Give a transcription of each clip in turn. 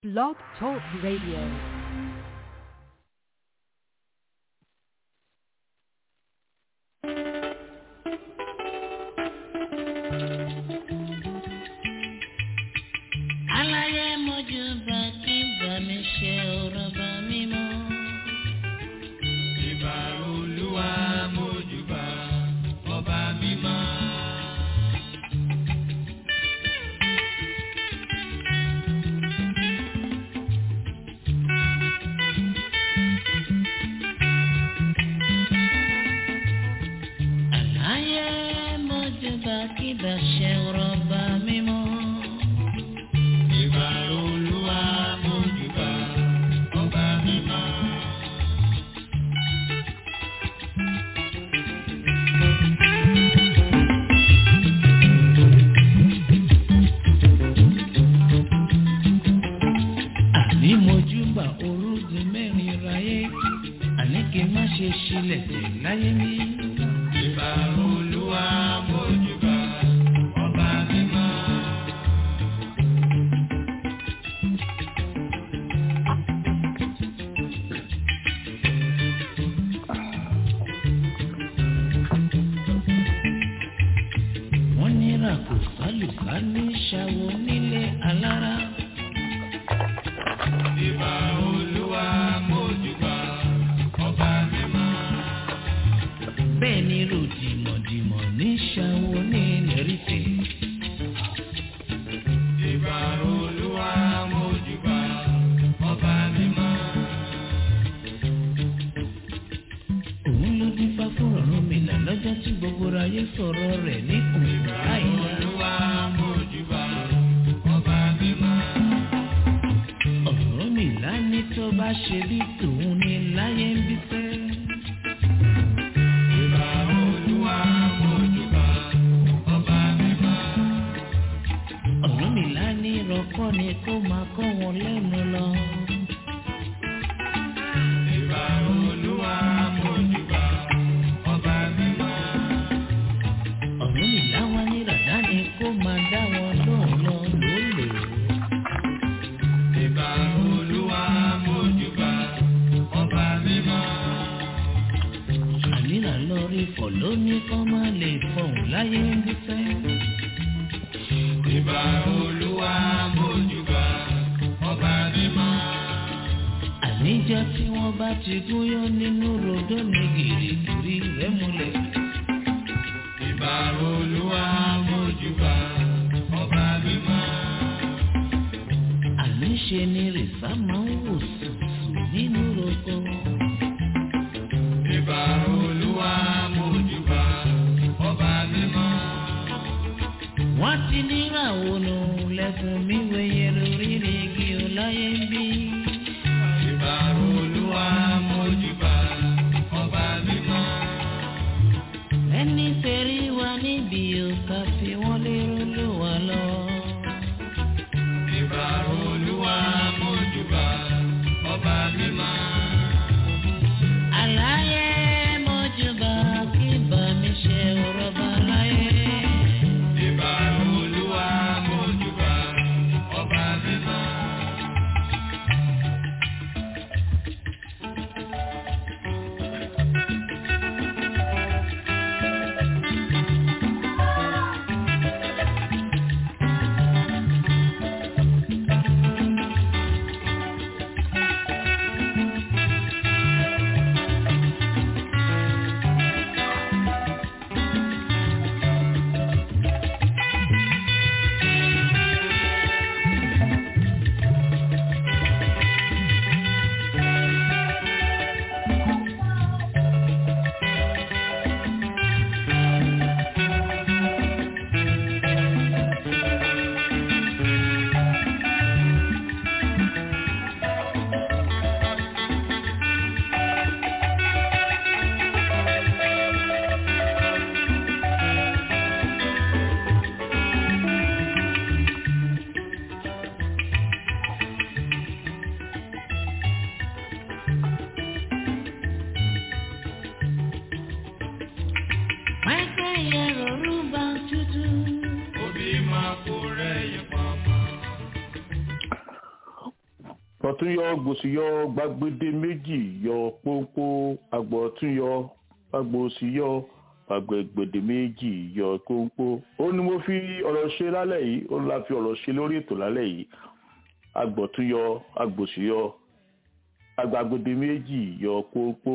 Blog Talk Radio. aláyé mojú bá kí bá mi ṣe ọ̀rọ̀ bá mi mọ́. ìbà olúwa mójúbà ọba mímọ́. aláyé mojú bá kí bá ṣe ọ̀rọ̀ bá mi mọ́. ìbà olúwa mójúbà ọba mímọ́. àní mojú bá orúkún mẹ́rin ráyé àní kí n má ṣe ṣílẹ̀ tẹ̀ láyé mi. ìbà olúwa mójúbà ọba mímọ́. wọ́n ní ràkò sálùkà ní ṣàwọ̀ nílé alára. ìbà olúwa mójúbà ọba mímọ́. bẹ́ẹ̀ ni ròdìmọ̀dìmọ̀ ní ṣàwọ̀ ní lẹ́rìfẹ̀. ìbà olúwa mójúbà ọba mímọ́. òun ló dín fá fún ọ̀run mi là lọ́jọ́ tí gbogbo ayé sọ̀rọ̀ rẹ̀ ní òun láìla. olúwa mójúbà ọba mímọ́. ọ̀rọ̀ mi là ní tó bá ṣe bí tòun ní láyé ń bí fẹ́. ìbà olúwa mójúbà ọba mímọ́. ọ̀rọ̀ mi là ní ìrọ̀kọ́ ni kó máa kọ́ wọn lẹ́nu lọ. ìbà olúwa mójúbà ọba mímọ́. ọ̀rọ̀ mi là wá ní ràdá ni kó máa dá wọn lóhùn lọ lólè. ìbà olúwa mójúbà ọba mímọ́. ànírà lọ rí fọ̀ lónìí kọ́ máa lè fọ̀hún láyé ń bí fẹ́. ìbà olúwa mójúbà ọba mímọ́. àníjọ́ tí wọ́n bá ti gúnyán nínú rodó ní gìrìgìrì rẹ̀ múlẹ̀. ìbà olúwa mójúbà ọba mímọ́. àníṣe ni rìsá máa ń wò sùsù nínú roko. ìbà olúwa mójúbà ọba mímọ́. wọ́n ti níràwọ̀ nù lẹ́kùn mi wẹ̀yẹ lórí igi ọláyé ń bí. ìbà olúwa mójúbà ọba mímọ́. ẹni tẹ̀rí wa níbi òkà fi wọ́n lérò ló wà lọ. ìbà olúwa mójúbà ọba mímọ́. àlàyé mọ́júbà kí bá mi ṣe ọ̀rọ̀ bá láyé. ìbà olúwa mójúbà ọba mímọ́. tọ̀tún yọ gbòsì yọ gbàgbédé méjì yọ pónpó agbọ̀tún yọ agbòsì yọ gbàgbégbèdé méjì yọ pónpó ó ní mo fi ọ̀rọ̀ ṣe lálẹ́ yìí ó la fi ọ̀rọ̀ ṣe lórí ètò lálẹ́ yìí agbọ̀tún yọ agbòsì yọ agbàgbédé méjì yọ pónpó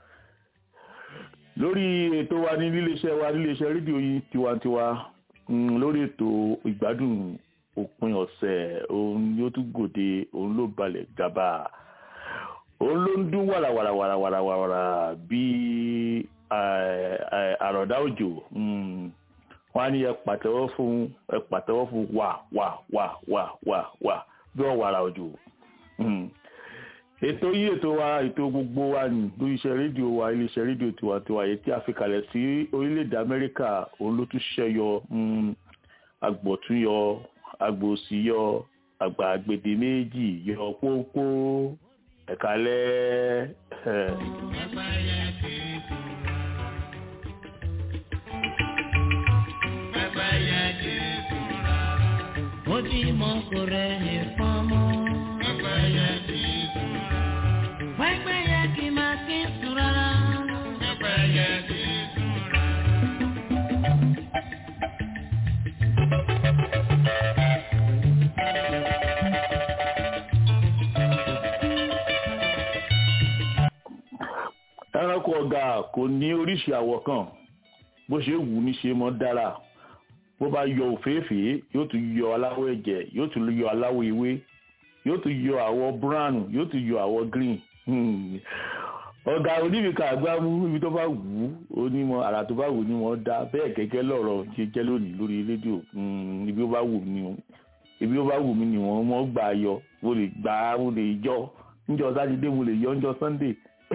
lórí ètò wa ní níléeṣẹ́ wa níléeṣẹ́ rédíò yìí tiwantiwa mm, lórí ètò ìgbádùn òpin ọ̀sẹ̀ òun yóò tún gòde òun ló balẹ̀ gàbà òun ló ń dún wàràwàràwàràwàrà bíi àròdá òjò wọn á ní ẹ pàtẹ́wọ́ fún ẹ pàtẹ́wọ́ fún wà wà wà wà wà wà bí wọ́n wàrà òjò ètò yìí ètò wa ètò gbogbo wa ní lórí iṣẹ́ rédíò wa iléeṣẹ́ rédíò tiwantiwa yìí tí a fi kalẹ̀ sí orílẹ̀-èdè amẹ́ríkà òun ló tún ṣẹ́yọ agbọ̀túnyọ agbòsíyọ àgbà àgbèdè méjì yọ pópó ẹ̀kálẹ́ ẹ̀. Ojúmọ́ kò rẹ̀ ní fọ́mọ́. Pẹ́pẹ́yẹ kì máa kí sùn rárá. ẹranko ọ̀gà kò ní oríṣi àwọ̀ kan bó ṣe wù ú ní ṣe mọ́ dára bó bá yọ òféèfèé yóò tún yọ aláwọ̀ ẹ̀jẹ̀ yóò tún yọ aláwọ̀ ewé yóò tún yọ àwọ̀ brown yóò tún yọ àwọ̀ green ọ̀gá oníbìkà àgbámú ibi tó bá wù ú onímọ̀ àrà tó bá wù ú ni wọ́n dá bẹ́ẹ̀ gẹ́gẹ́ lọ́rọ̀ ṣe jẹ́ lónìí lórí rédíò ibi ó bá wù mí ibi ó bá wù mí ni wọ́n mọ́ gbà yọ mo lè gbà á mo lè yọ níjọ́ sátidé mo lè yọ níjọ́ sunday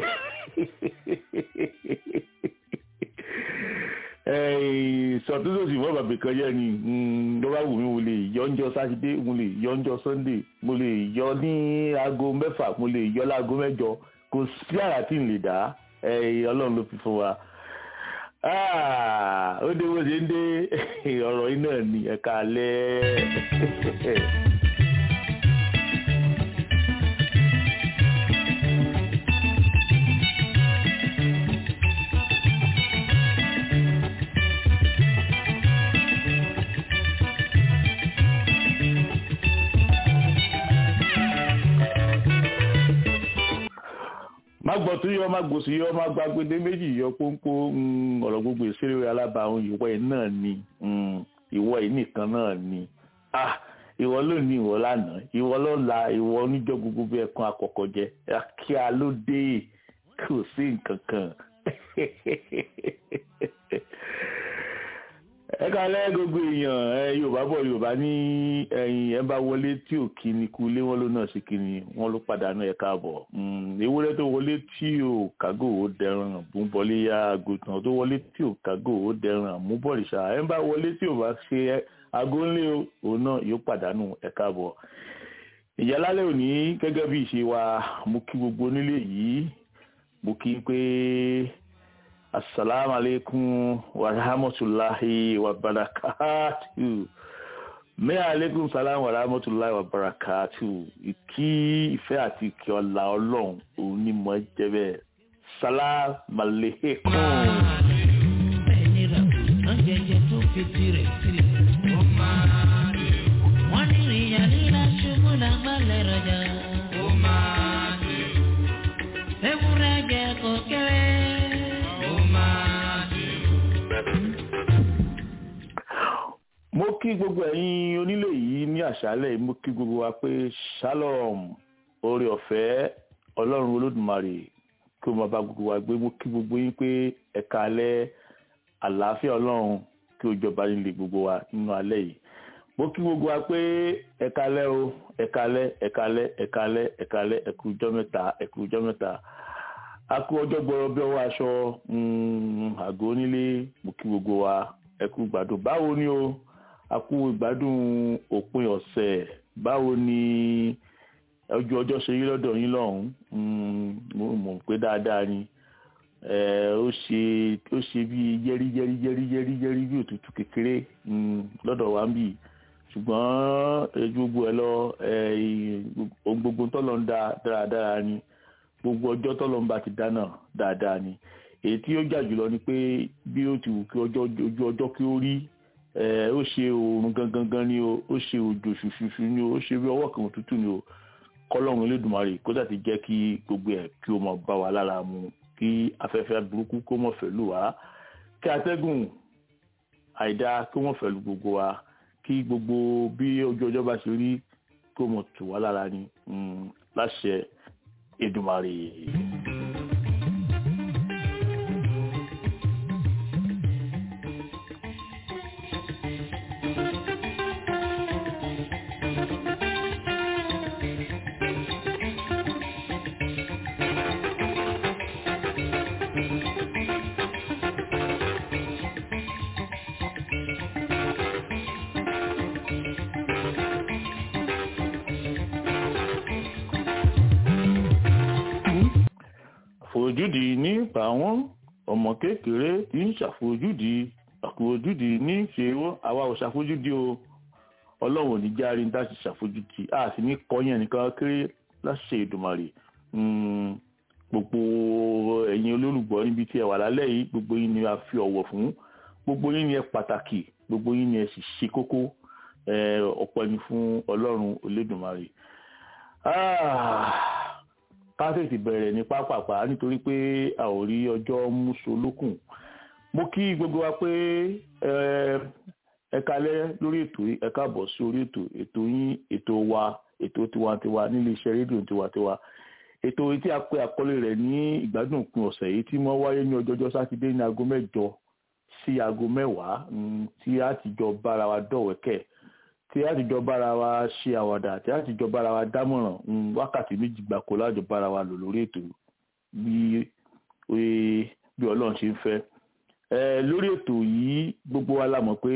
sọtúnṣòsì mọ́ bàbá kan yẹ ni ló bá wù mí mo lè yọ ọ́njọ́ sátidé mo lè yọ ọ́njọ́ sunday mo lè yọ ní aago mẹ́fà mo lè yọ láago mẹ́jọ kò sí àrà tí n lè dá ọlọ́run ló fi fún wa ó dé bó ṣe ń dé ọ̀rọ̀ yìí náà ni ẹ̀ka alẹ́. má gbọ́ tó yọ má gbòsì yọ má gba gbede méjì yọ pónpó ọ̀rọ̀ gbogbo ìṣeré alábàáhùn ìwọ yìí náà ni ìwọ yìí nìkan náà ni ìwọ lónìí ìwọ lánàá ìwọ lọ́la ìwọ oníjọ́ gbogbo bí ẹ̀kan àkọ́kọ́ jẹ kí a ló dé kò sí nǹkan kan ẹ kálẹ́ gbogbo èèyàn ẹ yorùbá bọ̀ yorùbá ní ẹ̀yìn ẹ bá wọlé tí ò kí ni kú lé wọn ló náà sí kí ni wọn ló pàdánù ẹ káàbọ̀ ewúrẹ́ tó wọlé tí ò kágò ó dẹran àmúbọ̀lé ya àgùntàn tó wọlé tí ò kágò ó dẹran àmúbọ̀rìṣà ẹ bá wọlé tí ò bá ṣe aago ńlẹ̀ òun náà yóò pàdánù ẹ káàbọ̀ ìyálálẹ̀ òní gẹ́gẹ́ bí ìṣe wa mo kí gbogbo onílé yìí mo kí pé assalamu alaikum wa rahmatullahi wa barakatuh mẹ́ alaikum salam wa rahmatullahi wa barakatuh ìkí ìfẹ́ àti ìkí ọlá ọlọ́run òun ni mo jẹ́ bẹ́ẹ̀ salam aleikum. Ẹni rà kò jẹjẹ tó fi tirẹ̀ sílẹ̀. Wọ́n ní ìyá líla ṣubú lágbálẹ̀ rọjà. Ewúrẹ́ jẹ kò kéré. mo kí gbogbo ẹ̀yin onílé yìí ní àṣálẹ̀ mo kí gbogbo wa pé shalom oore ọ̀fẹ́ ọlọ́run olódùmarè kí o máa bá gbogbo wa gbé mo kí gbogbo yín pé ẹ̀ka alẹ́ àlàáfíà ọlọ́run kí o jọba nílé gbogbo wa nínú alẹ́ yìí mo kí gbogbo wa pé ẹ̀ka alẹ́ o ẹ̀ka alẹ́ ẹ̀ka alẹ́ ẹ̀ka alẹ́ ẹ̀ka alẹ́ ẹ̀kú ọjọ́ mẹ́ta ẹ̀kú ọjọ́ mẹ́ta a kú ọjọ́ gbọ́rọ̀ bí ọwọ́ aṣọ àgọ́ onílé mo kí gbogbo wa ẹ̀kú gbádùn báwo ni o a kú ìgbádùn òpin ọ̀sẹ̀ báwo ni ojú ọjọ́ ṣe rí lọ́dọ̀ yín lọ́hùn-ún mo mọ̀ pé dáadáa ni ó ṣe ó ṣe bí yẹ́rí yẹ́rí yẹ́rí yẹ́rí yẹ́rí bí òtútù kékeré lọ́dọ̀ wa ń bì ṣùgbọ́n eh, gbogbo ẹ lọ eh, ohun gbogbo tọ́lọ̀ ń da dáradára ni gbogbo ọjọ́ tọ́lọ̀ ń bá ti dáná dáadáa ni èyí tí ó jà jùlọ ni pé bí ó ti wù kí ọjọ́ ojú ọjọ́ kí ó rí eh, ó ṣe oòrùn gangan gan ni o ó ṣe òjò ṣùṣùṣù ni o ó ṣe bí ọwọ́ kan òtútù ni o kọ́lọ́run Elédùmarè kó dà ti jẹ́ kí gbogbo ẹ̀ kí ó máa bá wa lára mu kí afẹ́fẹ́ burúkú kó mọ̀ fẹ́ lù wá kí atẹ́gùn àìdá kó mọ̀ fẹ́ lù gbogbo wa kí gbogbo bí ojú ọjọ́ bá ṣe rí kó mọ̀ tù wá lára ni mm, láṣẹ Èdùmarè. àfojúdi nípa wọn ọmọ kékeré tí ń ṣàfojúdi àfojúdi ní ṣe wọn àwa ò ṣàfojúdi o ọlọ́run ò ní járe ní láti ṣàfojúdi a sì ní kọ́yìn ẹnìkan kéré láṣẹ Èdùmàrè Mm, gbogbo ẹ̀yin olólùgbọ́ níbi tí ẹ wà lálẹ́ yìí gbogbo yín ni a fi ọ̀wọ̀ fún gbogbo yín ni ẹ pàtàkì gbogbo yín ni ẹ sì ṣe kókó ẹ, ọpẹ́ ni fún ọlọ́run Olódùmarè. Ah, ká tètè bẹ̀rẹ̀ ní pápápá nítorí pé a ò rí ọjọ́ múso lókùn mo kí gbogbo wa pé ẹ ẹ kalẹ́ lórí ètò yìí ẹ káàbọ̀ sí orí ètò ètò yín ètò wa ètò tiwantiwa nílé iṣẹ́ rédíò tiwantiwa ètò yìí tí a pè àkọlé rẹ̀ ní ìgbádùn òpin ọ̀sẹ̀ yìí tí wọ́n wáyé ní ọjọ́jọ́ sátidé ní aago mẹ́jọ sí aago mẹ́wàá mm, tí a ti jọ bára wa dọ̀wẹ́kẹ̀ tí a ti jọ bára wa ṣe àwàdà tí a ti jọ bára wa dámọ̀ràn mm, wákàtí méjì gbáko lájọ bára wa lò lórí ètò bí bí bí ọlọ́run ṣe ń fẹ́ ẹ lórí ètò yìí gbogbo wa la mọ̀ pé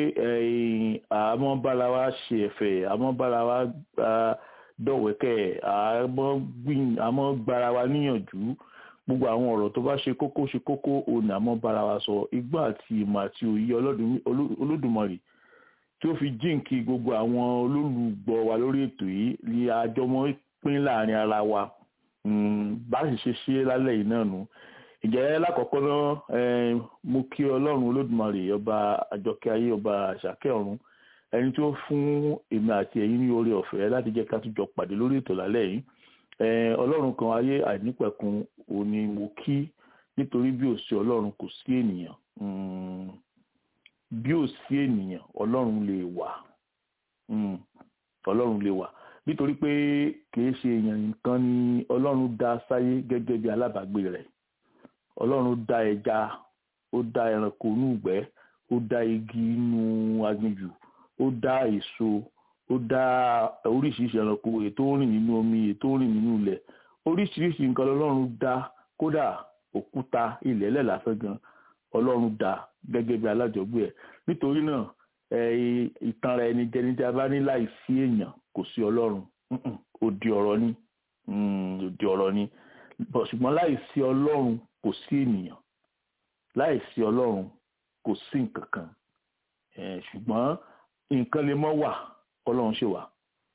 ẹ àmọ́ bára wa ṣe ẹ̀fẹ̀ àmọ́ bára wa ah, dọ̀wẹ́kẹ̀ àmọ́ gbìn àmọ́ gbára wa níyànjú gbogbo àwọn ọ̀rọ̀ tó bá ṣe kókó ṣe kókó òun àmọ́ bára wa sọ igbá àti ìmọ̀ àti òye Ọlọ́dun- Oló- Olódùmarè tí ó fi jíǹkí gbogbo àwọn olólùgbọ́ wa lórí ètò yìí ni àjọmọ́ pín láàrin ara wa Mm, bá sì ṣe ṣe lálẹ́ yìí náà nù ìjẹ́ lákọ̀ọ́kọ́ náà eh, mo kí ọlọ́run olódùmarè ọba àjọkẹ́ ayé ọba àṣàkẹ́ ọ̀run ẹni tó fún èmi àti ẹ̀yin ní oore ọ̀fẹ́ láti jẹ́ ká tún jọ pàdé lórí ètò lálẹ́ yìí Eh, ọlọ́run kan ayé àìnípẹ̀kun òní mo kí nítorí bí ò sí ọlọ́run kò sí ènìyàn Mm, bí ò sí ènìyàn ọlọ́run lè wà Mm, ọlọ́run lè wà nítorí pé kìí ṣe èèyàn nìkan ni ọlọ́run dá sáyé gẹ́gẹ́ bí alábàágbé rẹ̀ ọlọ́run dá ẹja ó dá ẹranko inú ìgbẹ́ ó dá igi inú aginjù ó dá èso ó dá oríṣiríṣi ẹranko ètò ń rìn nínú omi ètò ń rìn nínú ilẹ̀ oríṣiríṣi nǹkan lọ́lọ́run dá kódà òkúta ilẹ̀ ẹlẹ́ lásán gan ọlọ́run dá gẹ́gẹ́ bí alájọgbé ẹ̀ nítorí náà ẹ, ìtanra ẹni jẹni tí a bá ní láì sí èèyàn kò sí ọlọ́run Mm-mm, òdì ọ̀rọ̀ ni Mm, òdì ọ̀rọ̀ ni Bọ̀ ṣùgbọ́n láì sí ọlọ́run kò sí ènìyàn láì sí ọlọ́run kò sí nǹkan kan Eh, ṣùgbọ́n nǹkan lè mọ́ wà ọlọ́run ṣe wà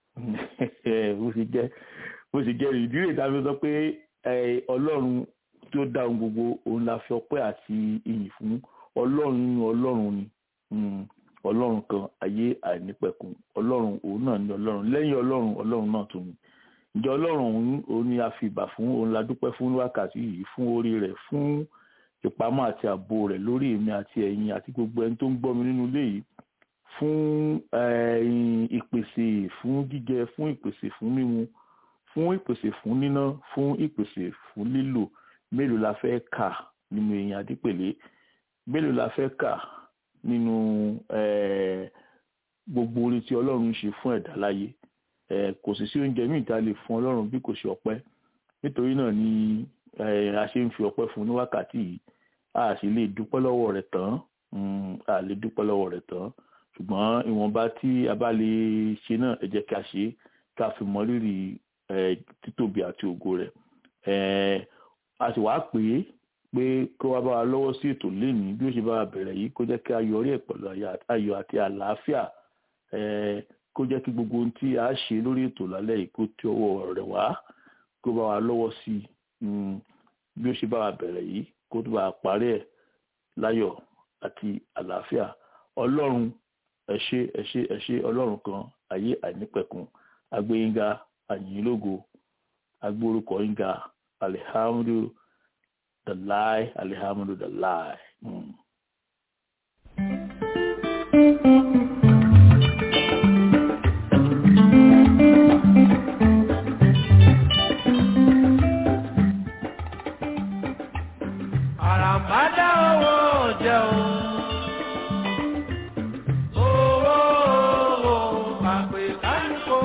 bó ṣe jẹ́ bó ṣe jẹ́ ìdí rẹ̀ tàbí sọ pé eh, ọlọ́run tó dá ohun gbogbo òun la fi ọpẹ́ àti ìyìn fún ọlọ́run nínú ọlọ́run ni Mm, ọlọ́run kan ayé àìnípẹ̀kun ọlọ́run òun náà ni ọlọ́run lẹ́yìn ọlọ́run ọlọ́run náà tún ni ìjọ ọlọ́run òun òun ni a fi ìbà fún òun la dúpẹ́ fún wákàtí yìí fún orí rẹ̀ fún ìpamọ́ àti ààbò rẹ̀ lórí èmi àti ẹ̀yin àti gbogbo ẹni tó ń gbọ́ mi nínú ilé yìí fún eh, ìpèsè fún jíjẹ fún ìpèsè fún mímu fún ìpèsè fún níná fún ìpèsè fún lílò mélòó la fẹ́ kà nínú èèyàn àdípèlé mélòó la fẹ́ kà nínú eh, gbogbo orí tí ọlọ́run ṣe fún ẹ̀dá láyé eh, kò sì sí oúnjẹ míì tá a lè fún ọlọ́run bí kò ṣe ọpẹ́ nítorí náà ni eh, a ṣe ń fi ọpẹ́ fún ní wákàtí yìí a sì lè dúpẹ́ lọ́wọ́ rẹ̀ tán mm, a lè dúpẹ́ lọ́wọ́ rẹ̀ tán ṣùgbọ́n ìwọ̀nba tí a bá lè ṣe náà ẹ jẹ́ ká ṣe é ká fi mọ rírì eh, títóbi àti ògo rẹ̀ eh, a sì wá pè é pé kó wá bá wa lọ́wọ́ sí ètò lénìí bí ó ṣe bá wa bẹ̀rẹ̀ yìí kó jẹ́ kí a yọrí ẹ̀ pẹ̀lú ayọ̀ àti àlàáfíà eh, kó jẹ́ kí gbogbo ohun tí a ṣe lórí ètò lálẹ́ yìí kó tí ọwọ́ rẹ̀ wá kó bá wa lọ́wọ́ sí i mm, bí ó ṣe bá wa bẹ̀rẹ̀ yìí kó tó bá wa parí ẹ̀ láyọ̀ àti àlàáfíà ọlọ́run ẹ ṣé ẹ ṣé ẹ ṣé ọlọ́run kan ayé àìnípẹ̀kun agbẹ́yìnga àyìnlógo agbórúkọ yínga alihamdu dalai alihamdu dalai. Mm. àràmádá owó jẹun. owó owó àpè kánìkó.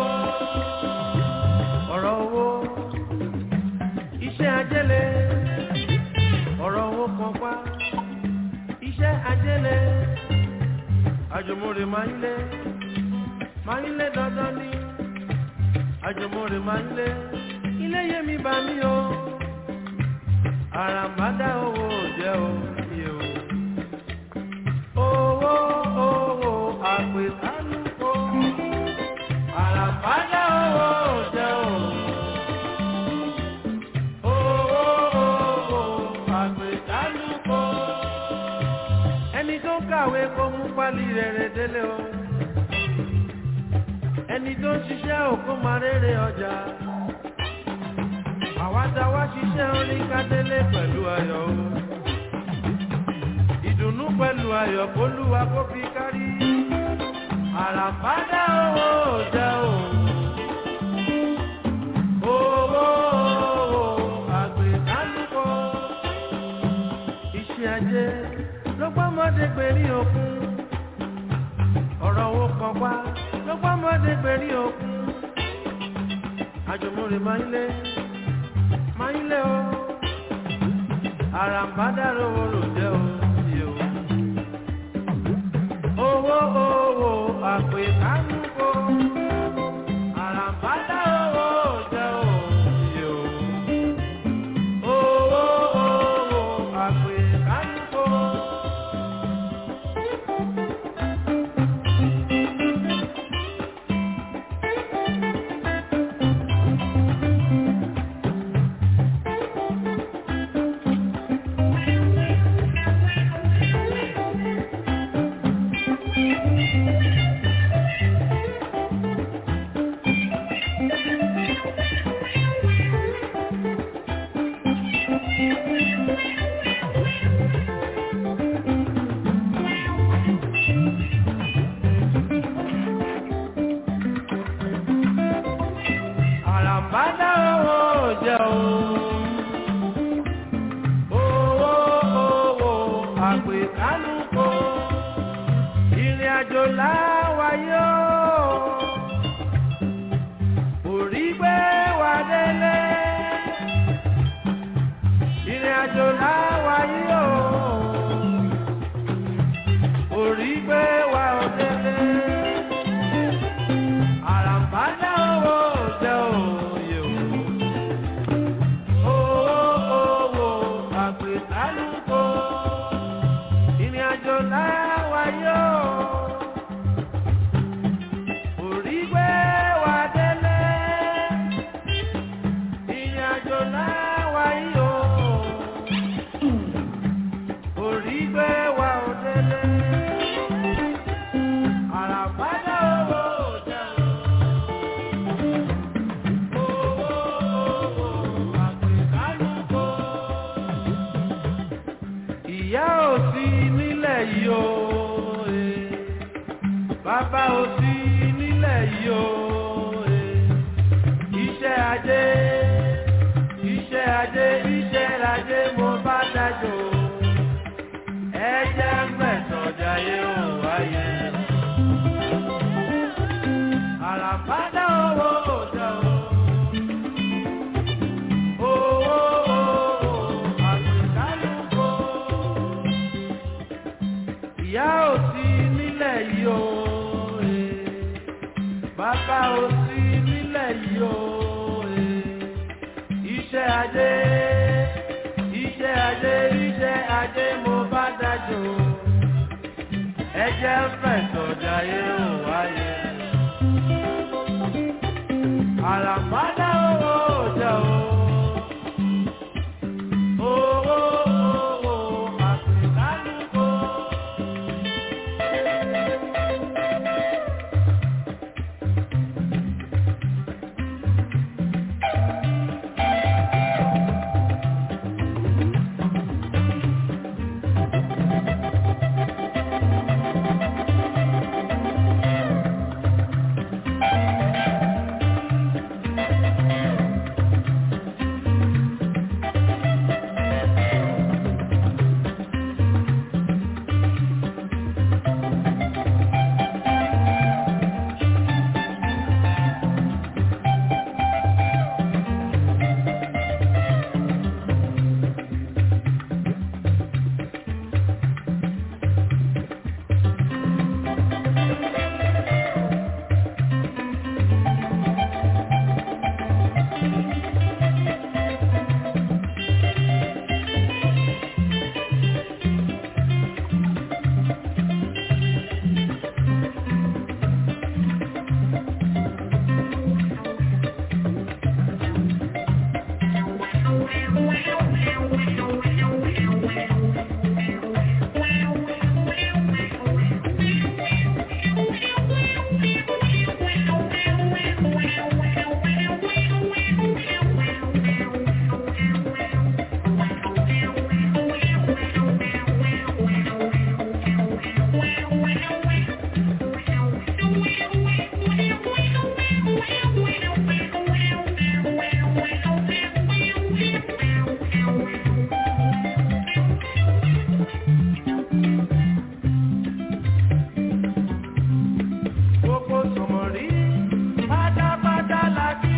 ọ̀rọ̀ owó iṣẹ́ ajẹ́lẹ̀. ọ̀rọ̀ owó kan pa iṣẹ́ ajẹ́lẹ̀. àjùmọ̀rè máa ń lé máa ń lé dandan ní. àjùmọ̀rè máa ń lé ilé yẹmi bá mi o àràmádá owó jẹ́ òye o. owó owó àpè kálukó. àràmádá owó jẹ́ o. owó owó àpè kálukó. ẹni tó kàwé kó mú pálí rere délé o. ẹni tó ń ṣiṣẹ́ òkú máa rere ọjà àwa tá wá ṣiṣẹ́ orin kádélé pẹ̀lú ayọ̀ o. ìdùnnú pẹ̀lú ayọ̀ kólúwa kó fi kárí. àràmádá owó jẹ́ o. owó owó àgbẹ̀dálùkọ. iṣẹ́ ajé ló gbọ́mọdé pèrí òkun. ọ̀rọ̀ owó kan wá ló gbọ́mọdé pèrí òkun. àjùmọ̀rè máa ń lé máa ń lé o àràǹbádà lówó ló jẹ́ o sí o. owó owó àpè kánúkó àràǹbádà owó jẹ́ o sí o. owó owó àpè kánúkó. àràǹbádá owó jẹ́ o. owó owó àpè kálukó ìrìn àjò láwáyé o. orí gbé wa délé ìrìn àjò láwáyé o. orí gbé wa délé àràǹbádá owó jẹ́ òye o. owó owó àpè kálukó ìrìn àjò láwáyé o. orí gbé wa délé ìrìn àjò láwáyé o. orí gbé wa ò délé. àràǹbádá owó jẹ́ o. Owó owó àpèkánúkó. Ìyá ò sí nílẹ̀ yìí o. eh. Bàbá ò sí nílẹ̀ yìí o. eh. Iṣẹ́ ajé, iṣẹ́ ajé, iṣẹ́ ajé mo bá dájọ́. Ẹ jẹ́ mẹ́sàn-án jayé ò wáyé. Àràbádá owó òjò o. Owó owó àpèkálùkò. Ìyá ò sí nílẹ̀ yìí o. eh. Bàbá ò sí nílẹ̀ yìí o. eh. Iṣẹ́ ajé, iṣẹ́ ajé, iṣẹ́ ajé mo bá dájọ́. Ẹ jẹ́ fẹ̀sọ̀ jayé ò wáyé. Àràmádá owó jẹ́ o. Owó owó àpèkálùkò. Gbogbo sọ̀mọ̀rí pátápátá la kí.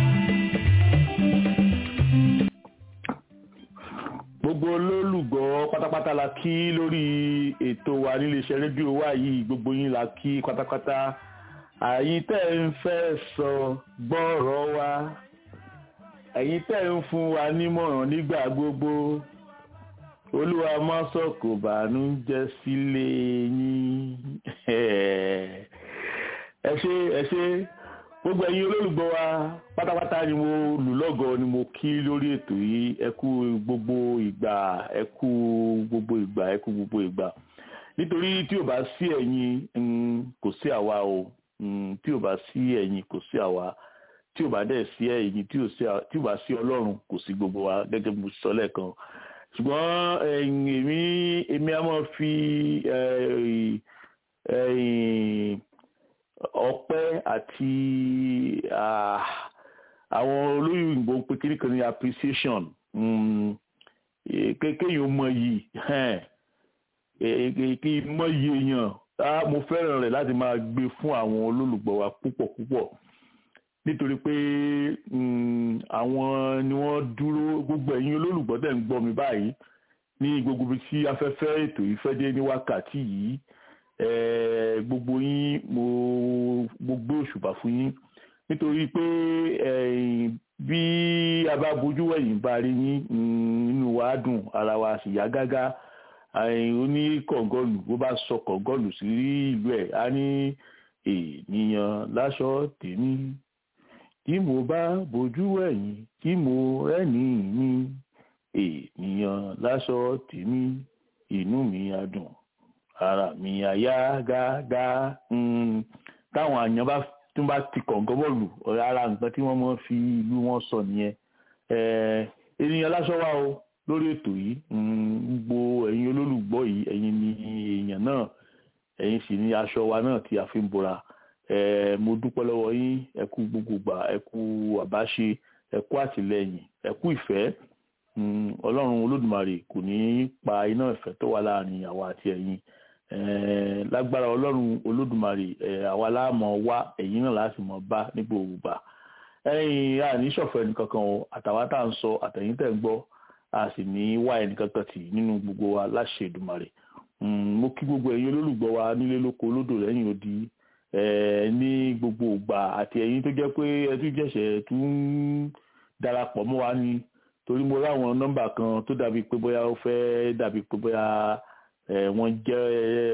gbogbo olólùgbọ́ pátápátá la kí lórí ètò wa níléeṣẹ́ rédíò wa yìí gbogbo yín la kí pátápátá àyín tẹ́ ń fẹ́ sọ gbọ́rọ̀ wa ẹ̀yin tẹ́ ń fún wa nímọ̀ràn nígbà gbogbo olúwa má sọ kò bànújẹ́ sílé yín ẹ ṣé ẹ ṣé gbogbo ẹ̀yin olólùgbọ́ wa pátápátá ni mo lù lọ́gọ̀ọ́ ni mo kí lórí ètò yìí ẹ kú gbogbo ìgbà ẹ kú gbogbo ìgbà ẹ kú gbogbo ìgbà nítorí tí ò bá sí ẹ̀yin mm, kò sí àwa o Mm, tí ò bá sí ẹ̀yin kò sí àwa tí ò bá dẹ̀ sí ẹ̀yin tí ò sí à- tí ò bá sí ọlọ́run kò sí gbogbo wa gẹ́gẹ́ bí mo sọ lẹ́ẹ̀kan ṣùgbọ́n ẹ̀yin èmi èmi á máa fi eh, eh, ọpẹ́ àti ah, àwọn olóyìnbó ń pe kíní kan ní appreciation mm, eh, ké- kéèyàn mọ yìí kí mọ yìí èèyàn ah, mo fẹ́ràn rẹ̀ láti máa gbé fún àwọn olólùgbọ́ wa púpọ̀ púpọ̀ nítorí pé mm, àwọn ni wọ́n dúró gbogbo ẹ̀yin olólùgbọ́ tẹ̀ ń gbọ́ mi báyìí ní gbogbo ibi tí afẹ́fẹ́ ètò yìí fẹ́ dé ní wákàtí yìí eh, gbogbo yín mo mo gbé òṣùbà fún yín nítorí pé eh, bí a bá bojú wẹ̀yìn bá rí yín mm, inú wa dùn ara wa sì yá gágá oní kọ̀ǹgọ́lù bó bá sọ kọ̀ǹgọ́lù sí ìlú ẹ̀ á ní ènìyàn láṣọ tèmi tí mo bá bojú wẹ̀yìn tí mo rẹ́ni mi ènìyàn láṣọ tèmi inú mi á dùn ara mi á yá gágá Mm, táwọn àyàn bá tún bá ti kọ̀ǹgọ́ bọ́ọ̀lù ara nǹkan tí wọ́n mọ̀ fi ìlú wọn sọ nìyẹn Eh, ènìyàn láṣọ wà o lórí ètò yìí mm, gbogbo ẹ̀yin olólùgbọ́ yìí ẹ̀yin ni èèyàn náà ẹ̀yin sì ni aṣọ wa náà tí a fi ń bora Eh, mo dúpẹ́ lọ́wọ́ yín ẹ kú gbogbo gbà ẹ kú àbáṣe ẹ kú àtìlẹ́yìn ẹ kú ìfẹ́ Mm, ọlọ́run olódùmarè kò ní í pa iná ìfẹ́ tó wà láàrin àwa àti ẹ̀yin Eh, lágbára ọlọ́run olódùmarè eh, àwa láàmọ̀ wá ẹ̀yin náà láti mọ̀ bá ní gbogbo gbà ẹ̀yin àní ṣọ̀fọ̀ ẹnìkankan o àtàwa tá à ń sọ àtẹ̀yìn tẹ̀ ń gbọ́ a sì ní wá ẹnìkankan tì nínú gbogbo wa láṣẹ Èdùmàrè Mm, mo kí gbogbo ẹ̀yin olólùgbọ́ wa nílé lóko lódò lẹ́yìn odi eh, ní gbogbo ìgbà àti ẹ̀yin tó jẹ́ pé ẹ tún jẹ̀ṣẹ̀ tún ń darapọ̀ mọ́ wa ni torí mo ráwọn nọ́mbà kan tó dàbí pé bóyá ó fẹ́ dàbí pé bóyá eh, wọ́n jẹ́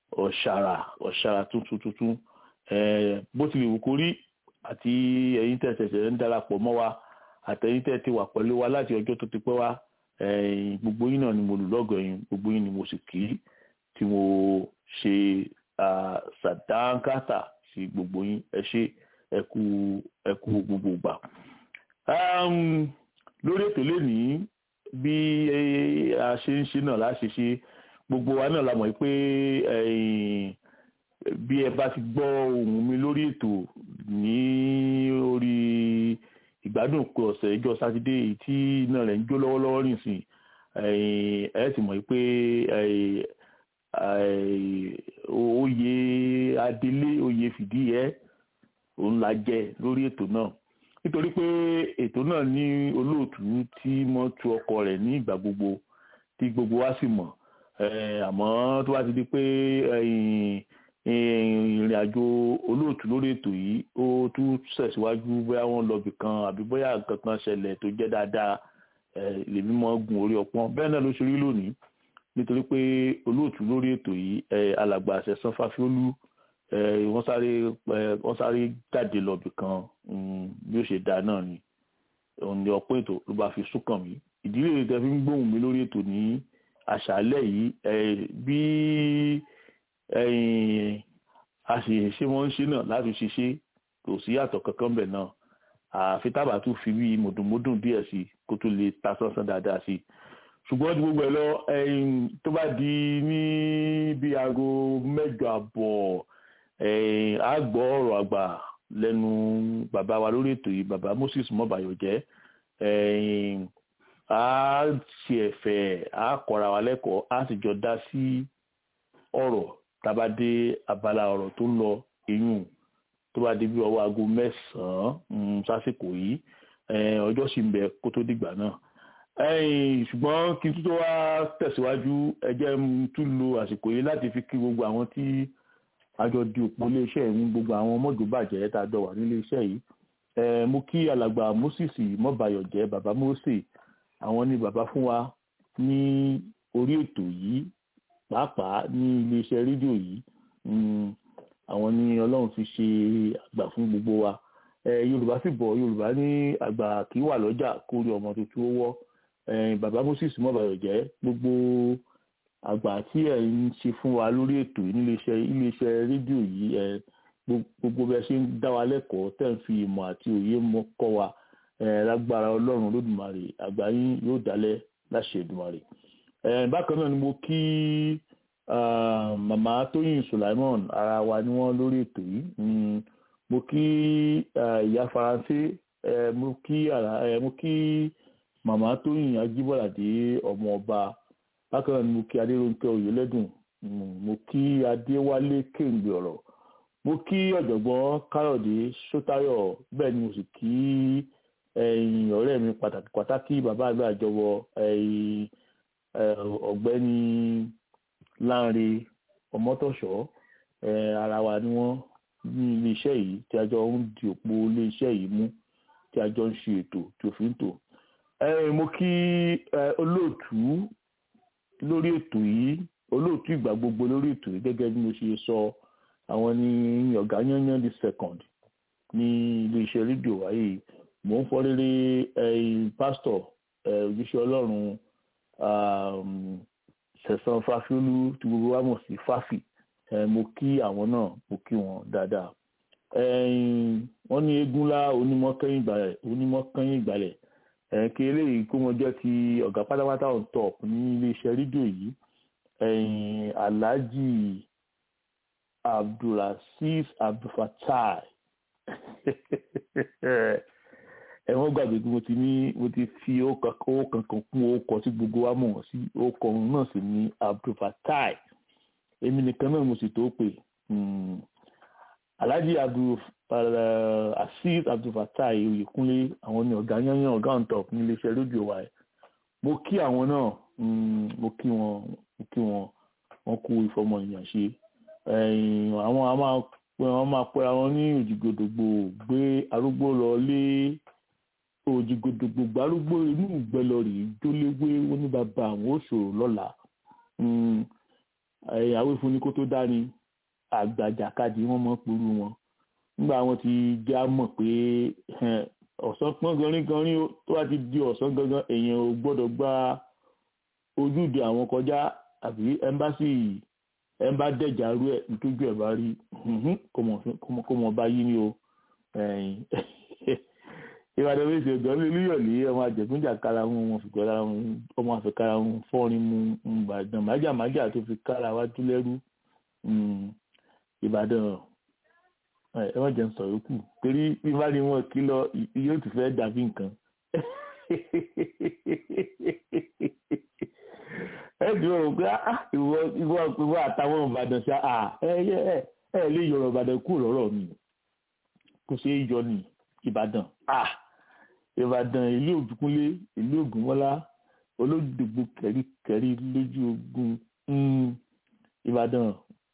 ọ̀ṣàrà ọ̀ṣàrà tuntun tuntun bó tilẹ̀ wù kó rí àti ẹ̀yin tẹ̀ ṣẹ̀ṣẹ̀ ń darapọ̀ mọ́ wa àtẹ̀yin tẹ̀ ti wà pẹ̀lú wa láti ọjọ́ tó ti pẹ́ wá gbogbo yín náà ni mo lù lọ́gọ̀ yín gbogbo yín ni mo sì kí tí mo ṣe sàdánkátà sí gbogbo yín ẹ ṣé ẹ kú ẹ kú gbogbo ìgbà. lórí ètò lénìí bí a ṣe ń ṣe náà láṣẹ ṣe gbogbo wa náà la mọ̀ pé bí ẹ bá ti gbọ́ ohùn mi lórí ètò ní orí ìgbádùn pé ọ̀sẹ̀ ìjọ sátidé èyí tí iná rẹ̀ ń jó lọ́wọ́lọ́wọ́ nìsín ẹ ti mọ̀ pé oyè adelé oyè fìdí ẹ òun la jẹ lórí ètò náà nítorí pé ètò náà ní olóòtú tí mo tu ọkọ rẹ̀ ní ìgbà gbogbo tí gbogbo wa sì mọ̀ àmọ́ tó bá ti di pé ìrìn àjò olóòtú lórí ètò yìí ó tún ṣẹ̀síwájú bóyá wọ́n lọ bì kan àbí bóyá nǹkan kan ṣẹlẹ̀ tó jẹ́ dáadáa lèmi mọ́ gun orí ọpọ́n bẹ́ẹ̀ náà ló ṣe rí lónìí nítorí pé olóòtú lórí ètò yìí alàgbà àṣẹsán fáfiólú wọ́n sáré wọ́n sáré jáde lọ bì kan bí ó ṣe dáa náà ni òun ni ọ̀pọ̀ ètò ló bá fi súnkàn mí ìdílé rẹ̀ tẹ́ fi ń gbóhùn mi lórí ètò ní àṣálẹ́ yìí bí a sì ṣe wọ́n ń ṣe náà láti ṣiṣẹ́ kò sí yàtọ̀ kankan bẹ̀ náà àfi tábà tún fi bí mùdùnmúdùn díẹ̀ sí kó tó lè ta sánsán dáadáa sí ṣùgbọ́n ju gbogbo ẹ̀ lọ tó bá di ní bí aago mẹ́jọ àbọ̀ a gbọ́ ọ̀rọ̀ àgbà lẹ́nu bàbá wa lórí ètò yìí bàbá Moses mọ́bàyọ̀jẹ́ a ṣe ẹ̀fẹ̀ a kọ́ra wa lẹ́kọ̀ọ́ a sì jọ dá sí ọ̀rọ̀ tába dé abala ọ̀rọ̀ tó ń lọ eyín tó bá dé bí ọwọ́ aago mẹ́sàn-án sásìkò yìí ọjọ́ sì ń bẹ kó tó dìgbà náà ṣùgbọ́n kí n tó wá tẹ̀síwájú ẹ jẹ́ tún lo àsìkò yìí láti fi kí gbogbo àwọn tí àjọ di òpó iléeṣẹ́ ìwọ̀n gbogbo àwọn mọ́jọ́bàjẹ́ tá a jọ wà nílé iṣẹ́ yìí mo kí alàgbà Moses mọ́bàyọ̀jẹ́ bàbá Mósè àwọn ni bàbá fún wa ní orí ètò yìí pàápàá ní iléeṣẹ́ rédíò yìí àwọn ni ọlọ́run fi ṣe àgbà fún gbogbo wa yorùbá sì bọ̀ yorùbá ní àgbà kì í wà lọ́jà kó rí ọmọ tuntun ó wọ́ bàbá moses mọ́bàyọ̀jẹ́ gbogbo àgbà tí ẹ̀ ń ṣe fún wa lórí ètò yìí níléeṣẹ́ iléeṣẹ́ rédíò yìí gbogbo bẹ́ẹ̀ ṣe ń dá wa lẹ́kọ̀ọ́ tẹ̀ ń fi ìmọ̀ àti òye mọ́ kọ́ wa lágbára ọlọ́run lódùmarè àgbà yín yóò dálẹ̀ láṣẹ Èdùmarè bákan náà ni mo kí màmá tóyìn sulaimon ara wa ni wọ́n lórí ètò yìí mo kí ìyá faransé mo kí mo kí màmá tóyìn ajíbọ̀ládé ọmọ ọba bákan náà ni mo kí adéròǹkẹ́ oyèlẹ́dùn mo kí adéwálé kéǹgbè ọ̀rọ̀ mo kí ọ̀jọ̀gbọ́n káyọ̀dé sótáyọ̀ bẹ́ẹ̀ ni mo sì kí ọ̀rẹ́ mi pàtàkì pàtàkì bàbá àgbà àjọwọ́ ọ̀gbẹ́ni Lánre Ọmọtọ̀ṣọ́ ara wa ni wọ́n ní iléeṣẹ́ yìí tí a jọ ń di òpó iléeṣẹ́ yìí mú tí a jọ ń ṣe ètò tí òfin tò mo kí olóòtú lórí ètò yìí olóòtú ìgbà gbogbo lórí ètò yìí gẹ́gẹ́ bí mo ṣe sọ àwọn ní ọ̀gá yányán the second ní iléeṣẹ́ rédíò wáyé mò ń fọ́ rere pásítọ̀ òjíṣẹ́ ọlọ́run sẹ̀sán fáfiolú tí gbogbo wa mọ̀ sí fáfì mo kí àwọn náà mo kí wọn dáadáa wọ́n ní eégúnlá onímọ̀kẹ́yìn ìgbàlẹ̀ onímọ̀kẹ́yìn ìgbàlẹ̀ kí eléyìí kó wọn jẹ́ ti ọ̀gá pátápátá on top ní iléeṣẹ́ rédíò yìí alhaji abdulaziz abdulfatai ẹ̀wọ̀n gbàgbé pé mo ti ní mo ti fi owó kankan kún orúkọ tí gbogbo wa mọ̀ wọ́n sí orúkọ náà sì ní abdulfatai èmi nìkan náà mo sì tó pè alhaji abdulaziz abdulfatai oyèkúnlé àwọn ní ọ̀gá yányán ọ̀gá on top ní iléeṣẹ́ rédíò wa ẹ̀ mo kí àwọn náà mo kí wọn mo kí wọn wọn kú ìfọmọ èèyàn ṣe àwọn a máa wọn máa pẹ́ra wọn ní òjìgòdògbò gbé arúgbó lọ lé òjìgòdògbò gbárúgbó inú ìgbẹ́lọ rèé jóléwé wọn ní bàbá àwọn òṣòro lọ́la àwífún ni kó tó dání àgbàjàkadì wọn mọ pẹ̀lú wọn nígbà wọn ti já mọ̀ pé ọ̀sán pọ́n ganrin ganrin tó bá ti di ọ̀sán gangan èèyàn ò gbọ́dọ̀ gba ojúde àwọn kọjá àbí ẹmbásì ẹmbá dẹ̀jà rú ẹ̀ nítójú ẹ̀ bá rí kó mọ̀ bá yí ni o ìbàdàn méjì ọ̀gán lè lúyọ̀lé ọmọ àjẹ̀gúnjà kára wọn wọn fi gbọ́dọ̀ ọmọ àfikàrà wọn fọ́rin mu ìbàdàn májàmájà tó fi kára wá dúlẹ́rú ìbàdàn ẹ wọ́n jẹ́ ń sọ̀rọ̀ kù torí bí bá ní wọn kí lọ yóò ti fẹ́ dàbí nǹkan ẹ dùn ọ́ pé ìwọ ìwọ ìwọ àtàwọn ìbàdàn ṣá ẹ ẹ ẹ lè yọrọ ìbàdàn kúrò lọ́rọ̀ mi kò ṣeé yọ ní ìbàdàn ìbàdàn ìlú òdùkúnlé ìlú ògúnmọ́lá olódògbò kẹríkẹrí lójú ogun ìbàdàn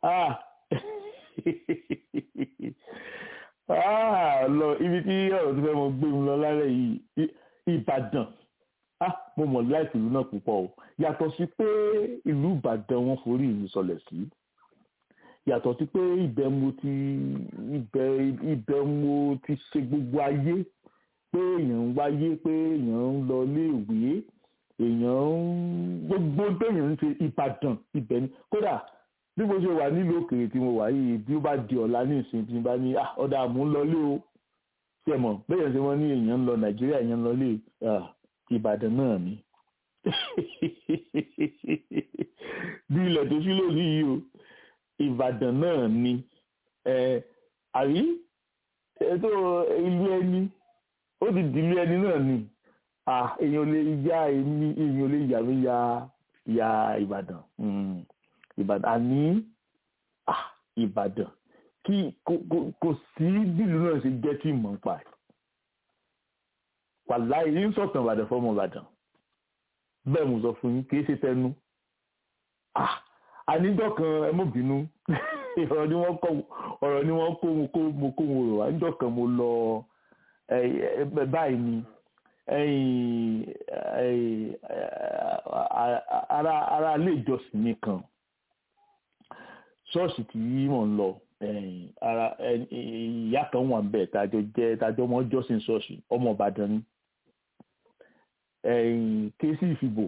lọ ibi tí ọ̀rọ̀ tó fẹ́ mọ gbé mi lọ lálẹ́ yìí ìbàdàn mo mọ̀ láìpẹ́ ìlú náà púpọ̀ o yàtọ̀ sí pé ìlú ìbàdàn wọn forí ìlú sọlẹ̀ sí yàtọ̀ sí pé ibẹ̀ mo ti ibẹ̀ ibẹ̀ mo ti ṣe gbogbo ayé pé èèyàn ń wáyé pé èèyàn ń lọ iléèwé èèyàn ń gbogbo téèyàn ń ṣe ìbàdàn ibẹ̀ ni kódà bí mo ṣe wà nílùú òkèèrè tí mo wà yìí bí ó bá di ọ̀la ní ìsìn tí mo bá ní ọ̀dà mò ń lọ lé o ṣe mọ̀ bẹ́ẹ̀ ṣe wọ́n ní èèyàn ń lọ nàìjíríà èèyàn ń lọ lé ìbàdàn náà ni bí ilẹ̀ tó ṣí lónìí yìí o ìbàdàn náà ni àrí ètò ìlú ẹni ó ti dìlú ẹni náà ni èèyàn lè ya èmi èèyàn lè yà mí ya ya ìbàdàn ìbàdàn àní ìbàdàn kí kò sí bílù náà ṣe jẹ́ tí mọ̀ ń pa ẹ̀ wàláì ní sọ̀tàn ìbàdàn fọmọ ìbàdàn bẹ́ẹ̀ mo sọ fún yín kì í ṣe tẹnu àníjọ́ kan ẹ mọ̀ bínú ọ̀rọ̀ ni wọ́n kọ́ ọ̀rọ̀ ni wọ́n kó mo kó mo kó mo rò àníjọ́ kan mo lọ báyìí ni ara ara ilé ìjọsìn mi kan ṣọ́ọ̀ṣì tí mò ń lọ ara ìyá kan wà bẹ́ẹ̀ tájọ jẹ́ tájọ mọ́ jọ́sìn ṣọ́ọ̀ṣì ọmọ Ìbàdàn ni kéésì ìfìbò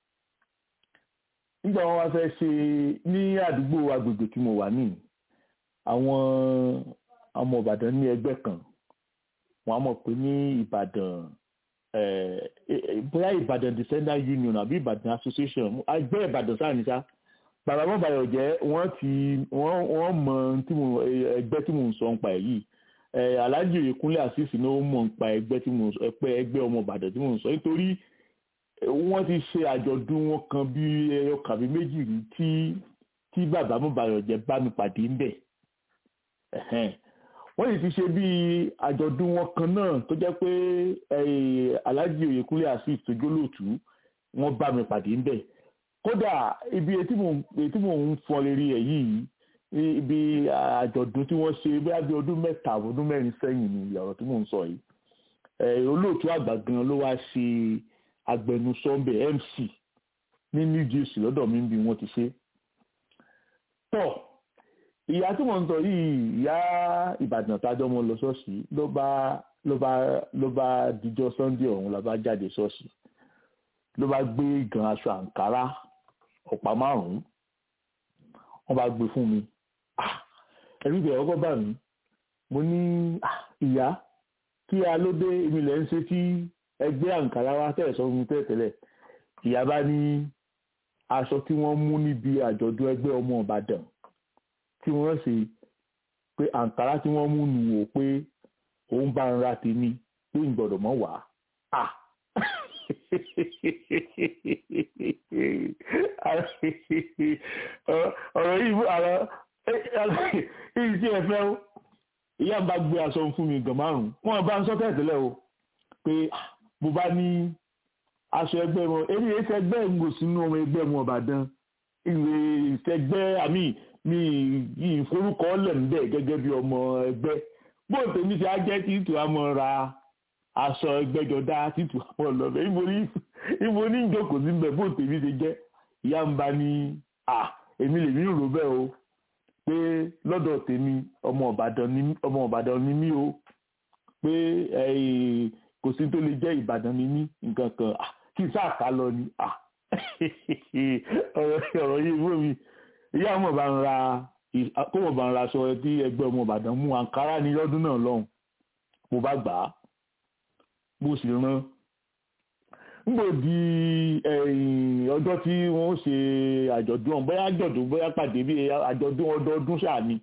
nígbà wọn wá fẹ́ ṣe ní àdúgbò agbègbè tí mo wà ní àwọn ọmọ Ìbàdàn ní ẹgbẹ́ kan wọn á mọ̀ pé ní Ìbàdàn bóyá Ìbàdàn descendant union àbí Ìbàdàn association ẹgbẹ́ Ìbàdàn sáà ní sá bàbá mọ́bàyọ̀ jẹ́ wọ́n ti wọ́n mọ ẹgbẹ́ tí mò ń sọ ń pa ẹ̀ yìí Alhaji Oyèkúnlé Azeez ni ó mọ̀ ń pa ẹgbẹ́ tí mò ń sọ ẹgbẹ́ ọmọ Ìbàdàn tí mò ń sọ nítorí wọ́n ti ṣe àjọ̀dún wọn kan bí ẹyọ kàbí méjì rí tí tí bàbá mọ́bàyọ̀ jẹ́ bá mi pàdé ń bẹ̀ wọ́n sì ti ṣe bí àjọ̀dún wọn kan náà tó jẹ́ pé Alhaji Oyèkúnlé Azeez tó jólóòtú wọ́n bá mi pàdé ń bẹ̀ kódà ibi etí mò ń fọn lérí ẹ̀ yìí ibi àjọ̀dún tí wọ́n ṣe bí abẹ́ ọdún mẹ́ta ọdún mẹ́rin sẹ́yìn ni ọ̀rọ̀ tí mò ń sọ yìí olóòtú àgbà gan ló wá ṣe agbẹnusọ ńbẹ MC ní New Jersey lọ́dọ̀ mi bí wọ́n ti ṣe tọ́ ìyá tí mò ń sọ yìí ìyá Ìbàdàn tájọ́ mọ́ lọ ṣọ́ọ̀ṣì ló bá ló bá ló bá dijọ́ Sunday ọ̀hún la bá jáde ṣọ́ọ̀ṣì ló bá gbé gan aṣọ àǹkárá ọ̀pá márùn-ún wọ́n bá gbé fún mi ẹ̀rí ìbẹ̀rẹ̀ ọkọ̀ bà mí mo ní ìyá kí a ló dé èmi lẹ́ ń ṣe tí ẹgbẹ́ àǹkárá wa tẹ̀ sọ fún mi tẹ́lẹ̀ ìyá bá ní aṣọ tí wọ́n mú níbi àjọ̀dún ẹgbẹ́ ọmọ Ìbàdàn tí wọ́n ṣe pé àǹkárá tí wọ́n mú nù wò pé òun bá ń ra tèmi pé ń gbọ́dọ̀ mọ́ wàá ọ̀rọ̀ yìí àrọ̀ èyí tí ẹ fẹ́ o ìyá ń bá gbé aṣọ fún mi gan márùn-ún wọ́n bá ń sọ tẹ́tẹ́lẹ̀ o pé mo bá ní aṣọ ẹgbẹ́ wọn èmi èyí tẹ ẹgbẹ́ ń gò sínú ọmọ ẹgbẹ́ wọn Ìbàdàn ìwé ìtẹgbẹ́ àmì mi ìforúkọ lẹ̀ ń bẹ̀ gẹ́gẹ́ bí ọmọ ẹgbẹ́ bóun tèmi ti á jẹ́ tí tù á mọ́ ra aṣọ ẹgbẹ́jọdá títù àwọn ọlọ́bẹ̀ ibo ní ibo ní ìjókòó sí bẹ̀ bó tèmi ṣe jẹ́ ìyá ń bá ní à èmi lèmi rò bẹ́ẹ̀ o pé lọ́dọ̀ tèmi ọmọ Ìbàdàn ni ọmọ Ìbàdàn ni mí o pé kò sí tó lè jẹ́ Ìbàdàn ni mí nǹkan kan kí n sáà ká lọ ni ọ̀rọ̀ yìí fún mi ìyá ọmọ bá ń ra kó mọ̀ bá ń ra aṣọ tí ẹgbẹ́ ọmọ Ìbàdàn mú àǹkárá ní lọ́dún náà lọ́hùn mo bá gbà á mo sì rán nígbò di ọjọ́ tí wọ́n ṣe àjọ̀dún ọ̀hún bóyá àjọ̀dún bóyá pàdé bí àjọ̀dún ọdọọdún ṣáà ni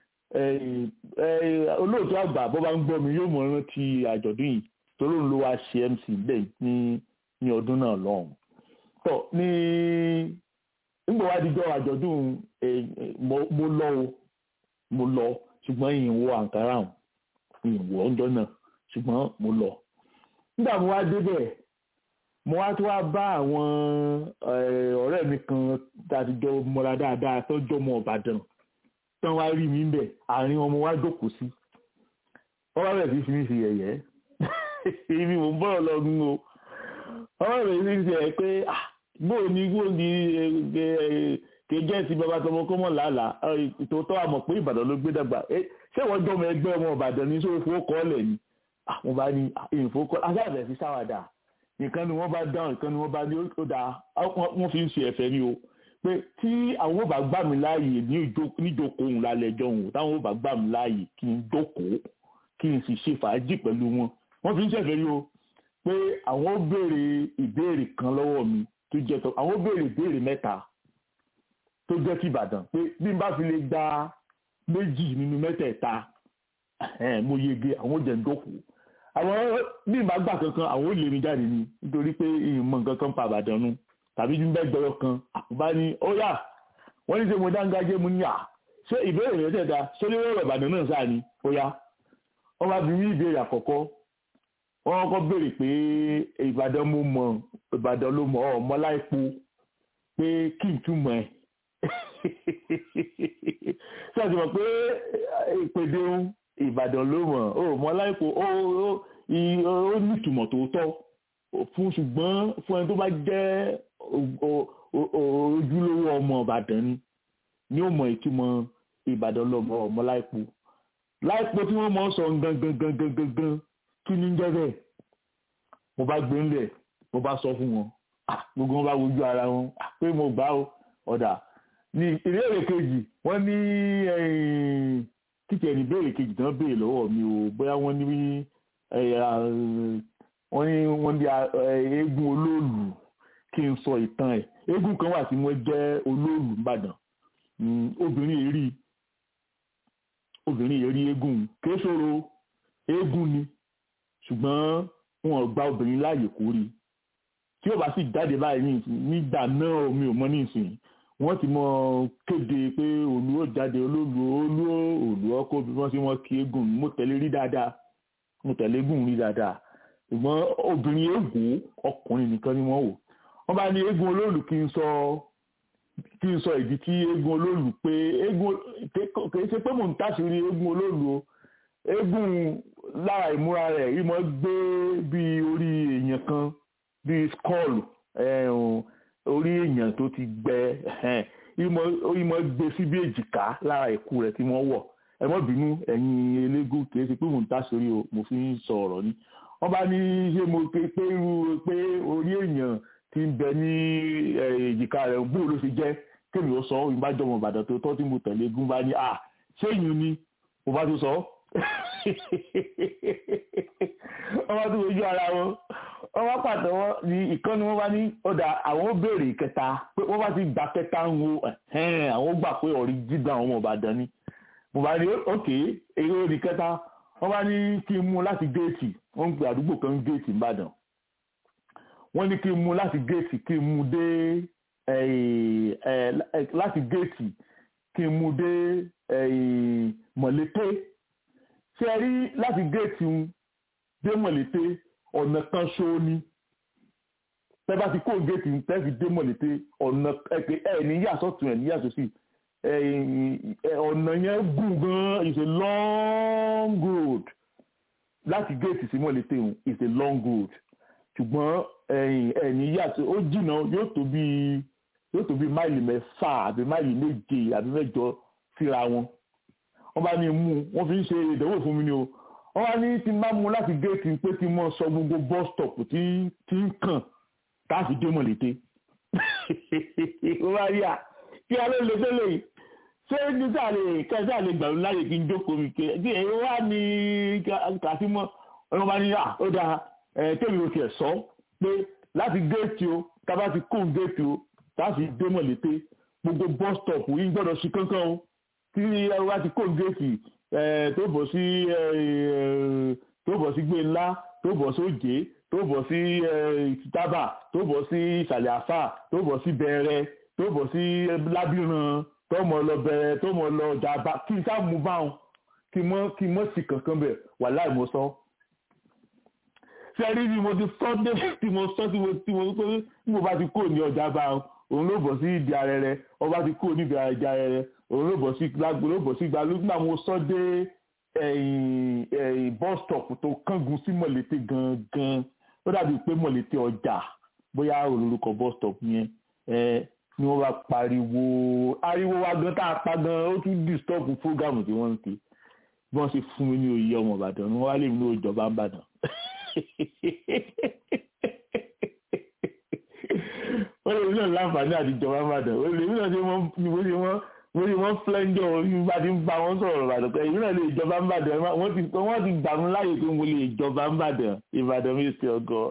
olóòtú àgbà bó bá ń gbọ́ mi yóò mọ̀ rántí àjọ̀dún yìí torí òun ló wá ṣe MC bẹ́ẹ̀ ní ní ọdún náà lọ́hùn tọ́ ní nígbà wá dijọ́ àjọ̀dún mo lọ o mo lọ ṣùgbọ́n ìyìnwó àǹkárá ìyìnwó ọjọ́ náà ṣùgbọ́n mo lọ nígbà mo wá débẹ̀ mo wá tó wá bá àwọn ọ̀rẹ́ mi kan tàbíjọ mọ́ra dáadáa tọ́jọ́ ọmọ Ìbàdàn tán wá rí mi bẹ̀ àárín ọmọ wa jókòó sí wọ́n wá bẹ̀rẹ̀ sí fi mí ṣe yẹ̀yẹ́ ibi mò ń bọ̀rọ̀ lọ́gùn o wọ́n bẹ̀rẹ̀ sí fi ṣe yẹ̀ pé bóò ní bóò ní kéjẹ́ ti bàbá tọmọ kọ́mọ̀ làálàá ìtòótọ́ àmọ̀ pé Ìbàdàn ló gbé dàgbà ṣé wọ́n jọmọ ẹgbẹ́ ọmọ Ìbàdàn ní sóò fowó kọ́ ọ́lẹ̀ ni àwọn bá ní ìfowókọ́ aṣáàbẹ̀ fi sáwàdà nìkan ni wọ́n bá dáhùn nìkan ni wọ́n bá ní ó dáa wọ́n fi ń ṣe ẹ̀fẹ̀ ni o pé tí àwọn ò bá gbà mí láàyè níjókòó òun lálẹ́ ẹjọ́ òun táwọn ò bá gbà mí láàyè kí n jókòó kí n sì ṣe fàájì pẹ̀lú wọn wọ́n fi ń ṣẹ̀fẹ̀ ni o pé àwọn ó béèrè ìbéèrè kan lọ́wọ́ mi tó jẹ́ tó àwọn ó béèrè ìbéèrè mẹ́ta tó jẹ́ ti Ìbàdàn pé bí n bá fi lè gba méjì nínú mẹ́tẹ̀ẹ̀ta mo yege àwọn ò jẹ́ ń jókòó àwọn bí ìbá gbà kankan àwọn ò lè mi jáde ni nítorí pé ìmọ̀ nǹkan kan pa àbàdàn nu tàbí bí bẹ́ẹ̀ gbọ́yọ̀ kan àkùbá ni ó yà wọ́n ní ṣe mo dáńgájé mu ní à ṣé ìbéèrè rẹ̀ tẹ̀ta ṣé lórí ọ̀rọ̀ ìbàdàn náà sáà ni ó yá wọ́n bá bí ní ìbéèrè àkọ́kọ́ wọ́n kọ́kọ́ béèrè pé ìbàdàn mo mọ̀ ìbàdàn ló mọ̀ ọ́ mọ́láìpo pé kí n túmọ̀ ẹ̀ ṣé àti mọ̀ pé ìpèdè ìbàdàn ló mọ̀ ó mọ́láìpo ó ó ní ìtumọ̀ tó tọ́ fún ṣùgbọ́n fún ẹni tó bá jẹ́ ojúlówó ọmọ ìbàdàn ni ni ó mọ ìtumọ̀ ìbàdàn lọ́mọ ọmọ láìpo láìpo tí wọ́n mọ̀ sọ gangan gangan gangan kí ni ń jẹ́ bẹ́ẹ̀ mo bá gbé ńlẹ̀ mo bá sọ fún wọn gbogbo wọn bá wojú ara wọn pé mo gbà ó ọ̀dà ní ìbéèrè kejì wọ́n ní kíkẹ́ ní ìbéèrè kejì tán béèrè lọ́wọ́ mi o bóyá wọ́n ní wọ́n ní wọ́n ní eégún olóòlù kí n sọ ìtàn ẹ̀ eégún kan wà tí wọ́n jẹ́ olóòlù nìbàdàn obìnrin èrí obìnrin èrí eégún kìí ṣòro eégún ni ṣùgbọ́n wọn ò gba obìnrin láàyè kó rí tí ó bá sì jáde báyìí nígbà náà mi ò mọ ní ìsìn wọ́n ti mọ kéde pé òlú ó jáde olóòlù olú òlú ọkọ bí wọ́n ṣe wọ́n kí eégún mo tẹ̀lé rí dáadáa mo tẹ̀lé eégún rí dáadáa ṣùgbọ́n obìnrin eégún ọkùnrin nìkan ni wọ́n wò wọ́n bá ní eégún olóòlù kí n sọ kí n sọ ìdí tí eégún olóòlù pé eégún kìí ṣe pé mò ń tàṣírí eégún olóòlù o eégún lára ìmúra rẹ̀ ìmọ̀ gbé bí orí èèyàn kan bí skull orí èèyàn tó ti gbẹ ìmọ̀ gbé sí bí èjìká lára ìkú rẹ̀ tí wọ́n wọ̀ ẹ mọ́ bínú ẹ̀yin eléégún kìí ṣe pé mò ń tàṣírí o mo fi ń sọ ọ̀rọ̀ ni wọ́n bá ní ṣé mo pé pé irú pé orí èèyàn ti ń bẹ ní èjìká rẹ̀ bó ló ṣe jẹ́ kémi ó sọ ìbájọmọ ìbàdàn tó tọ́ tí mo tẹ̀lé eégún bá ní à ṣé èèyàn ni mo bá tó sọ wọ́n bá tó ojú ara wọn wọ́n bá pàtẹ́wọ́ ní ìkànnì wọn bá ní ọ̀dà àwọn ó béèrè ìkẹta pé wọ́n bá ti gbà kẹta ń wo àwọn gbà pé ọ̀rí jígan àwọn ọmọ ìbàdàn ni mo bá ní òkè èrè òní kẹta wọ́n bá ní kí n mú láti géètì wọ́n ń pè àdúgbò kan géètì ìbàdàn wọ́n ní kí n mú láti géètì kí n mú dé láti géètì kí n mú dé mọ̀lété ṣé ẹ rí láti géètì ń dé mọ̀lété ọ̀nà kan ṣó ni tẹ́ bá ti kó géètì ń tẹ́ fi dé mọ̀lété ọ̀nà ẹ̀ ní yàtọ̀ tún ẹ̀ ní yàtọ̀ sí ọ̀nà yẹn gùn gan is a long road láti géètì sí mọ̀lété ń is a long road ṣùgbọ́n ẹ̀yìn ẹ̀yìn yàtọ̀ ó jìnnà yóò tó bí yóò tó bí máìlì mẹ́fà àbí máìlì méje àbí mẹ́jọ síra wọn wọ́n bá ní mú wọ́n fi ń ṣe ìdánwò fún mi ni o wọ́n bá ní tí n bá mú láti géètì pé kí n mọ̀ sọ gbogbo bus stop tí tí ń kàn táàfì dé mọ̀lété wọ́n bá rí à kí a ló lè tẹ́lẹ̀ yìí ṣé ní sàlẹ̀ kẹsà lè gbàlú láyè kí n jókòó mi ké kí èyí wá ní kàtímọ́ wọ́n bá ní à ó dáa ẹ̀ tẹ́mi ò tiẹ̀ sọ pé láti géètì o tábà ti kó géètì o táàfì dé mọ̀lété gbogbo bus stop yìí gbọ́dọ̀ sí kankan o tí ẹ wá ti kó géètì tó bọ̀ sí tó bọ̀ sí gbé ńlá tó bọ̀ sí òjé tó bọ̀ sí tábà tó bọ̀ sí ìsàlẹ̀ àfà tó bọ̀ sí bẹ̀rẹ̀ tó bọ̀ sí lábìrán tó mọ̀ lọ bẹ̀rẹ̀ tó mọ̀ lọ jàmbá kí n sáà mú báwọn kí mọ́ kí mọ́ sí kankan bẹ̀ wà láì mo sọ. sẹ́rí ni mo ti sọ dé tí mo sọ tí mo tí mo pé tí mo bá ti kó ní ọjà bá òun ló bọ̀ sí ìdí arẹrẹ ọba ti kó níbi àjà arẹrẹ òun ló bọ̀ sí gbàgbó ló bọ̀ sí gbàgbó nígbà mo sọ dé ẹ̀yìn ẹ̀yìn bus stop tó kángun sí mọ̀lété gangan ó dàbí pé mọ̀lété ọjà bóyá olórúkọ bus stop yẹn ẹ ni wọ́n bá pariwo ariwo wa gan tá a pa gan ó tún disturb program tí wọ́n ń ṣe bí wọ́n ṣe fún mi ní oyè ọmọ ìbàdàn ni wọ́n wá lè mú ìjọba ń bàdàn wọ́n lè ní láǹfààní àti ìjọba ń bàdàn wọ́n lè ní ọ̀sẹ̀ wọ́n ní wọ́n mo ní wọ́n flẹ́ńjọ́ nígbà tí ń bá wọn sọ̀rọ̀ ìbàdàn pé ìbílẹ̀ lè jọba ń bàdàn wọ́n ti wọ́n ti gbà mí láàyè pé mo lè jọba ń bàdàn ìbàdàn mi sí ọgọ́.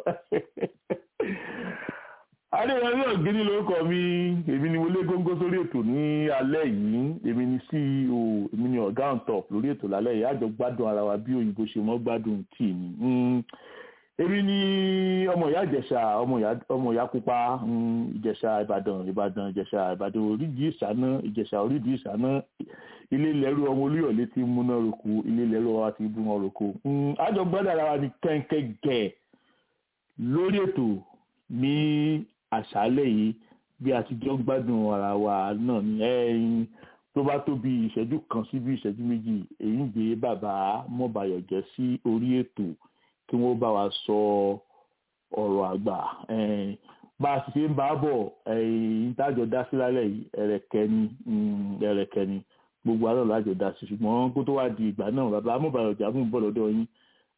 adéyẹmí ọ̀gẹ́ni lórúkọ mi èmi ni mo lé góńgó sórí ètò ní alẹ́ yìí èmi ni ceo èmi ni ọ̀gá on top lórí ètò lálẹ́ yìí àjọ gbádùn ara wa bí òyìnbó ṣe mọ́ gbádùn tíì ni èmi ni ọmọ ìyá ìjẹ̀ṣà ọmọ ìyá pupa ìjẹ̀ṣà ìbàdàn ìbàdàn ìjẹ̀ṣà ìbàdàn orídìí ìṣáná ìjẹ̀ṣà orídìí ìṣáná ilé lẹ́rú ọmọ olúyọ̀lé ti múná roko ilé lẹ́rú ọmọ ti bú wọn roko àjọ gbọ́dọ̀ ara wa ní kẹ́ńkẹ́ gẹ̀ lórí ètò ní àṣálẹ̀ yìí bí a ti jọ gbádùn ara wa náà ní ẹ̀yìn tó bá tó bí ìṣẹ́jú kan sí bí ìṣẹ́jú méjì èyí ń gbé bàbá mọ́bàyọ̀ jẹ́ sí orí ètò kí wọ́n bá wa sọ ọ̀rọ̀ àgbà bá a sì ṣe ń bá a bọ̀ ìtajọ dá sí lálẹ́ yìí ẹ̀rẹ̀kẹ́ ni ẹ̀rẹ̀kẹ́ ni gbogbo àlọ́ lájọ dá sí ṣùgbọ́n kó tó wá di ìgbà náà bàbá amúbàyọ̀ ọjà mú bọ̀ lọ́dọ̀ yín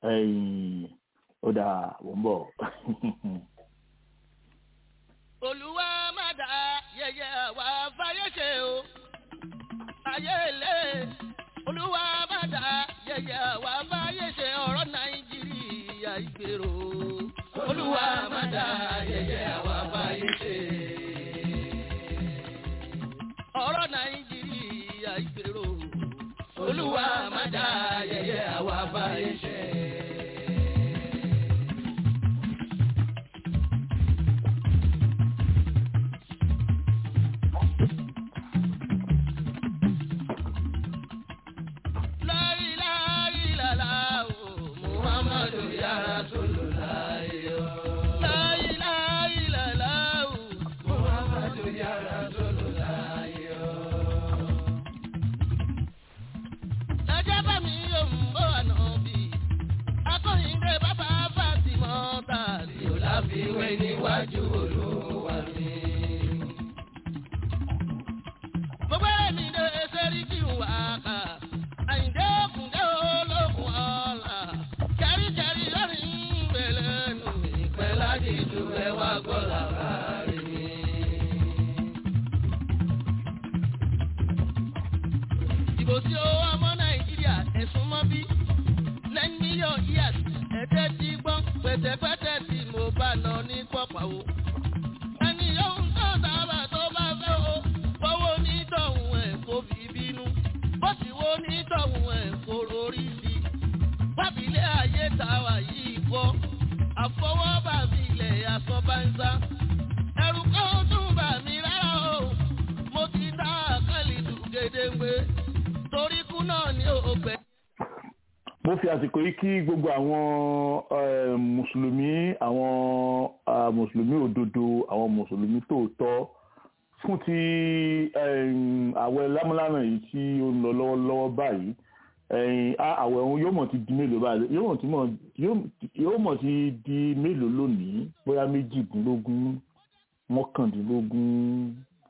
ó dà wọ́n bọ̀. olúwa má dá yẹyẹ wá fáyé ṣe o ayé ilé olúwa má dá yẹyẹ wá fáyé ṣe ọ̀rọ̀ nàìjíríà ìgbèrò olúwa má dá yẹyẹ wá fáyé ṣe ọ̀rọ̀ nàìjíríà ìgbèrò olúwa má dá yẹyẹ wá fáyé ṣe. ìwé níwájú olúwa mi. gbogbo èmi lè ṣerí kí n wà ká àyíndé òkùndé olókùn ọ̀la kẹríkẹrí lórí ìgbèlè nù ìpẹ́ láti ju ẹwà gbọ́dọ̀ kárí mi. ìbò tí ó ọmọ nàìjíríà ẹ̀sùn mọ́ bí nine million years ẹ̀jẹ̀ ti gbọ́n pẹ̀tẹ̀pẹ̀tẹ̀ tí mo bá lọ ní pọ̀pọ̀ o. ẹni yóò ń tọ́ sábà tó bá fẹ́ o fọwọ́ nítọ̀hún ẹ̀ kó fi bínú bó sì wo nítọ̀hún ẹ̀ kó lórí sí. wábìlẹ̀ ayé tàwa yìí kọ́ àfọwọ́bà mi ilẹ̀ àsọ̀bánsá. ẹ̀rù kan tún bà mí rárá o mo ti dá àkàlì dùn gédéńgbé torí kú náà ní òpè mo fi àsìkò yìí kí gbogbo àwọn mùsùlùmí àwọn mùsùlùmí òdodo àwọn mùsùlùmí tòótọ́ fún ti àwẹ̀ lámúlánà yìí tí ó ń lọ lọ́wọ́lọ́wọ́ báyìí àwẹ̀ ọ̀hún yóò mọ̀ ti di mélòó báyìí yóò mọ̀ ti di mélòó lónìí bóyá méjìdínlógún mọ́kàndínlógún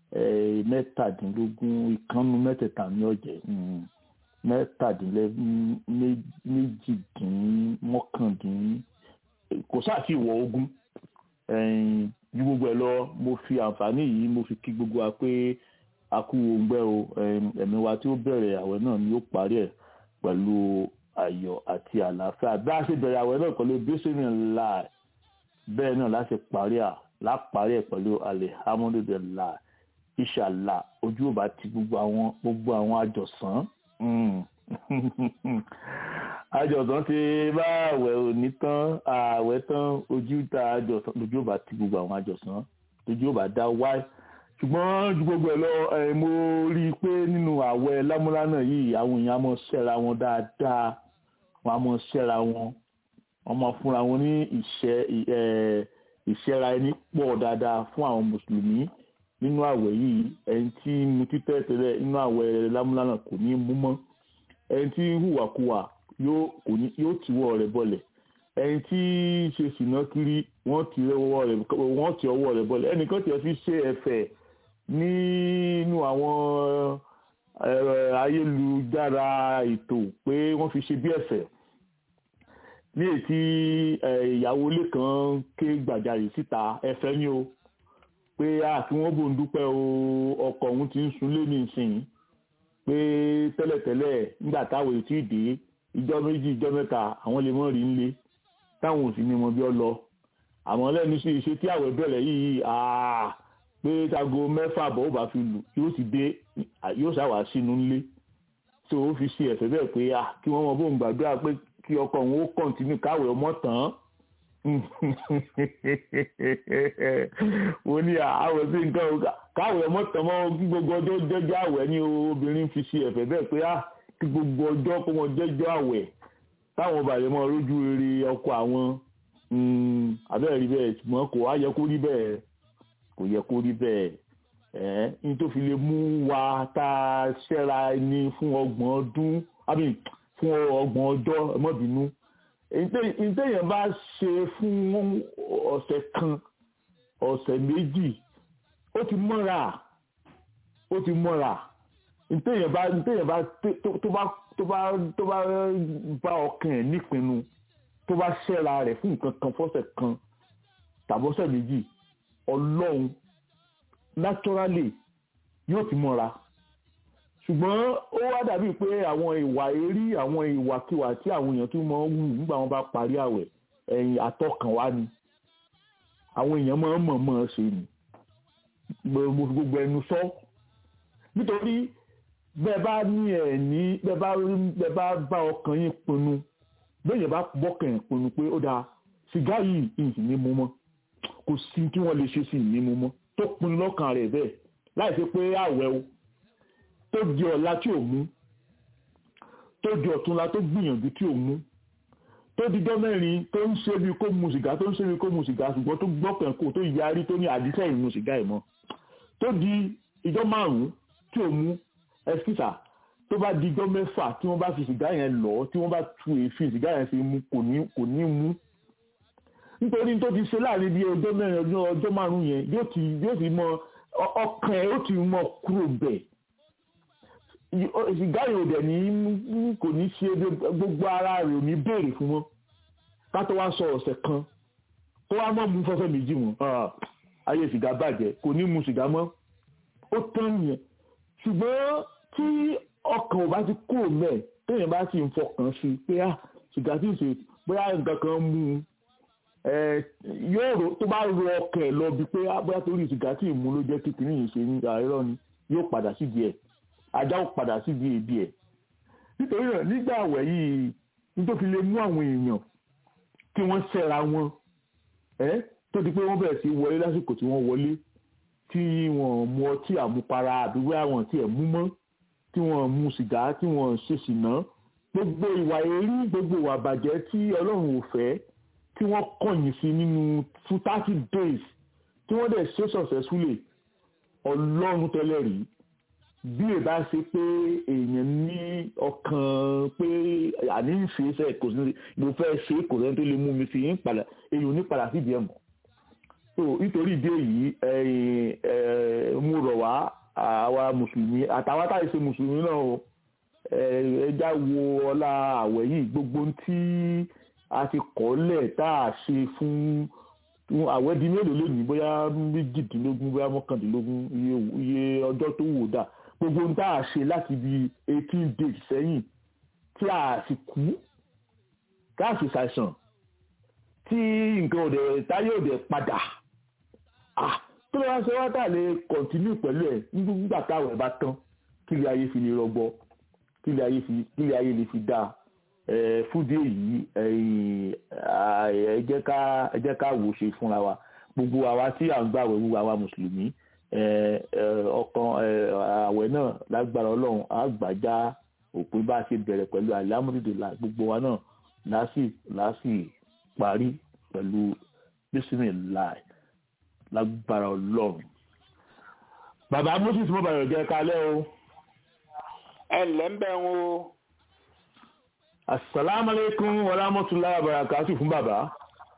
eh, mẹ́tàdínlógún ìkànnù mẹ́tẹ̀ẹ̀ta ní ọ̀jẹ̀ mm, mẹ́tàdínlẹ́ mé- méjìdínmọ́kàndín kò sáà tí ìwọ̀ ogún ẹ̀yìn ju gbogbo ẹ̀ lọ mo fi àǹfààní yìí mo fi kí gbogbo wa pé a kú òǹgbẹ o ẹ̀m, ẹ̀mí wa tí ó bẹ̀rẹ̀ àwẹ̀ náà ni ó parí ẹ̀ pẹ̀lú ayọ̀ àti àlàáfíà bí a ṣe bẹ̀rẹ̀ àwẹ̀ náà pẹ̀lú bísíní ńlá bẹ́ẹ̀ náà láti parí à láparí ẹ̀ pẹ̀lú alihamudulilayi ìṣàlà ojú ò bá ti gbogbo àwọn gbogbo àwọn àjọsán Mm. àjọsán ti bá àwẹ̀ òní tán àwẹ̀ tán ojú ta àjọsán lójú ò bá ti gbogbo àwọn àjọsán lójú ò bá dá wáyé ṣùgbọ́n ju gbogbo ẹ̀ lọ ẹ̀ mo rí i pé nínú àwẹ̀ lámúlánà yìí àwọn èèyàn á mọ̀ ṣẹ́ra wọn dáadáa wọn á mọ̀ ṣẹ́ra wọn wọ́n máa fúnra wọn ní ìṣẹ́ ẹ̀ ìṣẹ́ra ẹni pọ̀ dáadáa fún àwọn mùsùlùmí nínú àwẹ̀ yìí ẹni tí mu títẹ́ tẹ́lẹ̀ nínú àwẹ̀ lámúlánà kò ní mú mọ́ ẹni tí hùwàkuwà yóò kò ní yóò tìwọ́ rẹ̀ bọlẹ̀ ẹni tí ṣe sìnà kiri wọ́n ti ọwọ́ rẹ̀ wọ́n ti ọwọ́ rẹ̀ bọlẹ̀ ẹnìkan tiẹ̀ fi ṣe ẹ̀fẹ̀ nínú àwọn ẹ̀rọ ayélujára ètò pé wọ́n fi ṣe bí ẹ̀fẹ̀ ní ètí ìyàwó ilé kan ké gbàjarè síta ẹ̀fẹ̀ ni o pé a kí wọ́n bò ń dúpẹ́ o ọkọ òun ti ń sunlé ní ìsìn pé tẹ́lẹ̀tẹ́lẹ̀ nígbà táwọn ètí ìdè ìjọ méjì ìjọ mẹ́ta àwọn lè mọ́ rí nílé táwọn ò sì ní mọ bí ọ lọ àmọ́ lẹ́nu sí iṣẹ́ tí àwẹ̀ bẹ̀rẹ̀ yìí àà pé tago mẹ́fà bọ̀ ó bá fi lù yóò sì dé yóò ṣàwà sínú nílé tó o fi ṣe ẹ̀fẹ̀ bẹ́ẹ̀ pé à kí wọ́n mọ bóun gbàdúrà pé kí ọkọ òun ó kọ̀ǹtínú káwẹ̀ ọmọ tán mo ní àwẹ̀ sí nǹkan káwẹ̀ ọmọ tán mọ́ kí gbogbo ọjọ́ jẹ́jọ́ àwẹ̀ ni obìnrin fi ṣe ẹ̀fẹ̀ bẹ́ẹ̀ pé à kí gbogbo ọjọ́ kó wọn jẹ́jọ́ àwẹ̀ táwọn ọba yẹn máa rójú rere ọkọ àwọn abẹ́rẹ́ rí bẹ́ẹ̀ ṣùgbọ́n kò wá yẹ kó rí bẹ́ẹ̀ kò yẹ kó rí bẹ́ẹ̀ ẹ́ ní tó fi lè mú wa tá a ṣẹ́ra ẹni fún ọgbọ̀n ọdún àbí fún ọgbọ̀n ọjọ́ ẹ má bínú ìtẹ̀yìn bá ṣe fún ọ̀sẹ̀ kan ọ̀sẹ̀ méjì ó ti mọ́ra ó ti mọ́ra ìtẹ̀yìn bá ìtẹ̀yìn bá tó bá tó bá tó bá bá ọkàn ẹ̀ nípinnu tó bá ṣẹ́ra rẹ̀ fún nǹkan kan fọ́sẹ̀ kan tàbọ́sẹ̀ méjì ọlọ́run naturally yóò ti mọ́ra ṣùgbọ́n ó wá dàbí pé àwọn ìwà èrí àwọn ìwàkiwà tí àwọn èèyàn tún máa ń wù nígbà wọn bá parí àwẹ̀ ẹ̀yìn àtọkànwá ni àwọn èèyàn máa ń mọ̀ọ́mọ̀ ṣe ni mo fi gbogbo ẹnu sọ nítorí bẹ́ẹ̀ bá ní ẹ̀ ní bẹ́ẹ̀ bá bẹ́ẹ̀ bá bá ọkàn yín pinnu bẹ́ẹ̀ bá bọ́kàn yín pinnu pé ó dáa sìgá yìí ìsìn ní mú mọ́ kò sí kí wọ́n lè ṣe sí ní mú mọ́ tó pinnu lọ́kàn rẹ̀ bẹ́ẹ̀ láì ṣe pé àwẹ̀ o tó di ọ̀la tí ò mú tó di ọ̀túnla tó gbìyànjú tí ò mú tó dijọ́ mẹ́rin tó ń ṣe bí kó mu sìgá tó ń ṣe bí kó mu sìgá ṣùgbọ́n tó gbọ́kàn kó tó yarí tó ní àdísẹ́ ìmu sìgá ẹ̀ mọ́ tó di ìjọ́ márùn-ún tí ò mú ẹskísà tó bá di ijọ́ mẹ́fà tí wọ́n bá fi sìgá yẹn lọ tí wọ́n bá tu èéfín sìgá yẹn fi mu kò ní kò ní mú nítorí tó ti ṣe láàrin bí ọjọ́ mẹ́rin ọjọ́ ọjọ́ márùn-ún yẹn yóò ti yóò ti mọ ọkàn ẹ̀ yóò ti mọ kúrò bẹ̀ sìgá yìí ò dẹ̀ ní kò ní ṣe gbogbo ara rẹ̀ ò ní béèrè fún wọn ká tó wá sọ ọ̀sẹ̀ kan tó wá mọ́ mu fọ́fẹ́ méjì mọ́ ayé sìgá bàjẹ́ kò ní mu sìgá mọ́ ó tán yẹn ṣùgbọ́n tí ọkàn ò bá ti kúrò mẹ́ẹ̀ téèyàn bá sì ń fọkàn sí i pé sìgá tí ì ṣe bóyá nǹkan kan mú un yóò rò tó bá ro ọkàn ẹ̀ lọ bíi pé bóyá torí sìgá tí ì mú ló jẹ́ kékeré yìí ṣe ní àìrọ́ ni yóò padà sídìí ẹ̀ ajá ó padà sídìí èdè ẹ̀ nítorí náà nígbà àwẹ̀ yìí nítorí lè mú àwọn èèyàn kí wọ́n ṣẹ́ra wọn tó di pé wọ́n bẹ̀rẹ̀ sí wọlé lásìkò tí wọ́n wọlé tí wọ́n mu ọtí àmupara àbí wíwá wọn tí ẹ̀ mú mọ́ tí wọ́n mu sìgá tí wọ́n ṣe ṣìnà gbogbo ìwà èrí gbogbo ìwà bàjẹ́ tí ọlọ́run ò fẹ́ tí wọ́n kọ̀yìn sí nínú two thirty days tí wọ́n dẹ̀ ṣe successfully ọlọ́run tẹ́lẹ̀ rí bí ẹ bá ṣe pé èèyàn ní ọkàn pé àní ń ṣe iṣẹ́ kò sí mo fẹ́ ṣe kò sẹ́ni tó lè mú mi sí yín padà èèyàn ò ní padà síbi ẹ̀ mọ́ so nítorí ìdí èyí ẹ̀yin, ẹ̀, mo rọ̀ wá àwa mùsùlùmí àtàwọn táyì ṣe mùsùlùmí náà o ẹ̀, ẹ já wo ọlá àwẹ̀ yìí gbogbo ohun tí a ti kọ́lẹ̀ tá a ṣe fún fún àwẹ̀ di mélòó lónìí bóyá méjìdínlógún bóyá mọ́kàndínlógún iye iye ọjọ́ tó wò dà gbogbo ohun tá a ṣe láti bí eighteen days sẹ́yìn tí a sì kú tá a sì ṣàìsàn tí nǹkan òde táyé òde padà ah tó lè wá ṣe wá tà lè kọ̀ntínú pẹ̀lú ẹ̀ nígbà táwọn ẹ̀ bá tán kí ilé ayé fi lè rọgbọ kí ilé ayé fi kí ilé ayé lè fi dáa ẹ fúdé yìí ẹ̀yin, à, ẹ jẹ́ ká ẹ jẹ́ ká wò ó ṣe fúnra wa gbogbo àwa tí à ń gbàwẹ̀ gbogbo àwa mùsùlùmí ẹ ẹ ọkàn ẹ àwẹ̀ náà lágbára Ọlọ́run á gbàjá òpin bá a ṣe bẹ̀rẹ̀ pẹ̀lú àlámúdìdìlà gbogbo wa náà lásì lásì parí pẹ̀lú bísímìláì lágbára Ọlọ́run. bàbá moses mo bàrẹ̀ jẹ́ kalẹ́ o ẹ ǹlẹ́ ń bẹ̀ ń o asalaamualeykum warahmatulahi wabarakatuh fún bàbá.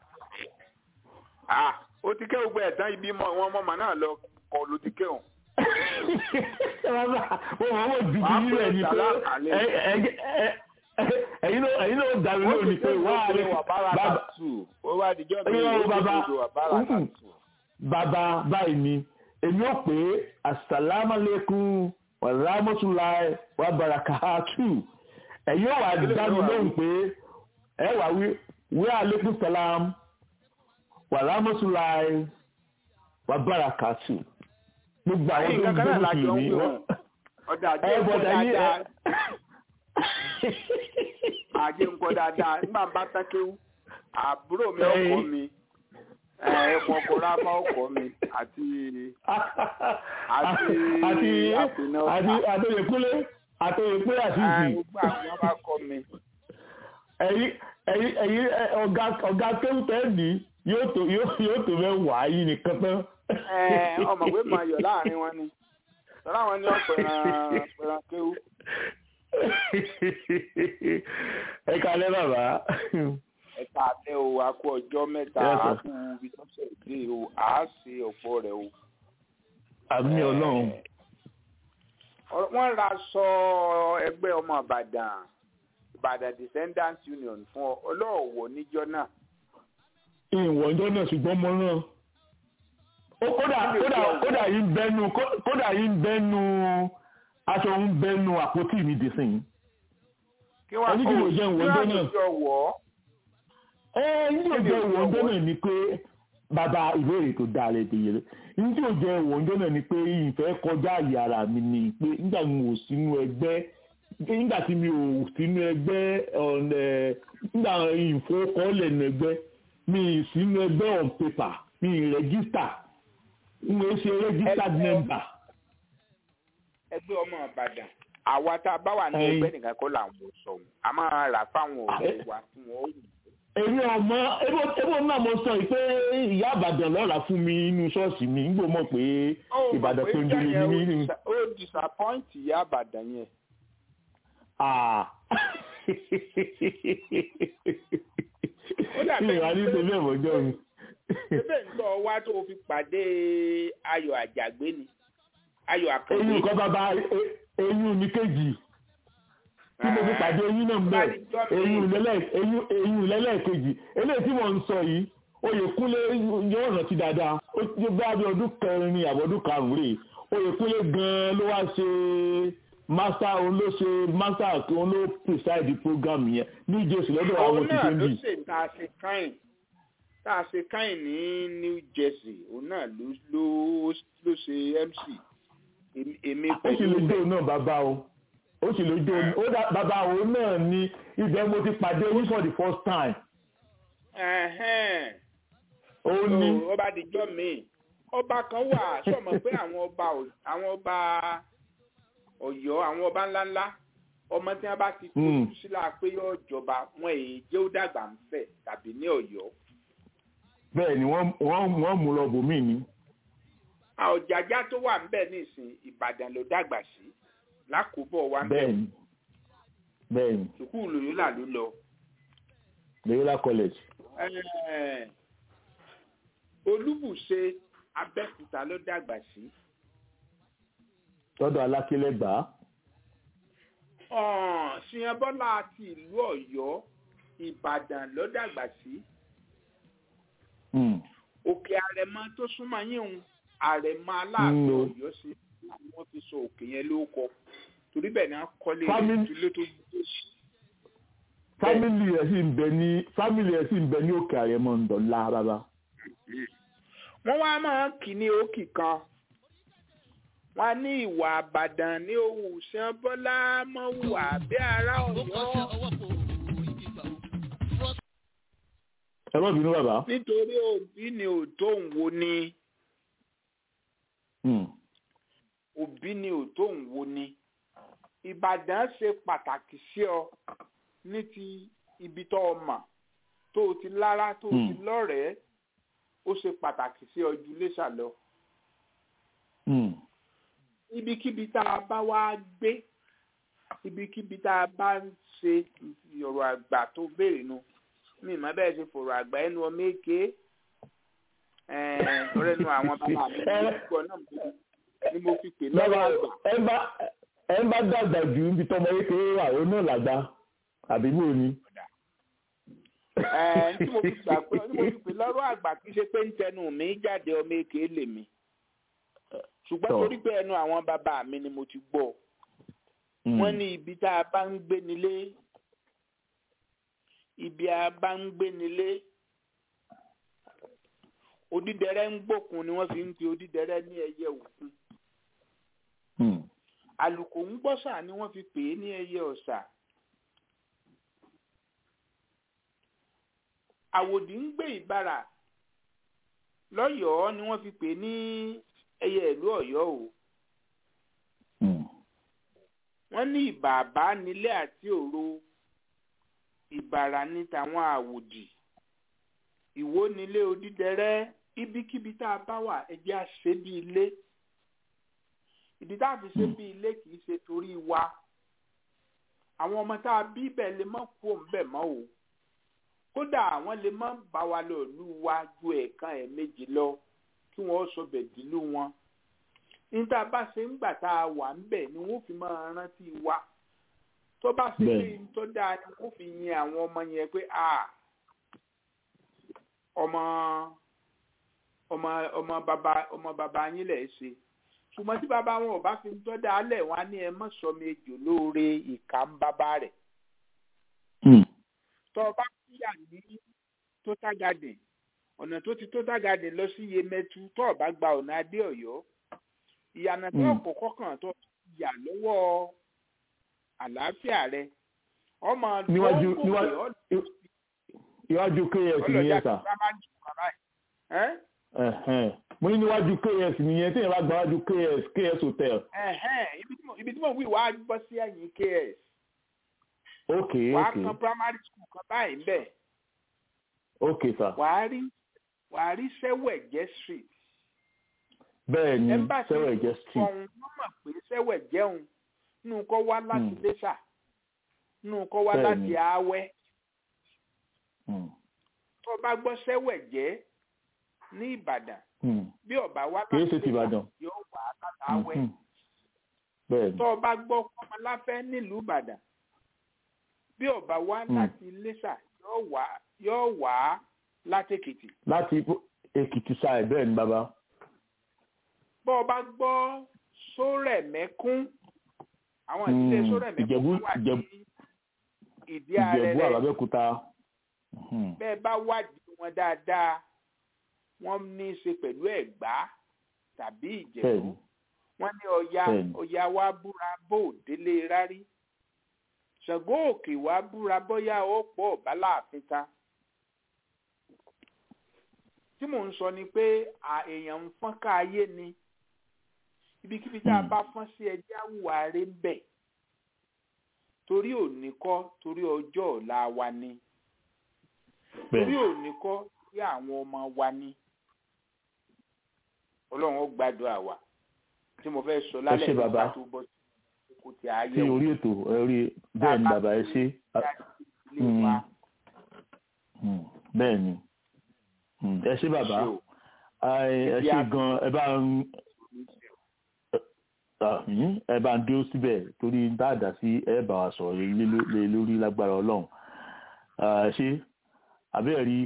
ah ó ti ké gbogbo ẹ̀tàn ibi mọ wọn mọ̀mọ́ náà lọ kọ ló ti ké òun. bàbá mo mọ̀ wọ́n dùdú Wàá yín rẹ̀ ni pé pè é sàlámù ẹ- ẹ- ẹ- ẹ- ẹ̀yin ló ẹ̀yin ló dàbí ó lónìí ti pé ké wá gbogbo rẹ̀ wà bára bàbá kàtù ó wá dijọ́ mi Ẹ̀yin ó ọ̀rọ̀ ti bàbá. gbogbo wà bára Mm-mm. kàtù. bàbá báyìí ni èmi ò pé asalaamualeykum warahmatulahi wabarakatuh ẹ̀yin ò wá Kí ló dá ń mi wá lóhùn wí? pé ẹ wà wí wí aleykum salam warahmatulahi wabarakatuh gbogbo àwọn Ẹ̀yin tó ń kankan gbé náà lájọ ń mùsùlùmí wí wọn. òun. ọ̀dà àjẹ́ ẹ ń kọ́ bọ̀dà yín ẹ dáadáa àjẹ́ ń kọ́ dáadáa nígbà bá tán kéwú àbúrò mi ọkọ Ẹ̀yin. mi ẹ̀ẹ́dẹ̀kùn ọkọ̀ ráfá ọkọ mi àti Àti àti àpènà àti ọ̀tá. àtòyèkúlé àtòyèkúlé àti ìsìn gbogbo àwọn bá kọ́ mi. ẹ̀yin ẹ̀yin ẹ̀yin ẹ, ọ̀gá ọ̀gá kéwùtẹ́ẹ̀dì yóò tó yóò yóò tó mẹ́wàá yìí nìkan tán. Ẹ, ọmọ pé màá yọ láàrin wọn ni tọ́lá wọn ní ọ̀pẹ̀ràn pẹ̀ràn kéwú. ẹ kalẹ́ bàbá. ẹ̀ka àtẹ o a kú ọjọ́ mẹ́ta Yes, a sir. kú ibi tó ṣe dé o à á ṣe ọ̀pọ̀ rẹ̀ o. àmì ọlọ́run Ọ̀rọ̀- wọ́n ra sọ ẹgbẹ́ ọmọ Ìbàdàn Ìbàdàn Descendants Union fún ọ ọlọ́ọ̀wọ̀ níjọ́ náà. ìwọ̀njọ́ náà ṣùgbọ́n mo rán. ó kódà kódà kódà yìí ń bẹ́nu kó- kódà yìí ń bẹ́nu aṣọ ń bẹ́nu àpótí mi dì sìn. kí wọ́n Ẹni kí ló jẹ́ ìwọ̀njọ́ náà? kí wọ́n wọ̀ ọ́. ẹ ní ò jẹ́ ìwọ̀njọ́ náà ni pé bàbá ìbéèrè tó dáa lè dè yẹrẹ ní tí ò jẹ́ ìwọ̀njọ́ náà ni pé ìfẹ́ kọjá àyè ara mi ni pé nígbà tí mo ò sínú ẹgbẹ́ nígbà tí mi ò sínú ẹgbẹ́ ọ̀nà nígbà ìfowókọ́lẹ̀ nínú ẹgbẹ́ mi ì sínú ẹgbẹ́ on paper mi ì rẹ́gísítà n ò ṣe registered Ẹgbẹ́- member. ẹgbẹ́ ọmọ Ìbàdàn àwa tá a bá wà ní Ẹyin. ẹgbẹ́ nìkan kọ́ làwọn ò sọ a máa rà fáwọn ọ̀rẹ́ wa fún wọn ó yìí. èmi ọmọ ebo ebo náà mo sọ yìí pé ìyá àbàdàn lọ́ra fún mi inú ṣọ́ọ̀ṣì mi ń gbọ́ mọ̀ pé ìbàdàn tó ń délé ní nínú. ó disappoint ìyá àbàdàn yẹn. Ah. Ó dàbí mi ìwà ní pé- tẹ̀lé ọ̀mọ́jọ́ mi. ebe ń tọ́ wá tó fi pàdé ayọ̀ àjàgbé ni ayọ̀ àkàndé. eyín nǹkan bàbá e- eyín mi kejì tí mo fi pàdé eyín náà mbẹ eyín lẹ́lẹ́- eyín- eyín lẹ́lẹ́kejì eléyìí tí mo ń sọ yìí oyèkúnlé yóò rántí dáadáa ó ti bá bí ọdún kẹrin ní àbọ̀dún karùn-ún rèé oyèkúnlé gan-an ló wá ṣe master òun ló ṣe master òun ló preside program yẹn ní ìjọsìn lọ́dọ̀ àwọn òun náà òṣìṣẹ́ ló bíi. ṣe tá a ṣe káyìn tá a ṣe káyìn ní New Jersey òun náà ló ló ló ṣe MC Èmi- èmi ó sì pẹ̀lú lè jó náà bàbá o ó sì lè jó ó dá bàbá òun náà ní ibẹ̀ mo ti pàdé yín for the first time Ẹ̀hẹ́n. ó ní So, ọba àdìjọ́ mi ọba kan wà sọmọ pé àwọn ọba ò- àwọn ọba Ọ̀yọ́ àwọn ọba ńláńlá ọmọ tí wọn bá ti Hmm. tójú sílá pé yóò jọba wọn èyí jẹ́ ó dàgbà ń fẹ̀ tàbí ní Ọ̀yọ́ bẹ́ẹ̀ ni wọ́n wọ́n wọ́n mú lọ bòmí ni àwọn ọ̀jàjà tó wà ńbẹ̀ nísìn Ìbàdàn ló dàgbà sí lákòóbọ̀ wa bẹ́ẹ̀ ni bẹ́ẹ̀ ni sùkúù lòyúnlà ló lọ. Loyola college Ẹ̀, olúbùṣe abẹ́òkúta ló dàgbà sí lọ́dọ̀ alákélẹ́gbàá ọ̀n ṣìyànbọ́lá ti ìlú ọ̀yọ́ ìbàdàn ló dàgbà sí Hmm. òkè àrẹ̀mọ tó súnmọ́ yín òun àrẹ̀mọ aláàfin Mm. ọ̀yọ́ sí ni wọ́n fi sọ òkè yẹn lóko torí bẹ́ẹ̀ ni wọ́n kọ́lé Family- ìdílé tó gbé fámìlì ẹ̀ sì ń bẹ ní fámìlì ẹ̀ sì ń bẹ ní òkè àrẹ̀mọ ńdọ̀lá bàbá wọ́n wá máa ń kì ní òkì kan wọ́n á ní ìwà àbàdàn ní òwú ṣìyànbọ́lá mọ́ wà bí ará ó kọ́ sí ọ̀yọ́ ọwọ́ kò ibi ìgbà o. ẹ má bínú bàbá nítorí òbí ni òtó ń wo ni Hmm. òbí ni òtó ń wo ni ìbàdàn ṣe pàtàkì sí ọ ní ti ibi tó o mọ̀ tó o ti lára tó o ti Hmm. lọ́rẹ̀ẹ́ ó ṣe pàtàkì sí ọ ju Iléṣà lọ Hmm. ibikíbi tá a bá wá gbé ibikíbi tá a bá ń ṣe ọ̀rọ̀ àgbà tó béèrè nu mi ìmọ̀ bẹ́ẹ̀ ṣe fọ̀rọ̀ àgbà ẹnu ọmọ èké ọ̀rẹ́ nu àwọn bàbá mi ní ìgbọ́ náà mo- ni mo fi pè lọ́wọ́ bàbá àgbà. ẹ bá ẹ bá dàgbà jù níbi tọmọ kékeré wà ó náà làgbà àbí bò ni. Ẹ, tí mo fi gbà pé tí mo fi pè lọ́rọ̀ àgbà kì í ṣe pé ń tẹnu mi jáde ọmọ èké lè mi ṣùgbọ́n Tọ́. torí pé ẹnu àwọn bàbá mi ni mo ti gbọ́ Hmm. wọ́n ní ibi tá a bá ń gbé nílé ibi a bá ń gbé nílé odídẹrẹ́ ń gbókun ni wọ́n fi ń pe odídẹrẹ́ ní ẹyẹ òkun Hmm. àlùkò ń gbọ́sà ni wọ́n fi pè é ní ẹyẹ ọ̀sà àwòdì ń gbé ìbàrà lọ́yọ̀ọ́ ni wọ́n fi pè é ní ẹyẹ ìlú ọ̀yọ́ o Hmm. wọ́n ní ìbàbá nílé àti òro ìbàrà ní tàwọn àwòdì ìwó nílé odídẹrẹ́ ibikíbi tá a bá wà ẹjẹ́ á ṣe bí ilé ìdí tá a fi ṣe bí ilé kì í ṣe torí wa àwọn ọmọ tá a bí bẹ́ẹ̀ lè má kú òǹbẹ̀ mọ́ o kódà àwọn lè má bá wa lọ lù wá ju ẹ̀ẹ̀kan ẹ̀ẹ̀mejì lọ kí wọ́n sọ bẹ̀dìlú wọn níta bá ṣe ń gbà tá a wà ń bẹ̀ ni wọ́n fi máa rántí wa tó bá ṣe pé Bẹ́ẹ̀ni. n tó dáa ni wọ́n fi yin àwọn ọmọ yẹn pé a ọmọ ọmọ ọmọ bàbá ọmọ bàbá yín lẹ̀ ṣe ṣùgbọ́n tí bàbá wọn ò bá fi ń tọ́ dáa lẹ̀ wọ́n á ní ẹ mọ̀ sọ mi ejò lóore ìka ń bàbá rẹ̀ Hmm. tó o bá kúyà ní total garden ọ̀nà tó ti total garden lọ sí yemẹtu tó o bá gba ọ̀nà adé ọ̀yọ́ ìyànà tó Mm. ọ̀pọ̀ kọ̀ọ̀kan tó yà lọ́wọ́ àlàáfíà rẹ ọmọ Níwájú- tó ń níwájú- gòkè iwájú ks ọlọ́jà nìyẹn tó sà bá máa ń jù kàrá ẹ̀ Ẹ̀hẹ́n. mo ní níwájú ks nìyẹn tí yẹn bá gba wájú ks ks hotel ẹ̀hẹ́n ibi tí mo- ibi tí mo wí wàá bọ́ sí ẹ̀yìn ks ok wàá ok kan primary school kan báyìí ń bẹ̀ ok sà wàá rí wàá rí sẹ́wẹ̀jẹ́ street bẹ́ẹ̀ ni ẹmbàsí sẹ́wẹ̀ jẹ́ street ọ̀hún wọ́n mọ̀ pé sẹ́wẹ̀ jẹun nínú kọ́ wá láti Hmm. lẹ́sà nínú kọ́ wá Bẹ́ẹ̀ni. láti àwẹ́ Hmm. tó bá gbọ́ sẹ́wẹ̀ jẹ́ ní ìbàdàn Hmm. bí ọba wá kì í láti ṣe ti Ìbàdàn yóò wá láti àwẹ́ Mhm. bẹ́ẹ̀ ni tó bá gbọ́ kọ́mọláfẹ́ nílùú ìbàdàn bí ọba wá Hmm. láti lẹ́sà yóò wá yóò wá látèkìtì láti èkìtì side bẹ́ẹ̀ ni bàbá bọ́ ọ bá gbọ́ sórẹ̀mẹ́kún àwọn ìdílé Hmm. sórẹ̀mẹ́kún Ìjẹ̀bú- wà ní Ìjẹ̀bú- ìdí ààrẹ ìjẹ̀bú rẹ̀ àbábẹ́kúta Mhm. bẹ́ẹ̀ bá wádìí wọn dáadáa wọ́n ní í ṣe pẹ̀lú ẹ̀gbá tàbí bẹ́ẹ̀ ìjẹ̀bú ni wọ́n ní ọya Bẹ́ẹ̀ni. ọya wa búra bó ò délé rárí ṣàngó òkè wa búra bóyá ó pọ̀ ọ̀bá láàfin ta tí mò ń sọ ni pé à èèyàn ń fọ́n ká ayé ni ibikíbi tá a Hmm. bá fọ́n sí ẹjẹ́ àwùwà rẹ̀ ń bẹ̀ torí òní kọ́ torí ọjọ́ ọ̀la wa ni bẹ́ẹ̀ torí ni òní kọ́ torí àwọn ọmọ wa ni ọlọ́run ó gbàdúrà wa tí mo fẹ́ sọ lálẹ́ ṣé nípa bàbá. tó bọ́ sí kò tí sí ààyè wò orí ètò orí bẹ́ẹ̀ ni bàbá ẹ ṣe ilé wa Hmm. bẹ́ẹ̀ ni Hmm. ẹ ṣe bàbá ṣe o. ẹ ṣe gan ẹ bá ń ẹ bá ń dúró síbẹ̀ torí dáadáa sí ẹ bá wa sọ̀rọ̀ lé lórí lágbára ọlọ́run ṣé àbẹ́ẹ̀ rí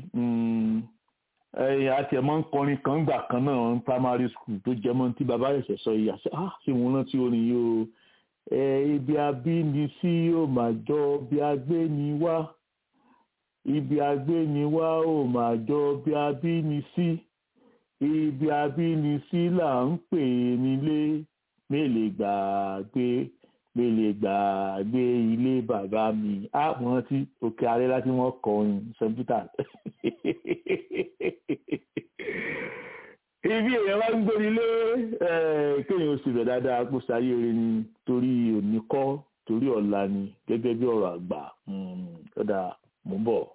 àti ẹ̀mọ́ ń kọrin kan gbà kan náà ní primary school tó jẹ́ mọ́ tí bàbá ẹ̀sẹ̀ sọ yìí àṣẹ ah ṣé mo rántí orin yìí o ẹ ibi abíni sí yóò máa jọ bí agbé ni wá ibi agbé ni wá ò máa jọ bí abíni sí ibi abíni sí là ń pè nílé mélè gbàgbé mélè gbàgbé ilé bàbá mi á wọ́n ti òkè alẹ́ láti wọ́n kọrin sẹ́ńtítà ibi èèyàn bá ń gbóni lé kéèyàn oṣù rẹ̀ dáadáa kó sáyé rẹ̀ ni torí òní kọ́ torí ọ̀la ni gẹ́gẹ́ bí ọ̀rọ̀ àgbà ọ̀dà mò ń bọ̀.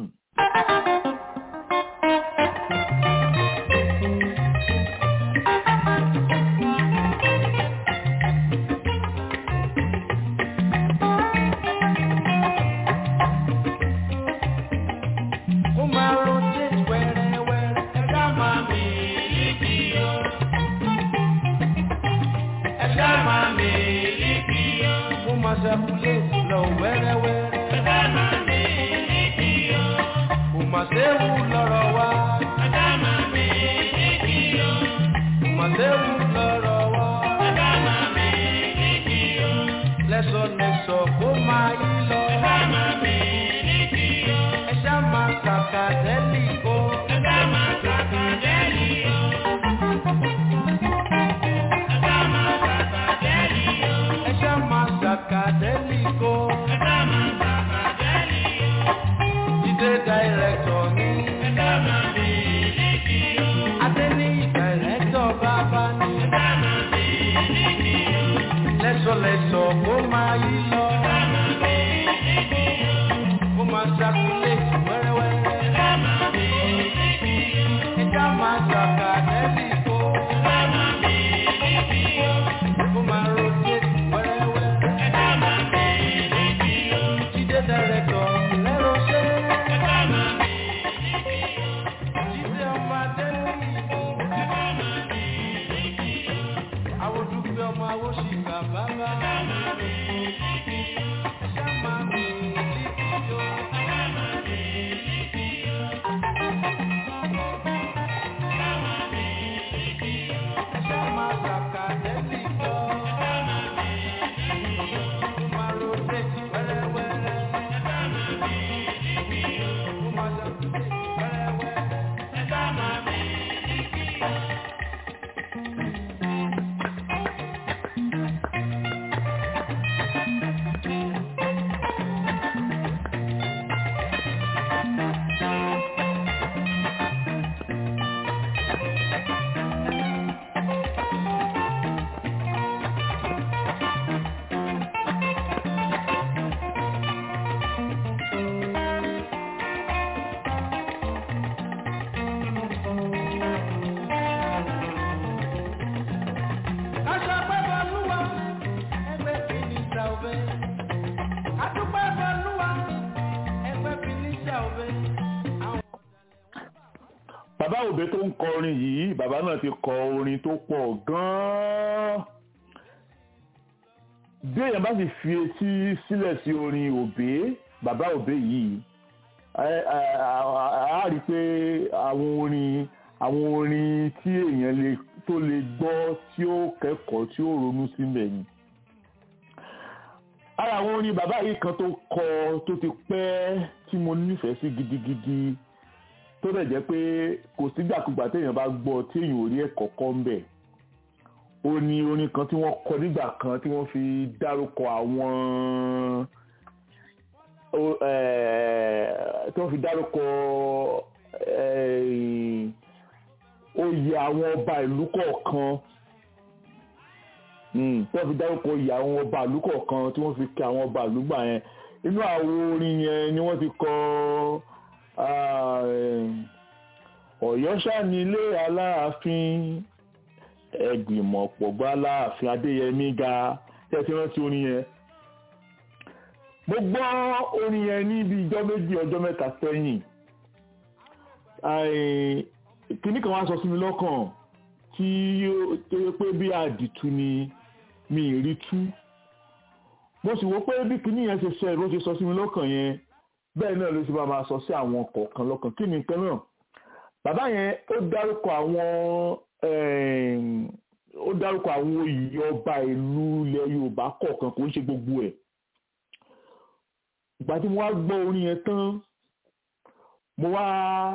bàbá òbí tó ń kọ orin yìí bàbá náà ti kọ orin tó pọ̀ gan-an bí èèyàn bá sì fi etí sílẹ̀ sí orin òbí bàbá òbí yìí a rí i pé àwọn orin àwọn orin tí èèyàn lè tó lè gbọ́ tí ó kẹ́kọ̀ọ́ tí ó ronú sílẹ̀ ni ara àwọn orin bàbá yìí kan tó kọ tó ti pẹ́ tí mo nífẹ̀ẹ́ sí gidigidi tó dẹ̀ jẹ́ pé kò sígbàkúgbà téèyàn bá gbọ́ tí èèyàn ò rí ẹ̀kọ́ kọ́ ń bẹ̀ ó ní orin kan tí wọ́n kọ nígbà kan tí wọ́n fi dárúkọ àwọn tí wọ́n fi dárúkọ oyè àwọn ọba ìlú kọ̀ọ̀kan tí wọ́n fi dárúkọ oyè àwọn ọba ìlú kọ̀ọ̀kan tí wọ́n fi kí àwọn ọba ìlú gbà yẹn inú àwọn orin yẹn ni wọ́n ti kọ ọ̀yọ́ ṣànílé aláàfin ẹgbìmọ̀ pọ̀gbọ́ aláàfin adéyẹmí ga tẹ́tí rántí orin yẹn mo gbọ́ orin yẹn ní ibi ìjọ méjì ọjọ́ mẹ́ta sẹ́yìn kinní kan wá sọ sí mi lọ́kàn tí ó tó yẹ pé bí àdìtú ni mi ì rí tú mo sì wò pé bí kinní yẹn ṣe ṣe ló ṣe sọ sí mi lọ́kàn yẹn bẹ́ẹ̀ náà ló ṣe máa máa sọ sí àwọn kọ̀ọ̀kan lọ́kàn kí ni nǹkan náà bàbá yẹn ó dárúkọ àwọn em, ó dárúkọ àwọn oyè ọba ìlú ilẹ̀ Yorùbá kọ̀ọ̀kan kò ń ṣe gbogbo ẹ̀ ìgbà tí mo wá gbọ́ orin yẹn tán mo wá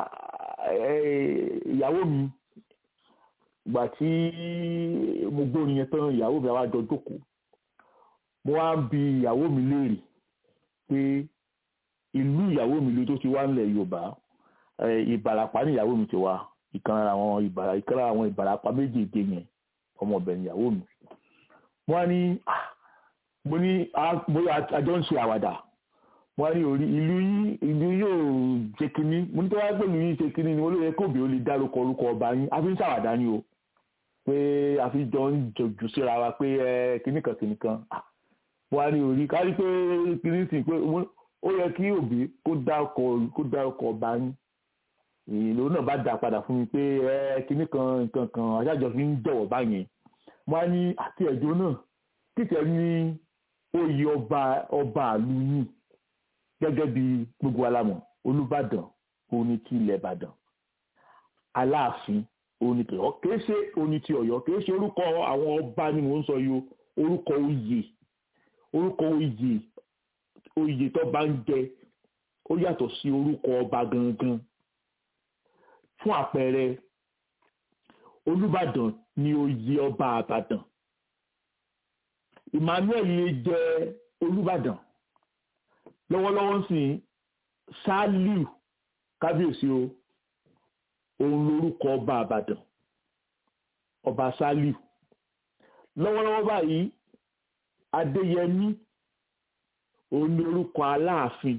eh, ìyàwó mi ìgbà tí mo gbọ́ orin yẹn tán ìyàwó mi àwa jọ jókòó mo wá ń bi ìyàwó mi léèrè pé ìlú ìyàwó mi ló tó ti wá nílẹ̀ Yorùbá eh, Ìbàràpá ní ìyàwó mi ti wá ìkan lára àwọn ìbàrà ìkan lára àwọn Ìbàràpá méjèèjì yẹn ọmọbìnrin ìyàwó mi mo wá ní ah, mo ní ah, mo àjọ ń ṣe àwàdà wọ́n ní orí ìlú yín ìlú yóò ṣe kínní mo ní tó wáá pẹ̀lú yín ṣe kínní ni wọ́n ló yẹ kóbi ó lè dárúkọ orúkọ ọba yín a fi ń ṣàwàdà ni o pé a fi jọ ń jòjò síra wa pé ẹ kínní kan kínní kan Ah, wọ́n á ní orí kárí pé kínní sì pé wọ́n- ó yẹ kí òbí kó dárúkọ kó dárúkọ ọba yín ìlú náà bá dá padà fún mi pé ẹ kínní kan nǹkan kan aṣáájọ fi ń jọ̀wọ́ báyẹn wọ́n á ní àti ẹ̀jọ́ náà kíkẹ́ ní oyè ọba ọba àlú yìí gẹ́gẹ́ bí gbogbo alamọ̀ olùbàdàn òun ni ti ilẹ̀ ìbàdàn aláàfin òun ni tìọ́ kìí ṣe òun ni ti ọ̀yọ́ kìí ṣe orúkọ àwọn ọba ni mò ń sọ yìí o orúkọ oyè orúkọ oyè oyè tó bá ń jẹ ó yàtọ̀ sí orúkọ ọba gangan fún àpẹẹrẹ olùbàdàn ni oyè ọba àbàdàn emmanuel lè jẹ olùbàdàn lọ́wọ́lọ́wọ́ sí ṣáálíù kábíyèsí o òun lorúkọ ọba àbàdàn ọba ṣáálíù lọ́wọ́lọ́wọ́ báyìí adéyẹmí òun lorúkọ aláàfin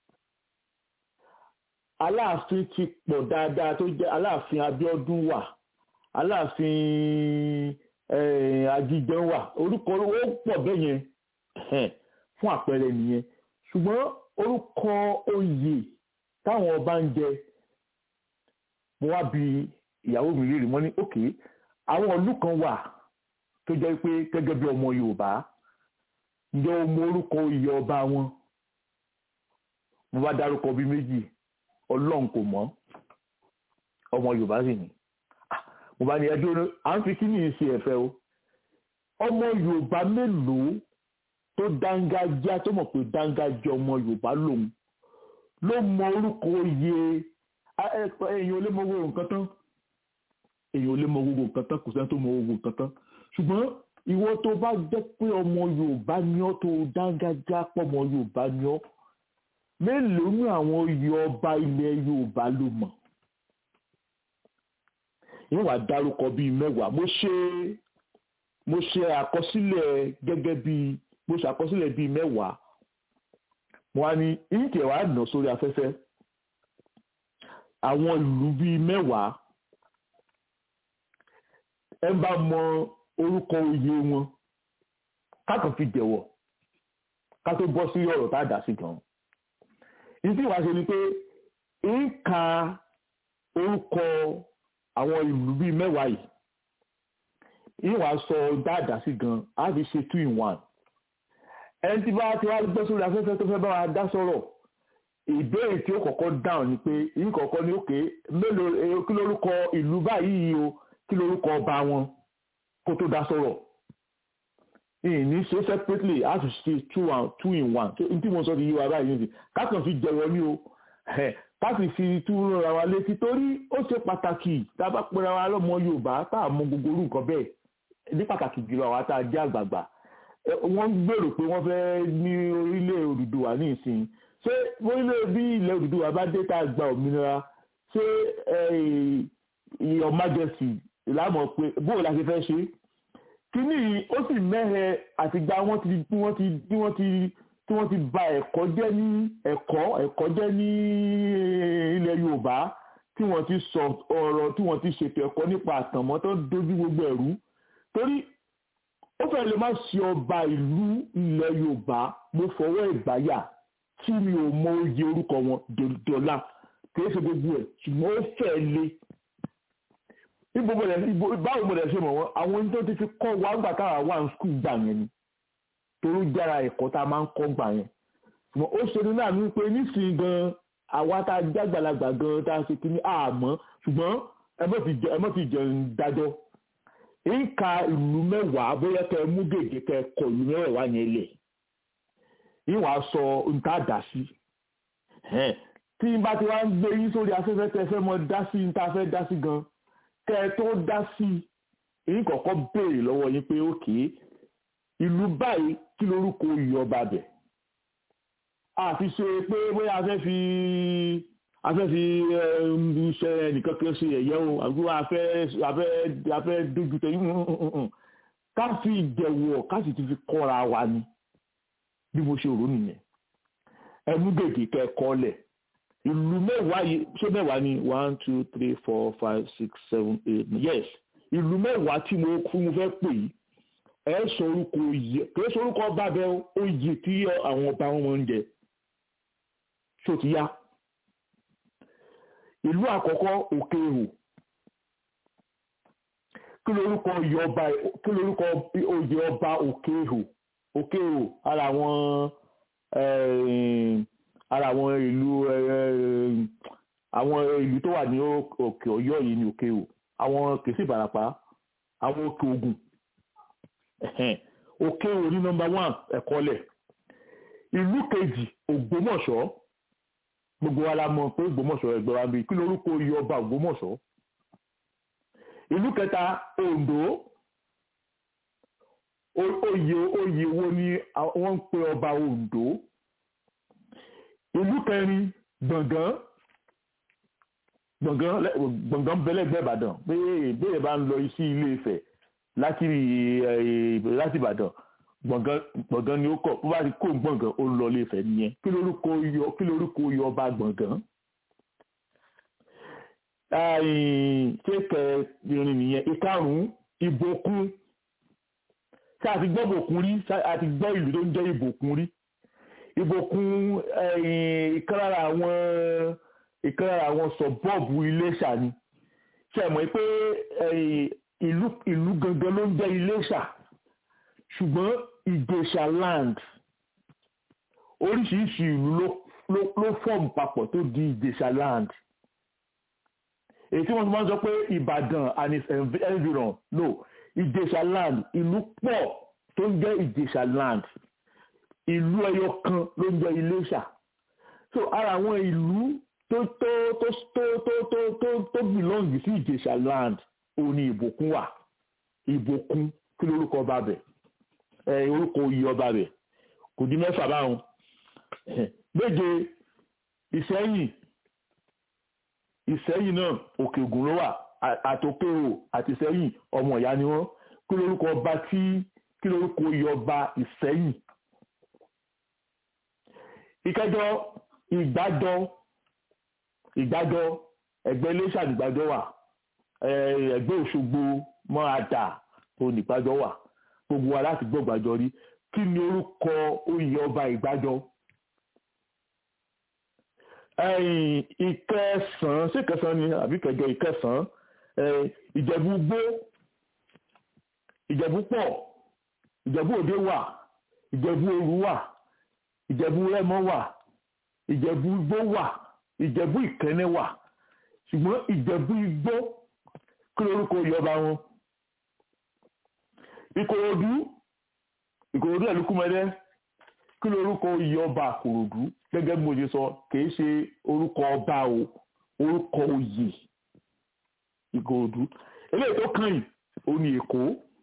aláàfin ti pọ̀ dáadáa tó jẹ́ aláàfin abíọ́dún wà aláàfin eh, ajíjẹun wà orúkọ ó pọ̀ bẹ́ẹ̀ yẹn ẹ̀hẹ́n, fún àpẹẹrẹ nìyẹn ṣùgbọ́n orúkọ oyè táwọn ọba ń jẹ mo wá bi ìyàwó mi léèrè wọ́n ní òkè àwọn ìlú kan wà tó jẹ́ pé gẹ́gẹ́ bí ọmọ Yorùbá ǹjẹ́ o mọ orúkọ oyè ọba wọn mo bá dárúkọ bíi méjì Ọlọ́run kò mọ̀ ọmọ Yorùbá sì ni Ah, mo bá ní ẹjọ́ ní à ń fi kí ni ìṣe ẹ̀fẹ́ o ọmọ Yorùbá mélòó tó dángájá tó mọ̀ pé dángájá ọmọ Yorùbá lòun ló mọ orúkọ oyè a- ẹ- èèyàn ò lè mọ gbogbo nǹkan tán èèyàn ò lè mọ gbogbo nǹkan tán kò sẹ́ni tó mọ gbogbo nǹkan tán ṣùgbọ́n ìwọ tó bá jẹ́ pé ọmọ Yorùbá ni ọ́ tó dángájá pọ̀ ọmọ Yorùbá ni ọ́ mélòó ní àwọn oyè ọba ilẹ̀ Yorùbá ló mọ̀ ìwọ̀n wà dárúkọ bíi mẹ́wàá mo ṣe mo ṣe àkọsílẹ̀ gẹ́gẹ́ bíi mo ṣe àkọsílẹ̀ bíi mẹ́wàá mo wá ní ìǹkẹ̀ wàá nà sórí afẹ́fẹ́ àwọn ìlú bíi mẹ́wàá ẹ bá mọ orúkọ oyè wọn kákan fi jẹ̀wọ̀ ká tó bọ́ sí ọ̀rọ̀ tá a dà sí gan ìdí ìwà ṣe ni pé ń ka orúkọ àwọn ìlú bíi mẹ́wàá yìí ìwà sọ dáadáa sí gan á fi ṣe two in one ẹni tí bá ti wá gbọ́ sórí afẹ́fẹ́ tó fẹ́ bá wa dá sọ̀rọ̀ ìbéèrè tí ó kọ́kọ́ dáhùn ni pé yìí kọ́kọ́ ní òkè mélòó eh, kí lórúkọ ìlú báyìí o kí lórúkọ ọba wọn kó tó dá sọ̀rọ̀ ìní ṣe separately á fi ṣe two and two in one tí mo sọ ti yí wa báyìí nìyí kákan fi jẹ̀wọ́ ní o káàsì fi túró ra wa létí torí ó ṣe pàtàkì tá a bá pera wa lọ́mọ Yorùbá tá a mọ gbogbo orú nǹkan bẹ́ẹ̀ ní pàtàkì jùlọ àwa tá a jẹ́ àgbààgbà wọ́n gbèrò pé wọ́n fẹ́ ní orílẹ̀ Odùduwà ní ìsìn ṣé orílẹ̀ bí ilẹ̀ Odùduwà bá dé tá a gba òmìnira ṣé your majesty lámọ̀ pé bóò la ṣe fẹ́ ṣe kíní ó sì mẹ́hẹ àtìgbà wọ́n ti bí wọ́n ti bí wọ́n ti tí wọ́n ti bà ẹ̀kọ́ jẹ́ ní ẹ̀kọ́ ẹ̀kọ́ jẹ́ ní ilẹ̀ Yorùbá tí wọ́n ti sọ ọ̀rọ̀ tí wọ́n ti ṣètò ẹ̀kọ́ nípa àtànmọ́ tó dojú gbogbo ẹ̀rú torí ó fẹ́ lè má ṣe ọba ìlú ilẹ̀ Yorùbá mo fọwọ́ ìgbáyà tí mi ò mọ oyè orúkọ wọn dọ́là kìí ṣe gbogbo ẹ̀ ṣùgbọ́n ó fẹ́ lé ibo mo dẹ̀ ibo báwo mo dẹ̀ ṣe mọ̀ wọ́n àwọn ohun tó ti fi kọ́ wa ńgbà táwa wà ní skul gbà yẹn ni torí jára ẹ̀kọ́ tá a máa ń kọ́ gbà yẹn ṣùgbọ́n ó ṣe ní náà ní pé nísìnyí gan àwa tá a jágbàlagbà gan tá a ṣe kí ní àmọ́ ṣùgbọ́n ẹ mọ̀ ti jẹ ẹ mọ̀ ti jẹ ń dájọ́ ń ka ìlú mẹ́wàá bóyá kẹ́ ẹ mú gègé kẹ́ ẹ kọ ìlú mẹ́wàá yẹn lẹ̀ ìwà sọ ń tá a dà sí tí n bá ti wá ń gbé yín sórí afẹ́fẹ́ tẹ́ fẹ́ mọ dá sí n tá a fẹ́ dá sí gan kẹ́ ẹ tó dá sí èyí kọ̀ọ̀kan béèrè lọ́wọ́ yín pé ókè ìlú báyìí kí lorúkọ oyè ọba bẹ̀ àfi ṣe pé bóyá a fẹ́ fi a fẹ́ fi ṣe ẹnìkan kan ṣe ẹ̀yẹ́ o àbí a fẹ́ a fẹ́ a fẹ́ dojú tẹ ká fi ìjẹ̀wọ̀ ká sì ti fi kọ́ra wa ni bí mo ṣe rò nìyẹn ẹ mú gègé kẹ́kọ̀ọ́ lẹ̀ ìlú mẹ́wàá yìí ṣé mẹ́wàá ni one two three four five six seven eight yes ìlú mẹ́wàá tí mo kú mo fẹ́ pè yìí ẹ sọ orúkọ oyè kìí sọ orúkọ ọba bẹ oyè tí àwọn ọba wọn máa ń jẹ ṣó ti yá ìlú àkọ́kọ́ òkè ihò kí lorúkọ oyè ọba kí lorúkọ oyè ọba òkè ihò òkè ihò ara àwọn ara àwọn ìlú àwọn ìlú tó wà ní òkè Ọ̀yọ́ yìí ní òkè ihò àwọn kìí sí Ìbàràpá àwọn òkè Ògùn òkè ihò ní nọ́mbà one ẹ̀kọ́lẹ̀ ìlú kejì Ògbómọ̀ṣọ́ gbogbo wa la mọ̀ pé Ògbómọ̀ṣọ́ ẹgbẹ́ wa bí kí lorúkọ oyè ọba Ògbómọ̀ṣọ́ ìlú kẹta Oǹdó oyè oyè wo ni wọ́n ń pe ọba Oǹdó ìlú kẹrin Gbọ̀ngán gbọ̀ngàn gbọ̀ngàn bẹ́lẹ́gbẹ́ Ìbàdàn pé ìbéèrè bá ń lọ sí Ilé Ifẹ̀ láti láti Ìbàdàn gbọ̀ngàn gbọ̀ngàn ni ó kọ̀ bó bá ti kó gbọ̀ngàn ó lọ Ilé Ifẹ̀ nìyẹn kí lórúkọ yọ kí lórúkọ yọ ọba gbọ̀ngàn. kéèkẹ́ irin nìyẹn ìkarùn-ún ìbòkun ṣé a ti gbọ́ ìbòkun rí a ti gbọ́ ìlú tó ń jẹ́ ìbòkun rí ìbòkun ìkan lára àwọn ìkan lára àwọn sọ̀bọ́ọ̀bù Iléṣà ni ṣe mọ̀ pé ìlú ìlú gangan ló ń jẹ́ Iléṣà ṣùgbọ́n Ìjẹ̀ṣà land oríṣiríṣi ìlú ló ló ló fọ́ọ̀mù papọ̀ tó di Ìjẹ̀ṣà land èyí tí wọ́n ti máa ń sọ pé Ìbàdàn and its environ no Ìjẹ̀ṣà land ìlú pọ̀ tó ń jẹ́ Ìjẹ̀ṣà land ìlú ẹyọ kan ló ń jẹ́ Iléṣà so ara àwọn ìlú tó tó tó tó tó tó tó tó bìlọ́ǹgì sí Ìjẹ̀ṣà land òun ni Ìbòkun wà Ìbòkun kí lórúkọ ọba bẹ̀ ẹ orúkọ oyè ọba bẹ̀ kò di mẹ́fà báwọn méje Ìṣẹ́yìn Ìṣẹ́yìn náà Òkè Ògùn ló wà àtòkèrò àti Ìṣẹ́yìn ọmọ ìyá ni wọ́n kí lórúkọ ọba tí kí lórúkọ oyè ọba Ìṣẹ́yìn ìkẹjọ ìgbàjọ ìgbàjọ ẹgbẹ́ iléṣà nígbàjọ wà ẹgbẹ́ òṣogbo mọ àdà òun ìgbàjọ wà gbogbo wa láti gbọ́ ìgbàjọ rí kí ni orúkọ oyè ọba ìgbàjọ. ìkẹsàn sí ìkẹsàn ni àbí kẹjọ ìkẹsàn ìjẹ̀bú gbó ìjẹ̀bú pọ̀ ìjẹ̀bú òde wà ìjẹ̀bú òru wà ìjẹ̀bú rẹ́mọ wà ìjẹ̀bú igbó wà ìjẹ̀bú ìkẹ́nẹ́ wà ṣùgbọ́n ìjẹ̀bú igbó kí lórúkọ yọba wọn. ìkòròdú ìkòròdú ẹ̀lúkúmẹ́dẹ́ kí lórúkọ yọba àkòròdú gẹ́gẹ́ bí mo ṣe sọ kìí ṣe orúkọ ọba o orúkọ oyè ìkòròdú eléyìí tó kàn yìí ó ní èkó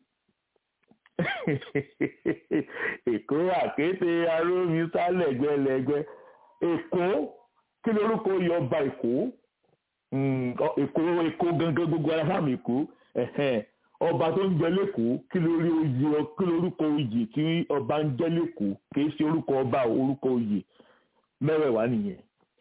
èkó àkété arómi sálẹ̀gbẹ́lẹ́gbẹ́ èkó kí lorúkọ oyè ọba èkó èkó èkó gangan gbogbo ara fáàmì èkó ọba tó ń jẹ lẹ́kọ̀ọ́ kí lórí oyè kí lorúkọ oyè tí ọba ń jẹ lẹ́kọ̀ọ́ kìí ṣe orúkọ ọba orúkọ oyè mẹ́wẹ̀ẹ̀wá nìyẹn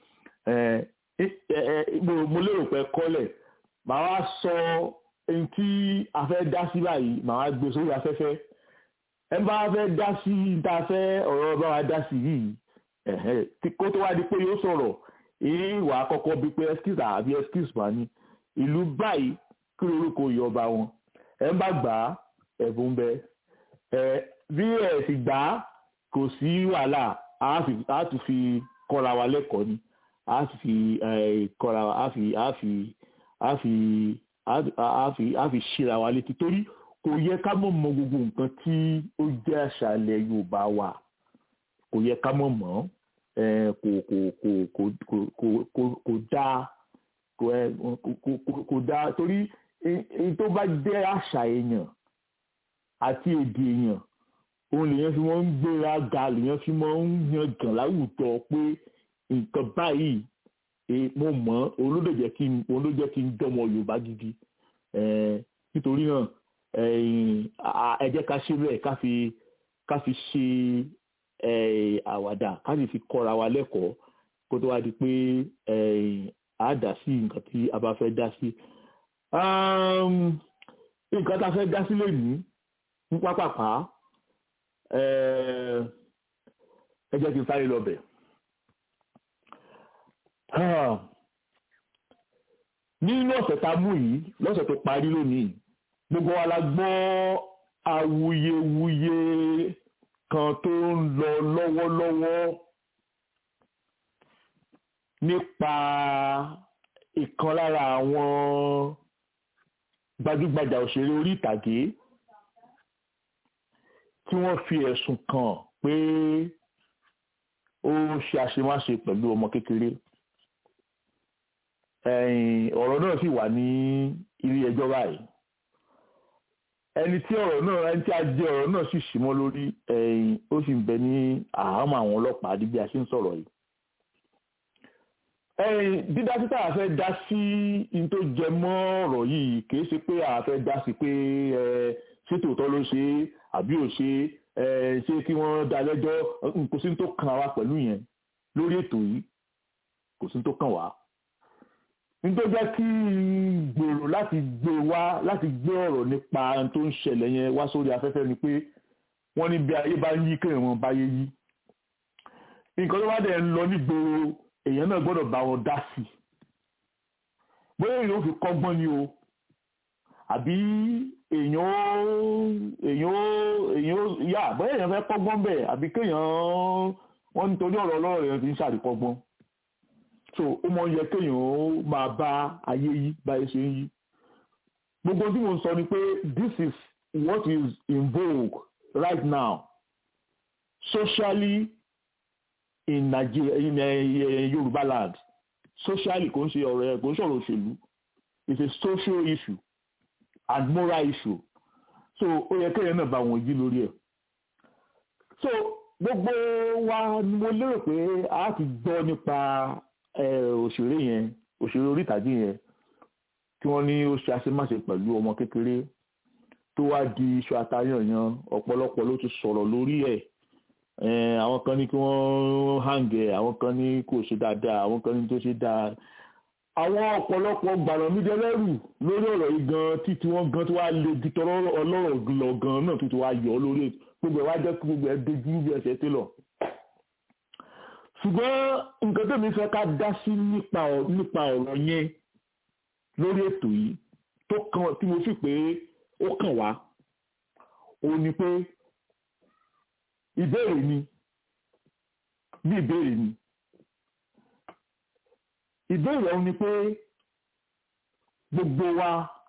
mo lérò pé kọ́lẹ̀ màá wá sọ ẹni tí a fẹ́ dá sí báyìí màá wá gbé sórí afẹ́fẹ́ ẹ bá fẹ́ dá sí tá a fẹ́ ọ̀rọ̀ bá wa dá sí yìí kó tó wá di pé yóò sọ̀rọ̀ èyí wà á kọ́kọ́ bí pé excuse àbí excuse wà ní ìlú báyìí kí kí lórúkọ oyè ọba wọn ẹ ń bá gbà á ẹ̀bùn bẹ ẹ bí ẹ sì gbà á kò sí wàhálà á fi- á tún fi kọ́ra wa lẹ́kọ̀ọ́ ni á sì fi eh, kọ́ra wa á fi á fi á fi á á fi á fi ṣíra wa létí torí kò yẹ ká mọ̀ mọ̀ gbogbo nǹkan tí ó jẹ́ àṣà ilẹ̀ Yorùbá wa kò yẹ ká mọ̀ mọ̀ eh, kò kò kò kò kò kò kò kò dáa kò ẹ kò kò- kò- kò dáa torí e- èyí tó bá jẹ́ àṣà èèyàn àti èdè èèyàn òun lèèyàn fi máa ń gbéra ga lèèyàn fi máa ń yan gàn láwùjọ pé nǹkan báyìí eh, mo mọ̀ ọ́, òun ló dẹ̀ jẹ́ kí n òun ló jẹ́ kí n dọ́mọ Yorùbá gidi Eh, nítorí náà eh, a- ẹ jẹ́ ká ṣe bẹ́ẹ̀ ká fi ká fi ṣe eh, àwàdà ká sì fi kọ́ra wa lẹ́kọ̀ọ́ kó tó wá di pé eh, a dá sí nǹkan tí a bá fẹ́ dá sí. Um, nǹkan tá a fẹ́ dá sí lónìí ní pápápá eh, ẹ jẹ́ kí n sáré lọ bẹ̀. Ah, nínú ọ̀sẹ̀ tá a mú yìí lọ́sẹ̀ tó parí lónìí gbogbo wa la gbọ́ awuyewuye kan tó ń lọ lọ́wọ́lọ́wọ́ nípa ìkan lára àwọn gbajúgbajà òṣèré orí ìtàgé tí wọ́n fi ẹ̀sùn kàn pé ó ṣe àṣemáṣe pẹ̀lú ọmọ kékeré ẹ̀yìn ọ̀rọ̀ náà sì wà ní ilé ẹjọ́ báyìí ẹni tí ọ̀rọ̀ náà ẹni tí a jẹ́ ọ̀rọ̀ náà sì sì mọ́ lórí ẹ̀yìn ó sì ń bẹ ní àhámọ́ àwọn ọlọ́pàá di bí a ṣe ń sọ̀rọ̀ yìí ẹ̀yìn dídá títà àfẹ́ dá sí in tó jẹ mọ́ ọ̀rọ̀ yìí kìí ṣe pé àfẹ́ dá sí pé ẹ ṣé tòótọ́ ló ṣe é àbí ò ṣe é ẹ ṣé kí wọ́n dá lẹ́jọ́ kò sí ní tó kàn wá pẹ̀lú yẹn lórí ètò yìí kò sí ní tó kàn wá nítorí jẹ́ kí n gbèrò láti gbé wá láti gbé ọ̀rọ̀ nípa ohun tó ń ṣẹlẹ̀ yẹn wá sórí afẹ́fẹ́ ni pé wọ́n ní bí ayé bá ń yí kéèyàn wọn báyé yí nǹkan tó bá dẹ̀ ń lọ nígboro èèyàn náà gbọ́dọ̀ bá wọn dá sí i bóyá èèyàn ò fi kọ́gbọ́n ni o àbí èèyàn ó èèyàn ó èèyàn ó yá bóyá èèyàn fẹ́ kọ́gbọ́n bẹ́ẹ̀ àbí kéèyàn wọ́n nítorí ọ̀rọ̀ ọlọ́rọ̀ èèyàn ti ń ṣàríkọ́gbọ́n so ó mọ yẹ kéèyàn ó máa bá ayé yí báyé ṣe ń yí gbogbo tí mo ń sọ ni pé this is what is in vogue right now socially in Nigeria in uh, Yorùbá land socially kò ń ṣe ọ̀rọ̀ ẹ̀ kò ń ṣọ̀rọ̀ òṣèlú it's a social issue and moral issue so ó yẹ kéèyàn náà bá wọn yí lórí ẹ̀ so gbogbo wa ni mo lérò pé a ti gbọ́ nípa òṣèré yẹn òṣèré orí ìtàgé yẹn tí wọ́n ní ó ṣe àṣemáṣe pẹ̀lú ọmọ kékeré tó wá di iṣu àtayànyàn ọ̀pọ̀lọpọ̀ ló ti sọ̀rọ̀ lórí ẹ̀ àwọn kan ní kí wọ́n hàǹgẹ̀ àwọn kan ní kò ṣe dáadáa àwọn kan ní tó ṣe dáa àwọn ọ̀pọ̀lọpọ̀ gbàràn mídẹ́ lẹ́rù lórí ọ̀rọ̀ yìí gan títí wọ́n gan tó wá lè di tọrọ ọlọ́rọ̀ lọ gan náà tó ti wá yọ lórí gbogbo ẹ̀ wá jẹ́ kí gbogbo ẹ̀ dojú bí ẹsẹ̀ télọ̀ ṣùgbọ́n nǹkan tó mi fẹ́ ká dá sí nípa ọ̀rọ̀ yẹn lórí ètò yìí tó kàn tí mo fi pé ó kàn wá òun ni pé ìbéèrè ni bí ìbéèrè ni ìbéèrè ọ̀hún ni pé gbogbo wa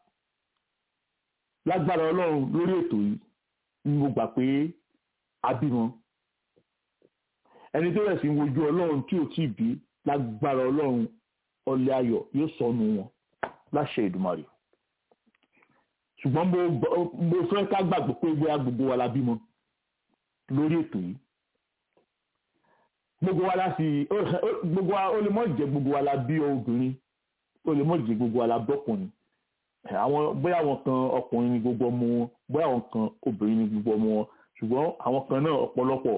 lágbára ọlọ́run lórí ètò yìí ni mo gbà pé a bímọ ẹni tó rẹ̀ sí wojú ọlọ́run tí ò tíì bí lágbára ọlọ́run ọlẹ ayọ̀ yóò sọnù wọn láṣẹ Èdùmàrè ṣùgbọ́n mo fẹ́ ká gbàgbọ́ pé bóyá gbogbo wa la bímọ lórí ètò yìí gbogbo wa la sì gbogbo wa ó lè mọ̀ jẹ́ gbogbo wa la bí obìnrin ó lè mọ̀ jẹ́ gbogbo wa la bọ́kùnrin àwọn bóyá àwọn kan ọkùnrin ni gbogbo ọmọ wọn bóyá àwọn kan obìnrin ni gbogbo ọmọ wọn ṣùgbọ́n àwọn kan náà ọ̀pọ̀lọpọ̀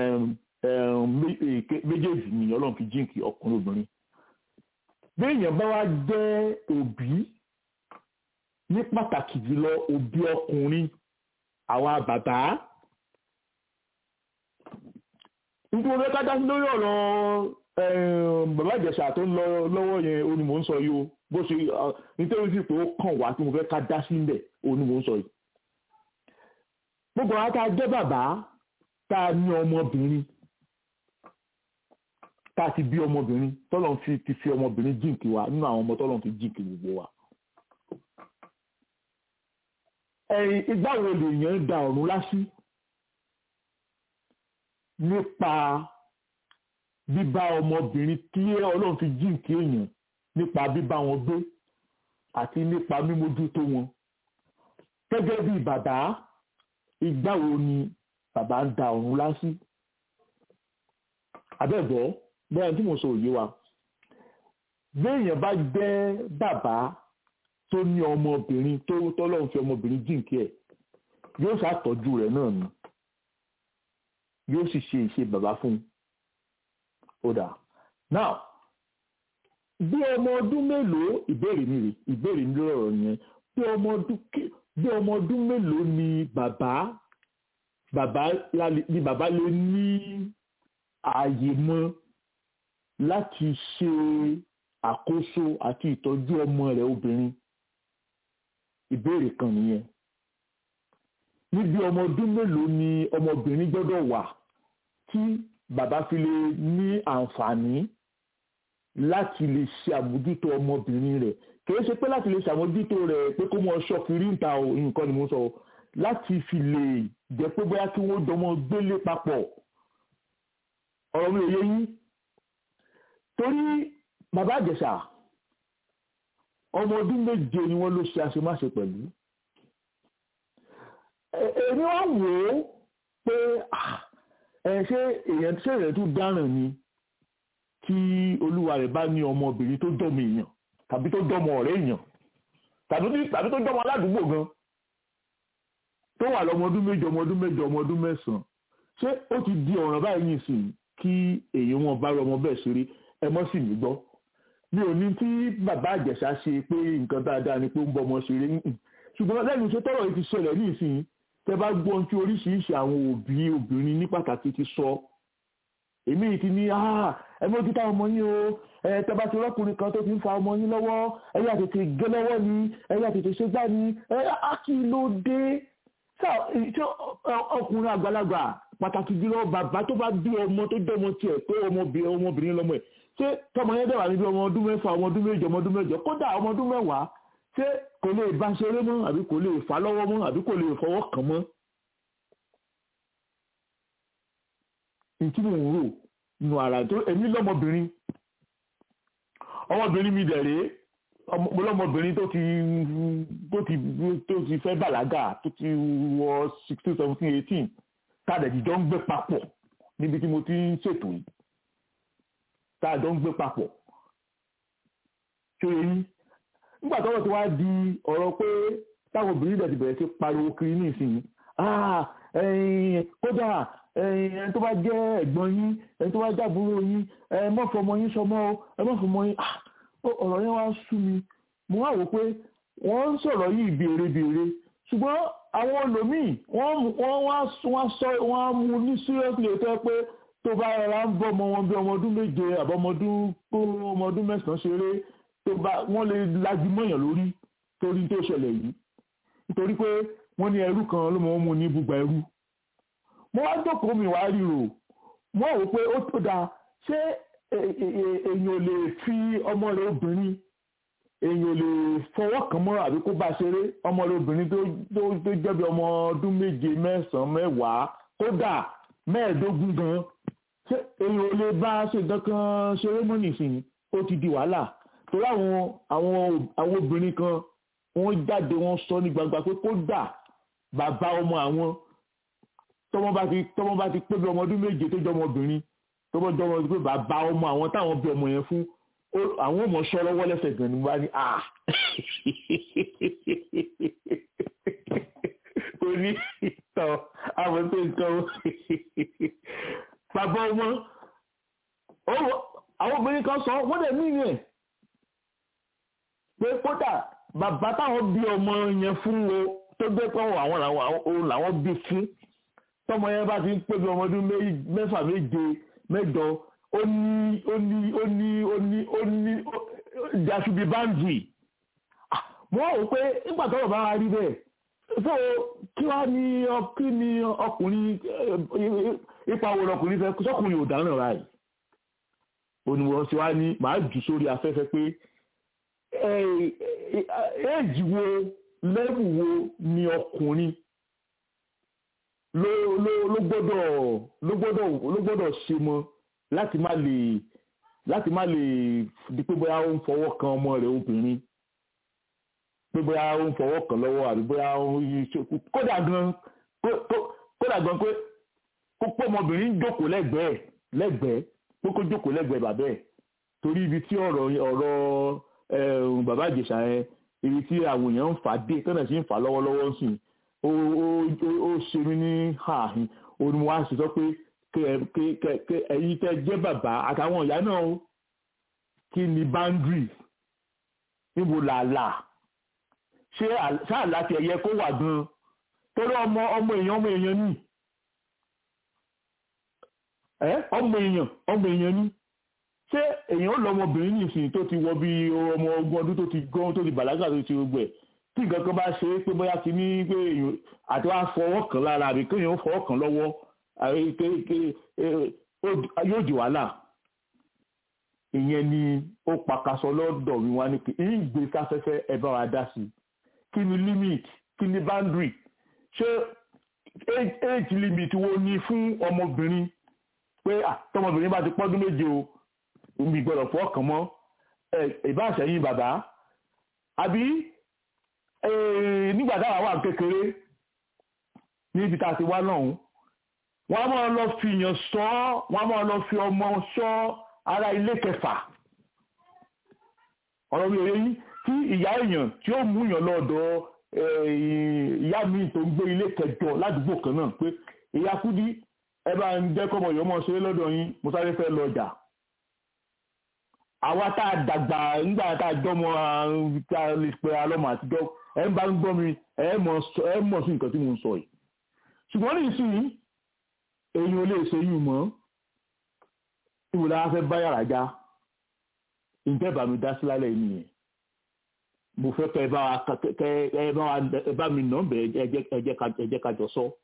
méjèèjì ni ọlọ́run fi jíǹkì ọkùnrin obìnrin béèyàn bá wá jẹ́ òbí ní pàtàkì jùlọ òbí ọkùnrin àwa bàbá nítorí wọn fẹ́ ká dá sí lórí ọ̀rọ̀ bàbá ìjẹ̀ṣà tó ń lọ lọ́wọ́ yẹn ó ní mò ń sọ yìí o bó ṣe nítorí sí pé ó kàn wá tí mo fẹ́ ká dá sí ńbẹ̀ ó ní mò ń sọ yìí. gbogbo àwọn tá a jẹ́ bàbá tá a ní ọmọbìnrin tá a ti bí ọmọbìnrin tọ́lọ́n fi ti fi ọmọbìnrin jíǹkì wa nínú àwọn ọmọ tọ́lọ́n fi jíǹkì gbogbo wa. ẹ̀yìn ìgbà wo lèèyàn da ọ̀run lásì nípa bíbá ọmọbìnrin tí ọlọ́run fi jíǹkì èèyàn nípa bíbá wọn gbé àti nípa mímójútó wọn. gẹ́gẹ́ bí bàbá ìgbà wo ni bàbá ń da ọ̀run lásì. abẹ́ẹ̀bọ́ bẹ́ẹ̀ tí mo sọ òye wa. béèyàn bá jẹ́ bàbá tó ní ọmọbìnrin tó tọ́lọ́run fi ọmọbìnrin jíǹkì ẹ̀ yóò ṣàtọ́jú rẹ̀ náà ni yóò sì ṣe ìṣe bàbá fún un ó dà now bí ọmọ ọdún mélòó ìbéèrè mi rè ìbéèrè mi lọ́rọ̀ yẹn bí ọmọ ọdún bí ọmọ ọdún mélòó ni bàbá bàbá ni bàbá lè ní ààyè mọ́ láti ṣe àkóso àti ìtọ́jú ọmọ rẹ̀ obìnrin ìbéèrè kan nìyẹn níbi ọmọ ọdún mélòó ni ọmọbìnrin gbọ́dọ̀ wà tí bàbá fi lè ní àǹfààní láti lè ṣe àmójútó ọmọbìnrin rẹ̀ kì í ṣe pé láti lè ṣàmójútó rẹ̀ pé kó mọ ọṣọ kiri ń ta o nǹkan ni mo sọ láti fi lè jẹ́ pé bóyá kí wọ́n jọmọ gbélé papọ̀ ọ̀rọ̀ mi ò yé yín torí bàbá àjẹsà ọmọ ọdún méje ni wọ́n ló ṣe àṣemáṣe pẹ̀lú èmi wá wò ó pé ẹ ṣé èèyàn ṣé èèyàn tún dáràn ni tí olúwa rẹ̀ bá ní ọmọbìnrin tó jọmọ èèyàn tàbí tó jọmọ ọ̀rẹ́ èèyàn tàbí tó jọmọ aládùúgbò gan tó wà lọ́mọ ọdún méje ọmọ ọdún mẹ́jọ ọmọ ọdún mẹ́sàn-án ṣé ó ti di ọ̀ràn báyìí nìsín kí èèyàn wọn bá rọ ọmọ bẹ́ẹ̀ ṣeré ẹ mọ́ sì mí gbọ́ mi ò ní tí bàbá àjẹsà ṣe pé nǹkan dáadáa ni pé ń bọ ọmọ ṣeré ṣùgbọ́n lẹ́nu iṣẹ́ tọ́rọ̀ yìí ti ṣẹlẹ̀ ní ìsìn tẹ bá gbọ́ ohun tí oríṣiríṣi àwọn òbí obìnrin ní pàtàkì ti sọ èmi ti ní ẹ mójú táwọn ọmọ yín o ẹ tẹ bá ti rọ́kùnrin kan tó ti ń fa ọmọ yín lọ́wọ́ ẹ yà tètè gé lọ́wọ́ ni ẹ yà tètè ṣe gbá ni ẹ á kí ló dé ṣé ọkùnrin àgbàlagbà pàtàkì jùlọ bàbá tó bá bí ọmọ tó jẹ́ ọmọ tiẹ̀ pé ọmọbìnrin lọ́mọ ẹ̀ ṣé tọmọ yẹn dẹ̀wà níbi ọmọ ọdún mẹ́fà ọmọ ọdún méje ọmọ ọdún mẹ́jọ kódà ọmọ ọdún mẹ́wàá ṣé kò lè bá ṣeré mọ́ àbí kò lè fà lọ́wọ́ mọ́ àbí kò lè fọwọ́ kàn mọ́. ntí mò ń rò nù ara tó èmi lọ́mọbìnrin ọmọbìnrin mi dẹ̀rẹ́ mo lọ́mọbìnrin tó ti tó ti tó ti fẹ́ bàlágà tó ti wọ sixteen seventeen eighteen káàdẹ̀ jíjọ́ ń gbé papọ̀ níbi tí mo ti ń ṣètò yìí káàdọ̀ ń gbé papọ̀ ṣé eyín nígbà tọ́wọ́ ti wá di ọ̀rọ̀ pé táwọn obìnrin dẹ̀ ti bẹ̀rẹ̀ sí pariwo kiri ní ìsinyìí kódà ẹni tó bá jẹ́ ẹ̀gbọ́n yín ẹni tó bá jábúrò yín ẹ má fọmọ yín sọmọ o ẹ má fọmọ yín ọ̀rọ̀ yẹn wá sú mi mo wá wò pé wọ́n ń sọ̀rọ̀ yìí béèrè béèrè ṣùgbọ́n àwọn olòmíì wọ́n wá sọ wọ́n á mú ní seriously tó yẹ pé tó bá rárá ń bọ́ ọmọ wọn bí ọmọ ọdún méje àbọ̀mọdún ọmọ ọdún mẹ́sàn-án ṣeré tó bá wọ́n lè lajú mọ́yàn lórí torí tó ṣẹlẹ̀ yìí nítorí pé wọ́n ní ẹrú kan ló mọ̀ mú ní ibùgbà ẹrú mo wá jókòó mi wá ríro mo wò pé ó tó dáa ṣé èèyàn ò lè fi ọmọ rẹ̀ obìnrin èèyàn ò lè fọwọ́ kàn mọ́ àbí kó bá ṣeré ọmọ rẹ̀ obìnrin tó jẹ́ bí ọmọ ọdún méje mẹ́sàn-án mẹ́wàá kódà mẹ́ẹ̀ẹ́dógún gan ṣé èèyàn ò lè bá ṣe kankan ṣeré mọ́ nìsín ó ti di wàhálà torí àwọn àwọn àwọn obìnrin kan wọ́n jáde wọ́n sọ ní gbangba pé kódà bàbá ọmọ àwọn tọmọ bá ti tọmọ bá ti pé bí ọmọ ọdún méje tó jọ ọmọbìnrin tọmọ jọ ọmọ pé bàbá ọmọ àwọn táwọn bí ọmọ yẹn fún àwọn ọmọ sọ lọ́wọ́ lẹ́sẹ̀ gan ni wọ́n bá ní à kò ní tọ àwọn tó ń tọ bàbá ọmọ àwọn obìnrin kan sọ wọ́n dẹ̀ mí yẹn pé kódà bàbá táwọn bí ọmọ yẹn fún wo tó gbé pé àwọn làwọn bí fún tọmọ yẹn bá ti ń pé bí ọmọ ọdún mẹ́fà méje mẹ́jọ ó ní ó ní ó ní ó ní ó ní there should be boundary wọ́n rò pé nígbà tó bá wa rí bẹ́ẹ̀ so kí wá ní kí ni ọkùnrin ipa wo lọkùnrin fẹ́ sọkùnrin ò dáná ra yìí oníwọ̀n tí wá ní màá jù sórí afẹ́fẹ́ pé éèjì wo lẹ́bù wo ni ọkùnrin ló ló ló gbọ́dọ̀ ló gbọ́dọ̀ ló gbọ́dọ̀ ṣe mọ́ láti má lè láti má lè di pé bóyá ó ń fọwọ́ kan ọmọ rẹ̀ obìnrin pé bóyá ó ń fọwọ́ kan lọ́wọ́ àbí bóyá ó ń ṣe kódà gan kódà gan pé kó pé ọmọbìnrin jókòó lẹ́gbẹ̀ẹ́ lẹ́gbẹ̀ẹ́ pé kó jókòó lẹ́gbẹ̀ẹ́ bàbá ẹ̀ torí ibi tí ọ̀rọ̀ ọ̀rọ̀ bàbá ìjẹ̀ṣà yẹn ibi tí àwọn èèyàn ń fà dé tọ́nà sí ń fà lọ́wọ́lọ́wọ́ sí ó ó ṣe mí ní ààhín orí mo wá sí sọ pé ẹ̀yin tẹ́ jẹ́ bàbá àtàwọn ìyá náà kí ni boundaries níbo làálà ṣé àlá ti ẹ̀yẹ kó wà gan torí ọmọ ọmọ èèyàn ọmọ èèyàn ní ọmọ èèyàn ọmọ èèyàn ní ṣé èèyàn ó lọ ọmọbìnrin nìsín tó ti wọ bí ọmọ ogún ọdún tó ti gbọ́n tó ti bàlágà tó ti gbogbo ẹ̀ tí nǹkan kan bá ṣe é pé bóyá ti ní pé èèyàn àti wàá fọwọ́ kàn lára àbí kéèyàn ó fọwọ́ kàn lọ́wọ́ yóò di wàhálà ìyẹn ni ó pakasọ lọ́dọ̀ mi wá ní pé ìgbé sáfẹ́fẹ́ ẹ bá wa dá sí kí ni limit kí ni boundary ṣé age limit wo ni fún ọmọbìnrin pé tọmọbìnrin bá ti pọ́dún méje o omi gbọ́dọ̀ fọ́ kàn mọ́ ìbáṣẹ̀yìn bàbá àbí nígbà táwa wà kékeré níbi tá a ti wá lọ́hùn wọ́n á máa lọ fi yàn sọ wọ́n á máa lọ fi ọmọ sọ ara ilé kẹfà ọ̀rọ̀ mi ò yẹ yín tí ìyá èèyàn tí ó mú yàn lọ́dọ̀ ìyá mi tó ń gbé ilé kẹjọ ládùúgbò kan náà pé ìyá kúdí ẹ bá ń jẹ́ kọ́mọ ìyọ́mọ ṣeré lọ́dọ̀ yín mo sáré fẹ́ lọ ọjà àwa tá a dàgbà nígbà tá a jọmọ tá a lè pe alọ́mọ àtijọ́ ẹ ń bá ń gbọ́ mi ẹ mọ̀ sí nǹkan tí mo ń sọ yìí ṣùgbọ́n ní ìsìn èyí ò lè ṣe yìí mọ́ ìwò lára fẹ́ bá yàrá já ǹjẹ́ bá mi dá sí lálẹ́ yìí nìyẹn mo fẹ́ kẹ́ ẹ bá wa kẹ́ ẹ bá wa ẹ bá mi nà bẹ́ẹ̀ ẹ jẹ́ ká jọ sọ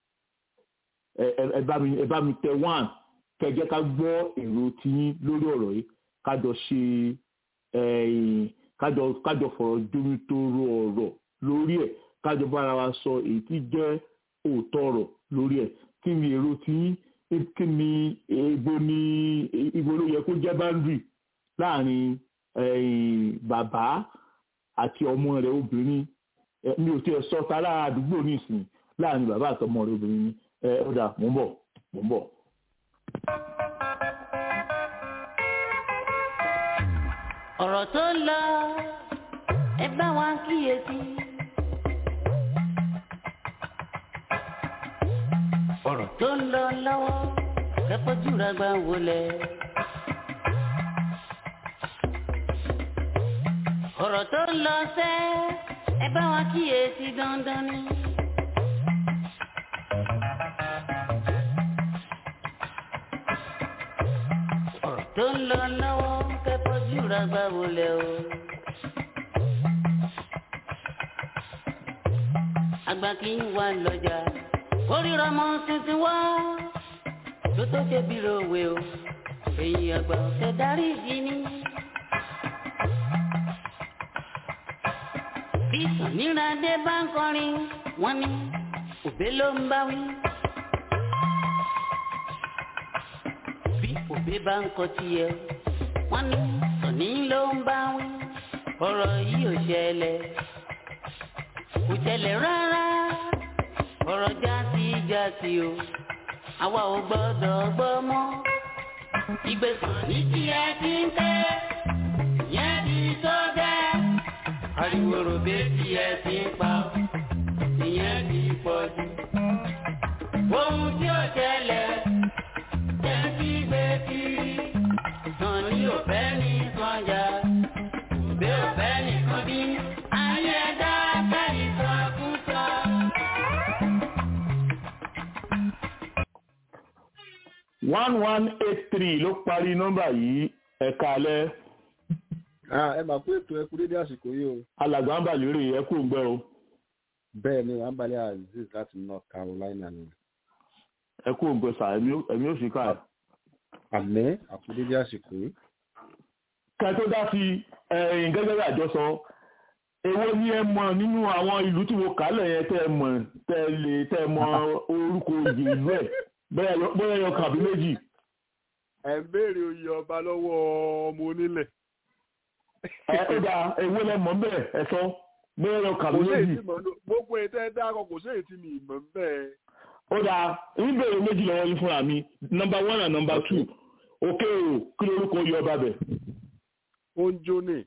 ẹ bá mi ẹ bá mi tẹ one kẹ́ ẹ jẹ́ ká gbọ́ èrò tiyín lórí ọ̀rọ̀ yìí kájọ ṣe kájọ kájọ fọ̀rọ̀ jómi tó ro ọ̀rọ̀ lórí ẹ̀ kájọ bára wa sọ èyí tí jẹ́ òótọ́ ọ̀rọ̀ lórí ẹ̀ kí ni èrò tiyín kí ni ibo ni ibo ló yẹ kó jẹ́ boundary láàrin bàbá àti ọmọ rẹ̀ obìnrin mi ò tiẹ̀ sọ ta lára àdúgbò nísìnyí láàrin bàbá àti ọmọ rẹ̀ obìnrin ni ẹ ó dà mò ń bọ̀ mò ń bọ̀. ọ̀rọ̀ tó ń lọ ẹ bá wa kíyèsí. ọ̀rọ̀ tó ń lọ lọ́wọ́ kẹ́kọ̀ọ́jú rẹ̀ gbà wọlé. ọ̀rọ̀ tó ń lọ sẹ́ ẹ bá wa kíyèsí dandan ni. ọ̀rọ̀ tó ń lọ lọ́wọ́ kẹ́kọ̀ọ́jú rẹ̀ gbà wọlé o. àgbà kì í wà lọ́jà kórìíra mọ́ tuntun wá tó tó ṣe bí ròwe o èyí àgbà ọ̀sẹ̀ darí ìdí ni. bí sàníràdé bá ń kọrin wọ́n ní òbé ló ń bá wí. bí òbé bá ń kọ tiẹ̀ wọ́n ní sàní ló ń bá wí. ọ̀rọ̀ yìí ò ṣẹlẹ̀ kò ṣẹlẹ̀ rárá ọ̀rọ̀ jásí jásí o àwa ò gbọ́dọ̀ gbọ́ mọ́. ìgbésàn ní tí ẹ ti ń tẹ́ yẹn ti tó bẹ́ẹ̀. ariwo ròbé tí ẹ ti ń pa ìyẹn ti pọ̀ jù. ohun tí ó ṣẹlẹ̀ jẹ́ kí gbé kiri. sàn ní òfẹ́ ní sànjà òbí òfẹ́ nìkan bí. ayé ẹ̀dá kẹ́yìn sọ fún sọ. one one eight three ló parí nọ́mbà yìí ẹ̀ka alẹ́ ẹ máa pé ètò ẹkú dédé àsìkò yìí o alàgbà ń bà lérè ẹ kú ń gbẹ o bẹ́ẹ̀ ni wàá balẹ̀ aziz láti north carolina ni ẹ kú ń gbẹ sà ẹ̀mí ó- ẹ̀mí ò sì ká ẹ̀. àmẹ́ àkú dédé àsìkò yìí. kẹ tó dá sí ẹ̀yìn gẹ́gẹ́ bí àjọsọ èwo ni ẹ mọ̀ nínú àwọn ìlú tí mo kálẹ̀ yẹn tẹ́ ẹ mọ̀ tẹ́ ẹ lè tẹ́ ẹ mọ̀ orúkọ oyè ìlú ẹ̀ bóyá yọ- bóyá yọ kàbí méjì ẹ ń béèrè oyè ọba lọ́wọ́ ọmọ onílẹ̀. ẹ ó dà èwo lẹ mọ̀ bẹ́ẹ̀ ẹ sọ bóyá yọ kàbí kò sí èyí méjì tí mọ̀ ní gbogbo ètò ẹ̀ dákọ̀ kò sí èyí tí mi ìmọ̀ ń bẹ́ẹ̀. ó dà ń bèrè méjì lọ́wọ́ yín fúnra mi nọmba one and nọmba two òkè o kí lórúkọ oyè ọba bẹ̀ ó ń jó ní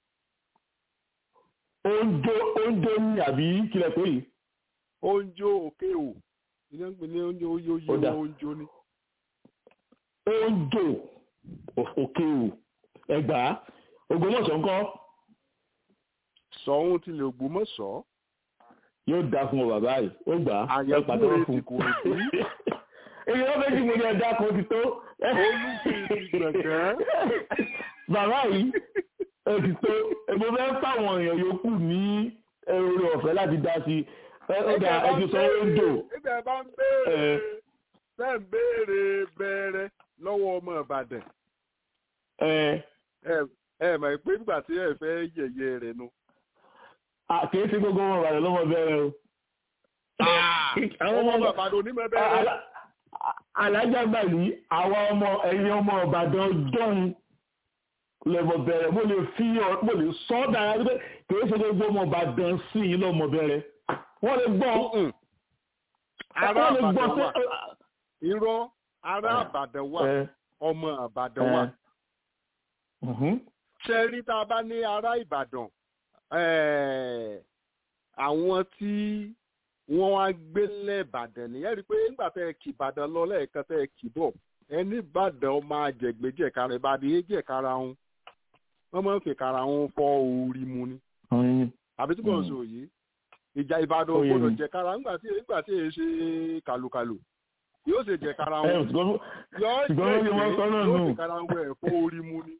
oúnjẹ oúnjẹ ní àbí kílẹ̀ pé yìí ó ń jó òkè o ilé ń pè ní oúnjẹ oyè oyè Ó dà. wọn ó ń jó ní. oúnjẹ òkè o ẹgbàá Ògbómọ̀ṣọ́ ńkọ́ sọ̀hún tilẹ̀ Ògbómọ̀ṣọ́ yóò dá fún ọ bàbá yìí ó gbà á ẹ àyẹ̀kú pàtẹ́wọ́ rẹ̀ fún ti kò rí èyí wọ́n fẹ́ kí mo ní ẹ̀dá kan ti tó olùfẹ́ ti gbọ̀ngàn. bàbá yìí ẹ ti tó èmo fẹ́ fáwọn èèyàn yòókù ní oore ọ̀fẹ́ láti dá sí ẹ ó dà ẹ ti sọ oúnjẹ ibẹ̀ bá ń béèrè bẹ́ẹ̀ ń béèrè bẹ̀rẹ̀ lọ́wọ́ ọmọ Ìbàdàn ẹ ẹ ẹ mọ̀ pé nígbà tí ẹ fẹ́ yẹ̀yẹ́ rẹ̀ nu. kì í ṣe gbogbo ọmọ Ìbàdàn lọ́mọ bẹ̀rẹ̀ o. àwọn ọmọ Ìbàdàn onímọ̀ bẹ̀rẹ̀ Alá- alájà gbàgbé àwọn ọmọ ẹ̀yin ọmọ Ìbàdàn jọ̀hún lẹ́mọ̀ bẹ̀rẹ̀ mo lè fi ọ- mo lè sọ ọ́ dára pé kì í ṣe gbogbo ọmọ Ìbàdàn sí i lọ́mọ bẹ̀rẹ̀ wọ́n lè gbọ́ ará wọ́n lè gbọ́ Ìbàdàn wà sí. irọ́ ará Ìbàdàn wà ẹ ọmọ Ìbàdàn wà ẹ mhm. ṣe rí tá a bá ní ará Ìbàdàn eh, àwọn tí wọ́n wá gbé lẹ́ẹ̀bàdàn nìyẹn rí i pé nígbà tẹ́ ẹ kì Ìbàdàn lọ lẹ́ẹ̀kan tẹ́ ẹ kì bọ̀ ẹni Ìbàdàn ọmọ àjẹgbẹ́jẹ̀kára Ìbàdàn yé jẹ̀kára wọn wọ́n máa ń fi kára wọn fọ́ orí mu ni Ọyìn. àbí tí mò ń sọ yìí ìjà Ìbàdàn Ó yé gbọ́dọ̀ mi. jẹ̀kára nígbà tí nígbà tí èyí ṣe kàlùkàlù yóò ṣe jẹ̀kára ẹ wọn ṣùgbọ́n yóò ṣùgbọ́n wọ́n ní wọ́n sọ náà yóò nù. ṣe kára wọn ẹ̀ fọ́ orí mu ni.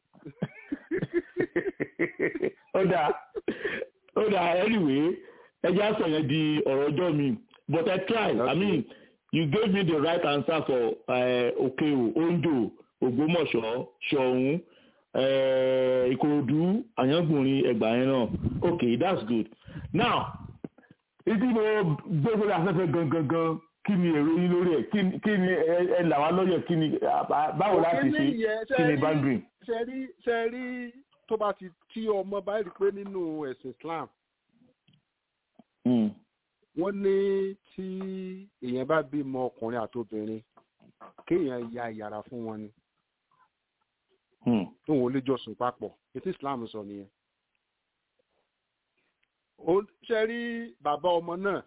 ó dáa ó dáa anyway ẹ jẹ́ àṣọ yẹn di ọ̀rọ̀ ọjọ́ mi but I try I mean you gave me the right answer for uh, okeo ondo ògbómọ̀ṣọ́ ṣọ̀ún uh, ìkòròdú àyàngbòrin ẹgbàá yẹn náà okay that's good now ìdí mo gbé sórí afẹ́fẹ́ gangan gan kí ni èrò yín lórí ẹ̀ kí ni- kí ni ẹ ẹ là wá lọ́yẹ̀ kí ni báwo láti ṣe kí ni boundary. ṣe rí ṣe rí tó bá ti tí ọmọ bá rí pé nínú ẹ̀sìn Islam Mm. wọ́n ní tí èèyàn bá bímọ ọkùnrin àtobìnrin kéèyàn ya yàrá fún wọn ni Mm. tóun ò lè jọ sùn papọ̀ ètí Islam sọ nìyẹn. ó ṣe rí bàbá ọmọ náà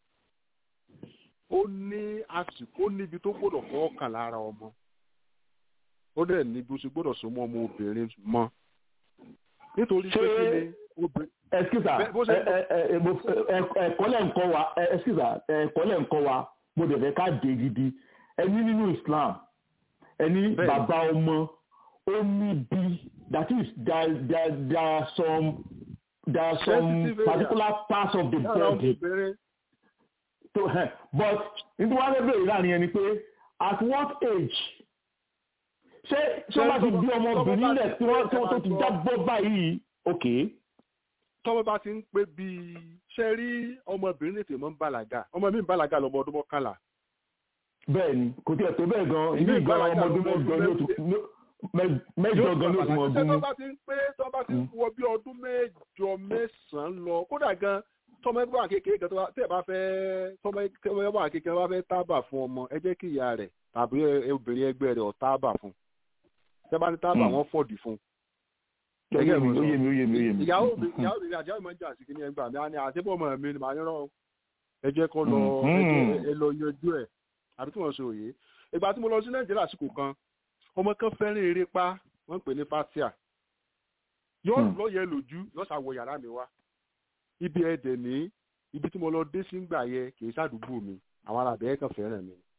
ó ní àsìkò ó níbi tó gbọ́dọ̀ fọwọ́ kàn lára ọmọ ó dẹ̀ ní bí ó ṣe gbọ́dọ̀ so mọ́ ọmọ obìnrin mọ́ nítorí pé Ṣé- kí ni obìnrin ẹsikisa Bẹ- bó ṣe- ẹ̀kọ́ lẹ ń kọ́ wa ẹ- ẹsikisa ẹ̀kọ́ lẹ ń kọ́ wa mo dẹ̀ fẹ́ ká dé gidi ẹni nínú Islam ẹni Bẹ́ẹ̀ni. bàbá ọmọ ó ní bí that is there there there are some there are some Sensitive area. particular parts of the lára ọmọ body obìnrin to ẹ but nítorí wọn fẹ́ bèrè láàrin ẹni pé at what age ṣé tí wọ́n bá ti bí ọmọbìnrin lẹ̀ tí wọ́n tí wọ́n tó ti jábọ́ báyìí okay. tọ́mọ bá ti ń pé bíi ṣe rí ọmọbìnrin lè tèmọ́ ń bàlágà ọmọ mi ń bàlágà lọ́mọ ọdún mọ́kànlá bẹ́ẹ̀ ni kò tí ẹ̀ tó bẹ́ẹ̀ gan Ìlú ibi ìgbà ìgbàlagà ọmọ ọdún ló mẹ́jọ mọ ló tún ló- mẹ- mẹ́jọ gan ló tún mọ ṣé ọdún tó mú. bá ti ń pé tó bá ti ń Mm. wọ bí ọdún mẹ́jọ mẹ́sàn-án lọ kódà gan tọmọ ẹgbẹ́ wà kékeré gan tó bá- tẹ́ ẹ bá fẹ́ tọmọ ẹgbẹ́ wà kékeré bá fẹ́ tábà fún ọmọ ẹ jẹ́ kí ìyá rẹ̀ tàbí ẹ- obìnrin ẹgbẹ́ rẹ̀ ọ̀ tábà fún tẹ́ bá ní tábà Mm. wọ́n fọ̀dì fún ó yé mi ó yé mi ó yé mi ó yé mi. ìyàwó mi ìyàwó mi àjẹ́ ìmọ̀ ń jà sí kí ni ẹgbàá mi á ní àtẹ́bọ̀mọ̀ mi ni màá yọ̀rọ̀ ẹ jẹ́ kó lọ Mhm. ẹ jẹ́- ẹ lọ yanjú ẹ̀ àbí tí wọ́n ṣe òye ìgbà tí mo lọ sí nàìjíríà àsìkò kan ọmọ kan fẹ́ràn eré pa wọ́n ń pè ní fatia yóò Hmm. lọ́yẹ̀ lójú yóò ṣàwọ yàrá mi wá ibi ẹ̀dẹ̀ ní ibi tí mo lọ dé sí gbà yẹ kì í ṣàdúgbò mi àwọn arábẹ́ kan fẹ́ràn mi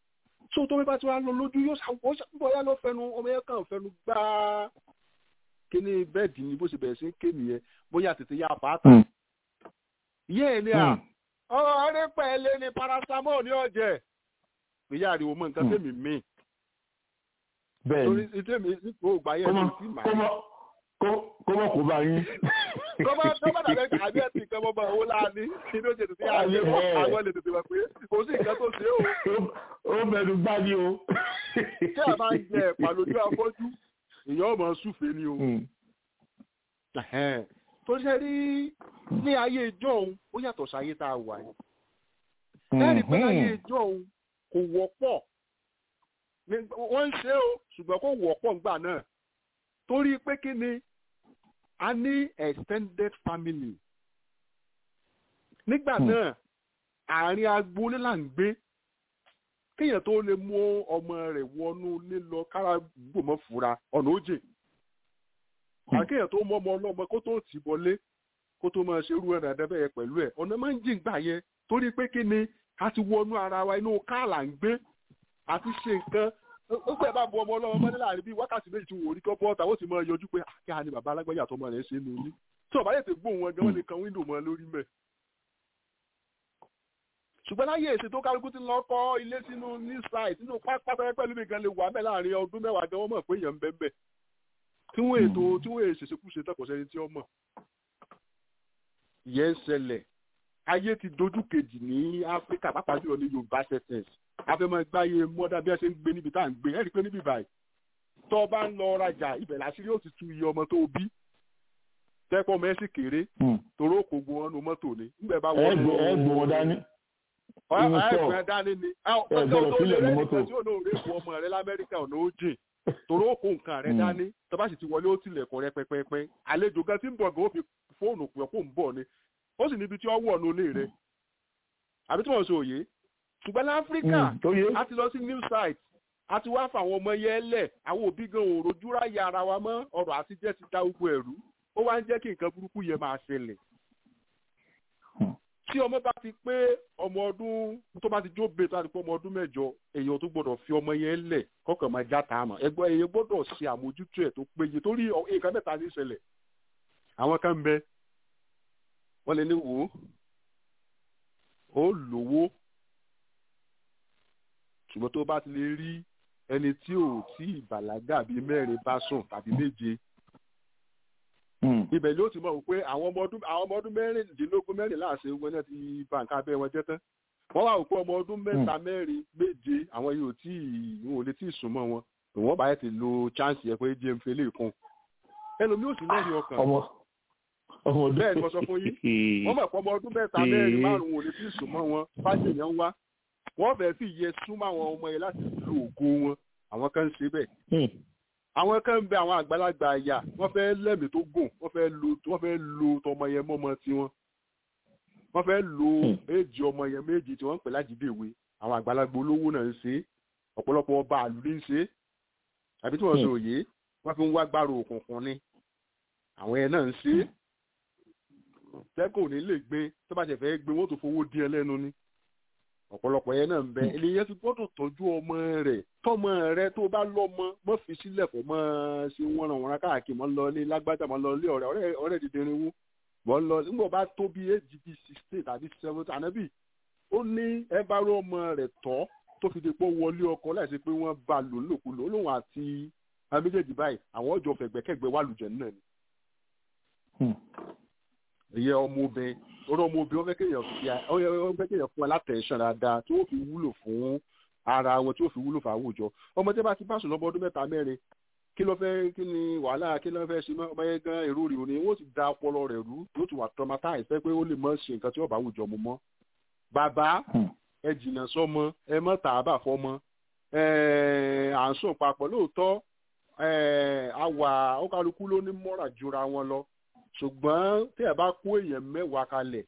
so tó bí bá ti wá lọ lójú yóò ṣàwọ́ bóyá ló fẹnu ọmọ yẹn kàn fẹnu gbá kíní bẹ́ẹ̀dì ni bó ṣe bẹ̀rẹ̀ sí ké nìyẹn bóyá tètè yá bàtà yé ẹ ní à ọ̀rẹ́ pẹ̀lẹ́ ni paracetamol ní ọ̀jẹ̀ ìyá àríwó mọ nǹkan tẹ̀mí mi bẹ́ẹ̀ torí ni tẹ̀mí nípò ògbà yẹn ní sí màá kọ́mọ kọ́mọ kò bá yín. kọ́mọ kọ́mọ dàbẹ́ àbí ẹ̀ tí nǹkan bọ́ bá owó láàánú kí ló ṣe tètè àyè Àyè, mọ́ ẹ̀. àwọn lè tètè mọ̀ pé kò sí nǹkan tó ṣe é o ó mẹ́nu gbá ní o. tí a bá ń jẹ ẹ̀pà lójú afọ́jú èèyàn ọmọ súfèé ni o. Mm. Ẹ̀hẹ́n. tó ṣe rí ní ayé ìjọ́un ó yàtọ̀ sáyé tá a wà yìí. ẹ̀rí pé láyé ìjọ́un kò wọ́pọ̀ Ní- wọ́n ń ṣe é o ṣùgbọ́n kò wọ́pọ̀ ńgbà náà torí pé kí ni a ní extended family nígbà Hmm. náà àárín agboolé là ń gbé kéèyàn tó lè mú ọmọ rẹ̀ wọnú ilé lọ kára gbòmọ fura ọ̀nà òjè àkéèyàn tó mọ ọmọ ọlọ́mọ kó tó tì bọlé kó tó máa ṣerú ẹ̀ dáadáa bẹ́ẹ̀ pẹ̀lú ẹ̀ ọ̀nà máa ń jìn gbà yẹn torí pé kí ni a ti wọnú ara wa inú káàlà ń gbé àti ṣe nǹkan ó pẹ́ bá bu ọmọ ọlọ́mọ mọ́lẹ́ láàrin bíi wákàtí méjì tí wò ó rí kọ́ bọ́ọ̀tà ó sì máa yọjú pé àkíyà ni bàbá alágbèyà àtọmọ rẹ̀ ṣe é nulí tí ọ̀bá yẹn ti gbóhùn wọn gan wọn lè kan wíńdò mọ́ lórí mẹ́ ṣùgbọ́n láyé èsì tó kálukú ti lọ kọ́ ilé sínú ní site nínú pápá pẹ̀lú mi gan lè wà mẹ́ láàrin ọdún mẹ́wàá gan wọ́n mọ̀ pé èèyàn ń bẹ́ẹ̀ bẹ́ẹ̀ tí wọ́n ètò tí wọ́n èsì ṣekúṣe tọkọ̀ sẹ́ni tí ó mọ̀ ìyẹn ń ṣẹlẹ̀ ayé ti dojú kejì ní áfíríkà pàápàá jùlọ ní yorùbá sẹ́tẹ̀s afẹ́mọ́ gbáyé mọ́dá bí wọ́n ṣe ń gbé níbi tá à ń gbé ẹ̀rí pé níbi báyìí tó o bá ń lọ rajà ibẹ̀ làṣírí ó ti tú iye ọmọ tó o bí tẹ́pọ̀ mẹ́sì kéré Mm. toró kò gbọ́ ọ́nù mọ́tò ni nígbà bá ẹ wọ́n gbọ́ ẹ gbọ́ wọn dání. inú sọ. ẹgbẹ́ dání ni Ẹ gbọ́dọ̀ sílẹ̀ ní mọ́tò. tí ó náà rè fún ọmọ rẹ lamẹ́ríkà ọ̀nà ó jìn torí ó kó nǹkan rẹ Mm. dání tó bá sì ti wọlé ó tilẹ̀kùn rẹ pẹpẹpẹ àlejò gan tí ń bọ̀ gan ó fi fóònù pè kó ń bọ̀ ni ó sì níbi tí ó wọ̀ ní ilé rẹ àbí tí wọ́n sọ òye ṣùgbọ́n láfíríkà Mm, tó yé. a ti lọ sí new site a ti wá fáwọn ọmọ yẹn lẹ̀ àwọn òbí gan ò rojú ráyè ara wa mọ́ ọ̀rọ̀ àtijẹ́ ti dá gbogbo ẹ̀rú ó wá ń jẹ́ kí nǹkan burúkú yẹn máa ṣẹlẹ̀ Hmm. tí ọmọ bá ti pé ọmọ ọdún tó bá ti jó bẹ́ẹ̀ tó bá ti pé ọmọ ọdún mẹ́jọ èèyàn tó gbọ́dọ̀ fi ọmọ yẹn lẹ̀ kọ́kàn máa já ta àmọ́ ẹgbẹ́ èèyàn gbọ́dọ̀ ṣe àmójútó ẹ̀ tó péye torí ọ- nǹkan mẹ́ta ní ìṣẹ̀lẹ̀ àwọn kan ń bẹ wọ́n lè ní wò ó ó lówó ṣùgbọ́n tó bá ti lè rí ẹni tí ò tí ìbàlágà bíi mẹ́rin bá sùn tàbí méje Mm. ibẹ̀ ló ti mọ̀ wò pé àwọn ọmọ ọdún àwọn ọmọ ọdún mẹ́rìndínlógún mẹ́rìnlá àṣẹ ogun náà ti ba nǹkan abẹ́ wọn jẹ́ tán wọ́n wá wò pé ọmọ ọdún mẹ́ta mẹ́rin méje àwọn yìí ò tí ì wọn ò lè tí ì sùn mọ́ wọn òun bá yẹ ti lo chance yẹ pé jẹ́ ń fi lè kún ẹlòmíì ò sì lẹ́rìí ọkàn ọmọ ọmọ ọdún. Bẹ́ẹ̀ ni mo sọ fún yín. wọ́n mọ̀ pé ọmọ ọdún mẹ́ta mẹ́rin márùn-ún ò lè tí ì sùn mọ́ wọn fáṣẹ̀ yẹn ń wá wọ́n fẹ́ẹ́ fi yẹ súnmọ́ àwọn ọmọ yẹn láti lo ògo wọn àwọn kan ń ṣe bẹ́ẹ̀ Mm. àwọn kan ń bẹ àwọn àgbàlagbà àyà wọ́n fẹ́ lẹ́mìí tó gùn wọ́n fẹ́ lo wọ́n fẹ́ lo tọmọ yẹn mọ́mọ tiwọn wọ́n fẹ́ lo Hmm. éèjì ọmọ yẹn méjì tí wọ́n ń pè lájídéwé àwọn àgbàlagbà olówó náà ń ṣe é ọ̀pọ̀lọpọ̀ ọba àlùdí ń ṣe é àbí tí wọ́n sọ òye wọ́n fi ń wá gbàrò òkùnkùn ni àwọn yẹn náà ń ṣe é tẹ́kọ̀ ò ní lè gbé tó bá ṣe fẹ́ gbé wọ́n tó fowó díẹ̀ lẹ́nu ni ọ̀pọ̀lọpọ̀ yẹn náà ń bẹ eléyẹn ti gbọ́dọ̀ tọ́jú ọmọ rẹ̀ tọ́mọ rẹ̀ tó bá lọ́mọ mọ́ fi sílẹ̀ kó mọ́ ṣe wọ́n ràn wọ́n káàkiri mọ́ lọ ilé lágbájá mọ́ lọ ilé ọ̀rẹ́ ọ̀rẹ́ ọ̀rẹ́ dídìrín wú mọ́ lọ nígbà bá tó bí éjì bíi sixteen tàbí seventy ànábì ó ní ẹ bá rọ ọmọ rẹ̀ tọ́ tó fi di pé ó wọlé ọkọ láìsí pé wọ́n bá lò lòkulò ó lóun àti àwọn méjèèjì báyìí àwọn ọjọ́ fẹ̀gbẹ́kẹ̀gbẹ́ wà lùjẹ̀ náà ni Mm. ìyẹn ọmọbìnrin orí ọmọbìnrin wọn fẹ́ kéèyàn fi wọn fẹ́ kéèyàn fún ẹ látẹ̀sán dáadáa tí wọ́n fi wúlò fún ara wọn tí wọ́n fi wúlò fún àwùjọ ọmọ tí wọ́n bá ti bá sùn lọ́mọ ọdún mẹ́ta mẹ́rin kí ló fẹ́ kí ni wàhálà kí ló fẹ́ ṣe mọ́ ọmọ yẹn gan èrò rè òní wọ́n ti da ọpọlọ rẹ̀ rú yóò ti wà traumatized fẹ́ pé ó lè mọ́ ṣe nǹkan tí wọ́n bá àwùjọ mu mọ́ bàbá Hmm. ẹ jìnnà sọmọ ẹ mọ́ tààbà fọmọ ẹ à ń sùn papọ̀ lóòótọ́ ẹ àwà ó kálukú ló ní mọ́ra jura wọn lọ ṣùgbọ́n tí ẹ bá kó èèyàn mẹ́wàá kalẹ̀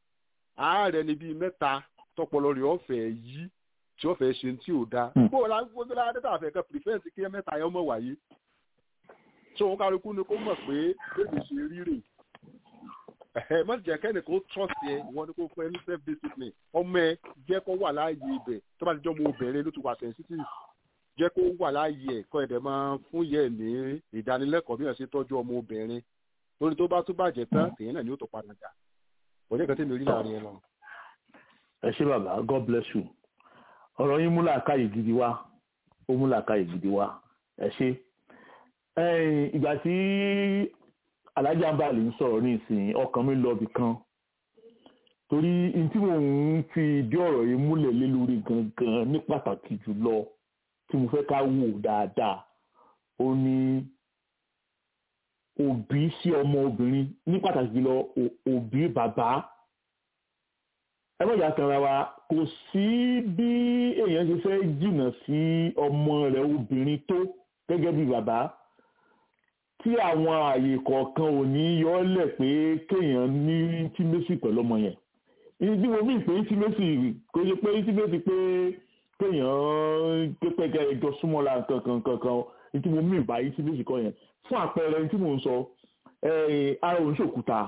ààrẹ ni bíi mẹ́ta tọpọlọ rẹ̀ ọ̀fẹ́ yí tí ọ̀fẹ́ ṣe tí ò dáa Hmm. bó o la gbogbo la dẹ́ta àfẹ́ kan prevent kí ẹ mẹ́ta yẹn mọ̀ wáyé tí òun kálukú ni kó mọ̀ pé bébè ṣe rírè ẹ má jẹ́ kẹ́ni kó trust yẹ ìwọ ni kó fún ẹ ní self discipline ọmọ ẹ jẹ́ kó wà láàyè ibẹ̀ tó bá ti jọ́ ọmọ obìnrin ló ti wà sensitive jẹ́ kó wà láàyè ẹ̀ kọ́ ẹ̀dẹ̀ máa fún yẹ ní ìdánilẹ́kọ̀ọ́ bí wọ́n ṣe tọ́jú ọmọ obìnrin lórí tó bá tún bàjẹ́ tán tèyí náà ni ó tó padà jà kò ní ìkan tí mi rí láàrin ẹ lọ. ẹ ṣé bàbá god bless you ọ̀rọ̀ yín mú làákàyè gidi wá ó mú làákàyè gidi wá ẹ ṣé ẹ̀yìn ìgbà tí alájà ń bá lè ń sọ̀rọ̀ ní ìsìn ọkàn mi lọ bì kan torí n tí mò ń fi ìdí ọ̀rọ̀ yìí múlẹ̀ lé lórí gangan ní pàtàkì jùlọ tí mo fẹ́ ká wò dáadáa ó ní òbí sí ọmọ obìnrin ní pàtàkì jùlọ ò- òbí bàbá ẹ má jà tanra wa kò sí bí èèyàn ṣe fẹ́ jìnnà sí ọmọ rẹ̀ obìnrin tó gẹ́gẹ́ bí bàbá tí àwọn ààyè kọ̀ọ̀kan ò ní yọ ọ́ lẹ̀ pé kéèyàn ní tímẹ́sì pẹ̀lú ọmọ yẹn ìdí mo mí pé tímẹ́sì kò ṣe pé tímẹ́sì pé kéèyàn pépé ẹjọ́ súnmọ́ra kankan kankan ìdí mo mí báyìí tímẹ́sì kan yẹn fún àpẹẹrẹ tí mò ń sọ eh, ara òun ṣòkúta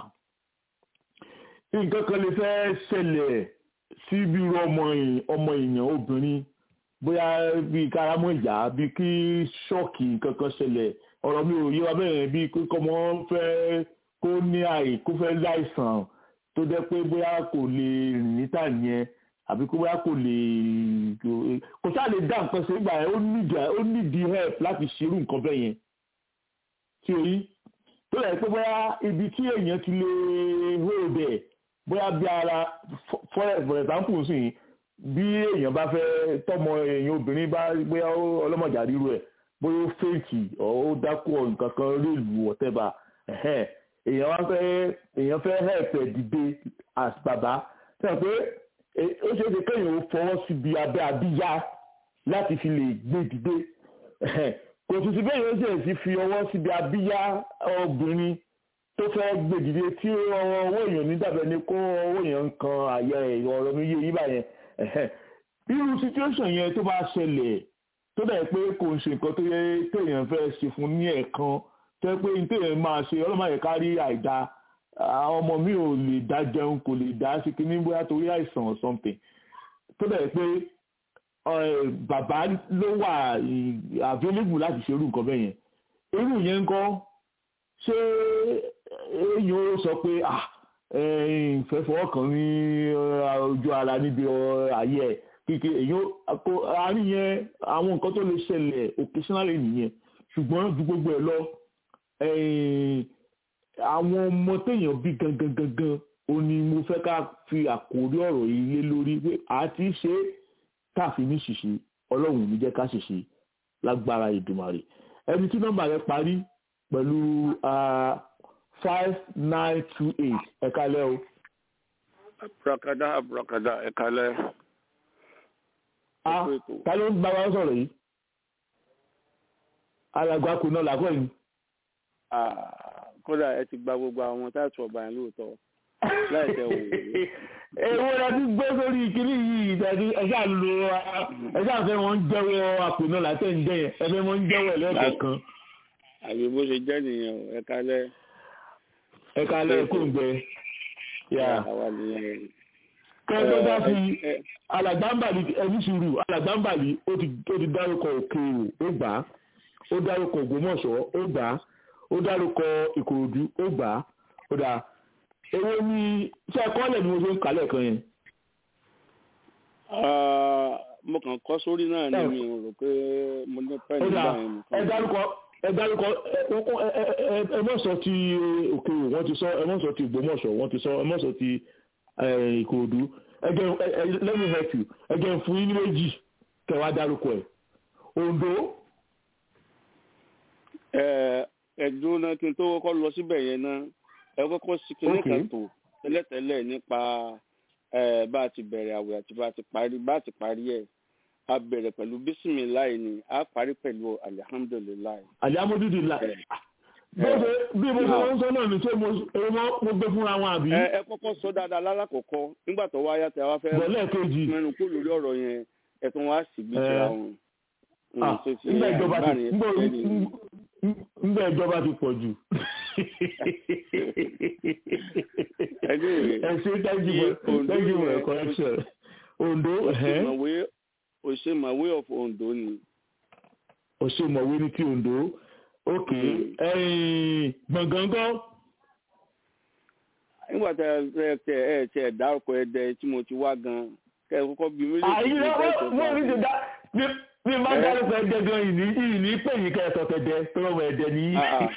nǹkan kan lè fẹ́ ṣẹlẹ̀ sí bí irú ọmọ èèyàn- ọmọ èèyàn obìnrin bóyá bíi kárámọ̀ ìyá bíi kí ṣọ́ọ̀kì nǹkan kan ṣẹlẹ̀ ọ̀rọ̀ mi ò yé wa bẹ́ẹ̀ bíi kí ọmọ fẹ́ kó ní àì kó fẹ́ láìsàn tó jẹ́ pé bóyá kò lè rìn níta yẹn àbí kó bóyá kò lè kò sáà lè dá nǹkan ṣe nígbà yẹn ó nídìí ó nídìí help láti ṣerú nǹkan bẹ́ẹ̀ yẹn tí o yí tó yẹ pé bóyá ibi tí èèyàn ti lè hold ẹ̀ bóyá bí ara for for example sì bí èèyàn bá fẹ́ tọmọ èèyàn obìnrin bá bóyá ó- ọlọ́mọjà ríru ẹ̀ bóyá ó fèkì ọ̀ ó dákú ọ̀ nǹkan kan réèlù whatever ẹ̀hẹ́n. èèyàn wá fẹ́ èèyàn fẹ́ help ẹ̀ dìde as bàbá sọ pé e- ó ṣeé ṣe kéèyàn ó fọwọ́ síbi abẹ́ abíyá láti fi lè gbé dìde ẹ̀hẹ́n. kò sì sí bẹ́ẹ̀ yóò ṣe sí fi ọwọ́ síbi abíyá obìnrin tó fẹ́ gbé dìde tí ọwọ́ owó èèyàn ní dàbẹ̀ ni kó owó èèyàn ń kan àyà ẹ̀ ọ̀rọ̀ mi yé yí báyẹn ẹ̀hẹ́n. irú situation yẹn tó bá ṣẹlẹ̀ tó dẹ̀ pé kò ń ṣe nǹkan tó yẹ téèyàn fẹ́ ṣe fún ní ẹ̀ẹ̀kan tó yẹ pé téèyàn máa ṣe ọlọ́mọ yẹn kárí àìda àwọn ọmọ mi ò lè dá jẹun kò lè dá sí kíní bóyá torí àìsàn or something tó dẹ̀ pé eh, bàbá ló wà eh, available láti ṣerú nǹkan bẹ́ẹ̀ yẹn irú yẹn ń kọ́ ṣé èèyàn ó sọ pé ah ìfẹ́ fọwọ́ kan ní eh, ojú ara níbi ọ- ayé ẹ̀ kíkẹ́ èèyàn kó àárín yẹn àwọn nǹkan tó lè ṣẹlẹ̀ occasionally nìyẹn ṣùgbọ́n ju gbogbo ẹ̀ lọ eh, àwọn ọmọ téèyàn bí gangan gangan ó ní mo fẹ́ ká fi àkórí ọ̀rọ̀ yìí lé lórí pé àti ṣe é káàfin ní ṣìṣe ọlọ́run ò ní jẹ́ ká ṣìṣe lágbára ìdùmarè ẹni tí nọ́mbà rẹ̀ parí pẹ̀lú five nine two eight ẹ̀ka lẹ́ o. abrakada abrakada ẹ kalẹ. a ta ló ń bá wa sọ̀rọ̀ yìí alàgbà kò náà làkọ́ yìí. kódà ẹ ti gba gbogbo àwọn táàtù ọba yẹn lóòótọ́ láì tẹ òun. èwo la ti gbé sórí ìkíní yìí ìdájí ẹ̀ṣá lo ẹ̀ṣá fẹ́ wọn jẹ́wọ́ àpò náà látẹ̀ ń jẹ́ yẹn ẹ̀fẹ́ wọn jẹ́wọ́ ẹ̀lẹ́kọ̀ọ̀kan àbí bó ṣe jẹ́ nìyẹn o ẹ kalẹ. ẹ̀ka alẹ́ kò ń gbẹ. àwa nìyẹn. kẹ́ńtọ́ bá fi alàgbàǹbàlì ẹni sùúrù alàgbàǹbàlì ó ti ó ti dárúkọ òkèèrò ó gbà á ó dárúkọ ògbómọ̀ṣọ́ ó gbà á ó dárúkọ ìkòròdú ó gbà á ó dà èwo ni ṣé ẹ̀kọ́lẹ̀ ni mo ṣe ń kálẹ̀ kan yẹn. mo kàn kọ́ sórí náà ni mi ò rò pé mo ní pẹ́ẹ́lí ó dà nígbà yẹn ẹ dárúkọ ẹ dárúkọ ẹ mọ̀ sọ ti òkèèrò wọ́n ti sọ ẹ mọ̀ sọ ti ògbómọ̀ṣọ́ wọ́n ti sọ ẹ mọ̀ sọ ti eh, ìkòròdú ẹgẹ ẹ let me help you ẹgẹ fún yín ní méjì kẹwàá dárúkọ ẹ Oǹdó ẹ̀dùn náà kí n tó kọ́kọ́ lọ síbẹ̀ yẹn náà ẹ kọ́kọ́ sí kinní Okay. kan tó tẹ́lẹ̀tẹ́lẹ̀ nípa eh, bá a ti bẹ̀rẹ̀ àwẹ̀ àti bá a ti parí bá a ti parí ẹ̀ a bẹ̀rẹ̀ pẹ̀lú bísímìláì ni a parí pẹ̀lú alihamudulilayi. àlíámódúdì là bó ṣe bí mo ṣe ń sọ náà ní ṣé mo èyí mo mo gbé fúnra wọn àbí ẹ ẹ kọ́kọ́ sọ dáadáa lálákọ̀ọ́kọ́ nígbà tó wáyà tẹ wá fẹ́ bọ̀lẹ́ kejì mẹ́nu kó lórí ọ̀rọ̀ yẹn ẹ̀tún wá sì gbé síra wọn. Ah, nígbà ìjọba ti nígbà nígbà ìjọba ti pọ̀ jù Anyway, ẹ ṣe thank you iye for Ondo thank you for yẹn, your correction ondo ẹ̀hẹ́n. òṣèmọ̀wé òṣèmọ̀wé of Ondo ni. òṣèmọ̀wé ní ti ondo ok ẹ̀yìn gbọ̀ngàngán nígbà tẹ ẹ tẹ ẹ tẹ dárúkọ ẹdẹ tí mo ti wá gan kẹ ẹ kọ́kọ́ bí mílíọ̀nù àyè tí mo fẹ́ sọ wọ́n ní ti dá bí bí n bá Eh? dárúkọ ẹ̀dẹ̀ gan ìní ìní pè yín kẹ́ ẹ sọ tẹ̀dẹ̀ tó lọ́wọ́ ẹ̀dẹ̀ ní Ah, ah.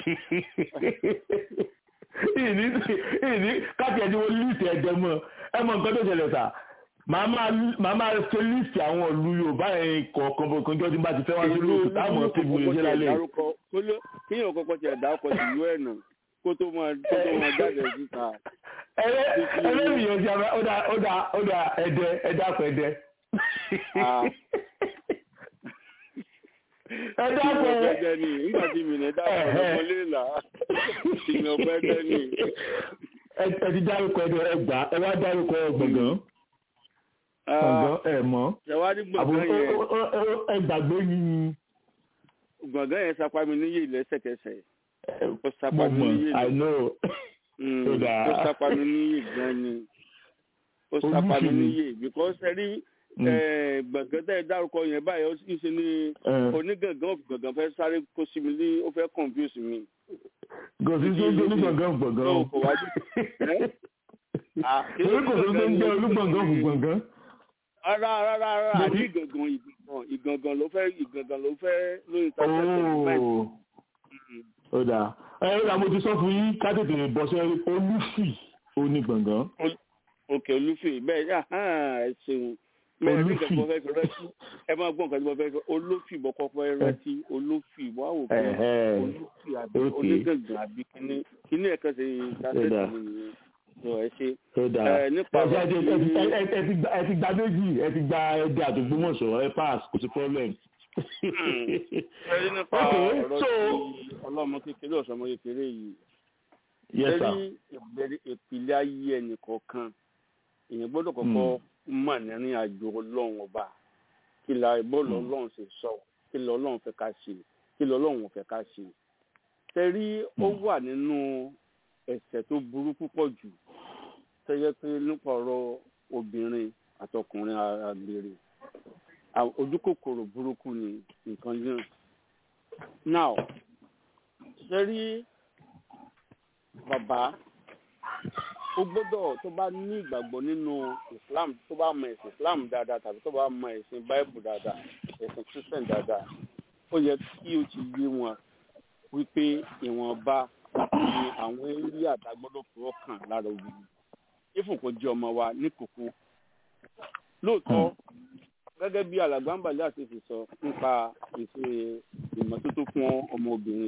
ìní ìní káàkiri ẹni wọ́n líìsì ẹ̀dẹ̀ mọ́ ẹ mọ nǹkan tó ṣẹlẹ̀ sà màá máa màá máa ṣe líìsì àwọn ìlú Yorùbá yẹn kọ̀ọ̀kan bọ̀kan jọ́ tí n bá ti fẹ́ wá sí ìlú lóòótọ́ táwọn ti bu iṣẹ́ lálẹ́ yìí. kíyàn kọ́kọ́ tiẹ̀ dárúkọ sí ìlú ẹ̀ náà kó tó máa kó tó máa jáde síta. ẹlẹ́rìí ti ara ó dá ó dá ó dá ẹ̀dẹ̀ ẹ̀dá pẹ̀ ẹ̀dẹ̀. Ah. ẹ̀dá ìmọ̀ pẹ̀ ọ̀gbẹ́dẹ ni nígbà tí mi ní dáàbò ọmọ léèlà ìmọ̀ ọ̀gbẹ́dẹ ni. ẹ ẹ ti dárúkọ ẹ̀dẹ̀ ẹgbà ẹ wá dárúkọ gbọ̀ngàn gbọ̀ngàn ẹ̀ mọ́ ṣẹ̀wárí àbò gbọ̀ngàn yẹn ẹ gbàgbé yín gbọ̀ngàn yẹn sapá mi níyè lẹ́sẹ̀kẹsẹ̀ ó sapá mo mi mọ̀ níyè I know Mm, Ó dáa. ó sápá mi níyè gan ni ó sápá mi Olúfìmí. níyè because ẹ rí Mm. eh, gbọ̀ngàn tẹ́ ẹ dárúkọ yẹn báyìí ó sì ṣe ní Eh. onígangan gbọ̀ngàn fẹ́ sáré kó sí mi ní ó fẹ́ confuse mi. gòsì tó ń jẹ́ onígbọ̀ngàn gbọ̀ngàn Ó o kò wájú. Eh? Ah, kí ló torí kò tó ń gbọ̀ngàn jẹ́ ni? olúgbọ̀ngàn fún gbọ̀ngàn. rárá rárá rárá Mo ní ti- ìgangan ìgangan ìgangan ló fẹ́ ìgangan ló fẹ́ ló interpret Ooo ó dáa ẹ ó dáa mo ti sọ fún yín ká tètè bọ́ sí olúfì onígbọ̀ngàn. òkè olúfì bẹ́ẹ̀ yà hàn ẹ ṣeun mẹ́rin ní nǹkan tí mo fẹ́ fi rẹ́tí ẹ máa gbọ́ nǹkan tí mo fẹ́ fi olófì mo kọ́kọ́ fẹ́ rẹ́tí olófì wọ́n á wò pé Ẹ̀hẹ́. olófì àbí Okay. onígangan àbí kíní kíní ẹ̀ka ṣe dáṣẹ́ dáa. sí mi nìyẹn tó ẹ ṣe. ó dáa Ẹ, nípa ẹ ti- ẹ ti- ẹ ti- ọ̀rọ̀ ẹ ti- ẹ ti gba- ẹ ti gba méjì ẹ ti gba ẹdẹ àtògbómọ̀ṣọ́ ẹ pass kò sí problem. ẹ rí nípa Okay, ọ̀rọ̀ so- tí ọlọ́mọ kékeré ọ̀sọ́mọ kékeré yìí yes sir. lórí ìbẹ̀rẹ̀ ìpìlẹ̀ ayé ẹnì kọ̀ọ̀kan èèyàn gbọ́dọ̀ kọ́kọ́ mọ̀ nírìn àjò ọlọ́run ọba kí la bọ́ọ̀lù ọlọ́run ṣe sọ kí lọ ọlọ́run fẹ́ ká ṣe kí lọ ọlọ́run fẹ́ ká ṣe. tẹ́rí ó wà nínú ẹ̀ṣẹ̀ tó burú púpọ̀ jù tẹ́yẹ pé nípa ọ̀rọ̀ obìnrin àtọkùnrin àgbèrè à- ojú kòkòrò burúkú ni nǹkan yẹn. now tẹ́rí bàbá ó gbọ́dọ̀ tó bá ní ìgbàgbọ́ nínú islam tó bá mọ ẹ̀sìn islam dáadáa tàbí tó bá mọ ẹ̀sìn bible dáadáa ẹ̀sìn christian dáadáa ó yẹ kí o ti yé wọn wípé ìwọ̀nba ni àwọn eré àdágbọ́dọ̀ fọwọ́ kàn lára obìnrin ifun kò jẹ́ ọmọ wa ní kókó lóòótọ́ gẹ́gẹ́ bí alàgbàǹbàlẹ̀ àti fi sọ nípa ìṣe ìmọ́tótó fún ọmọbìnrin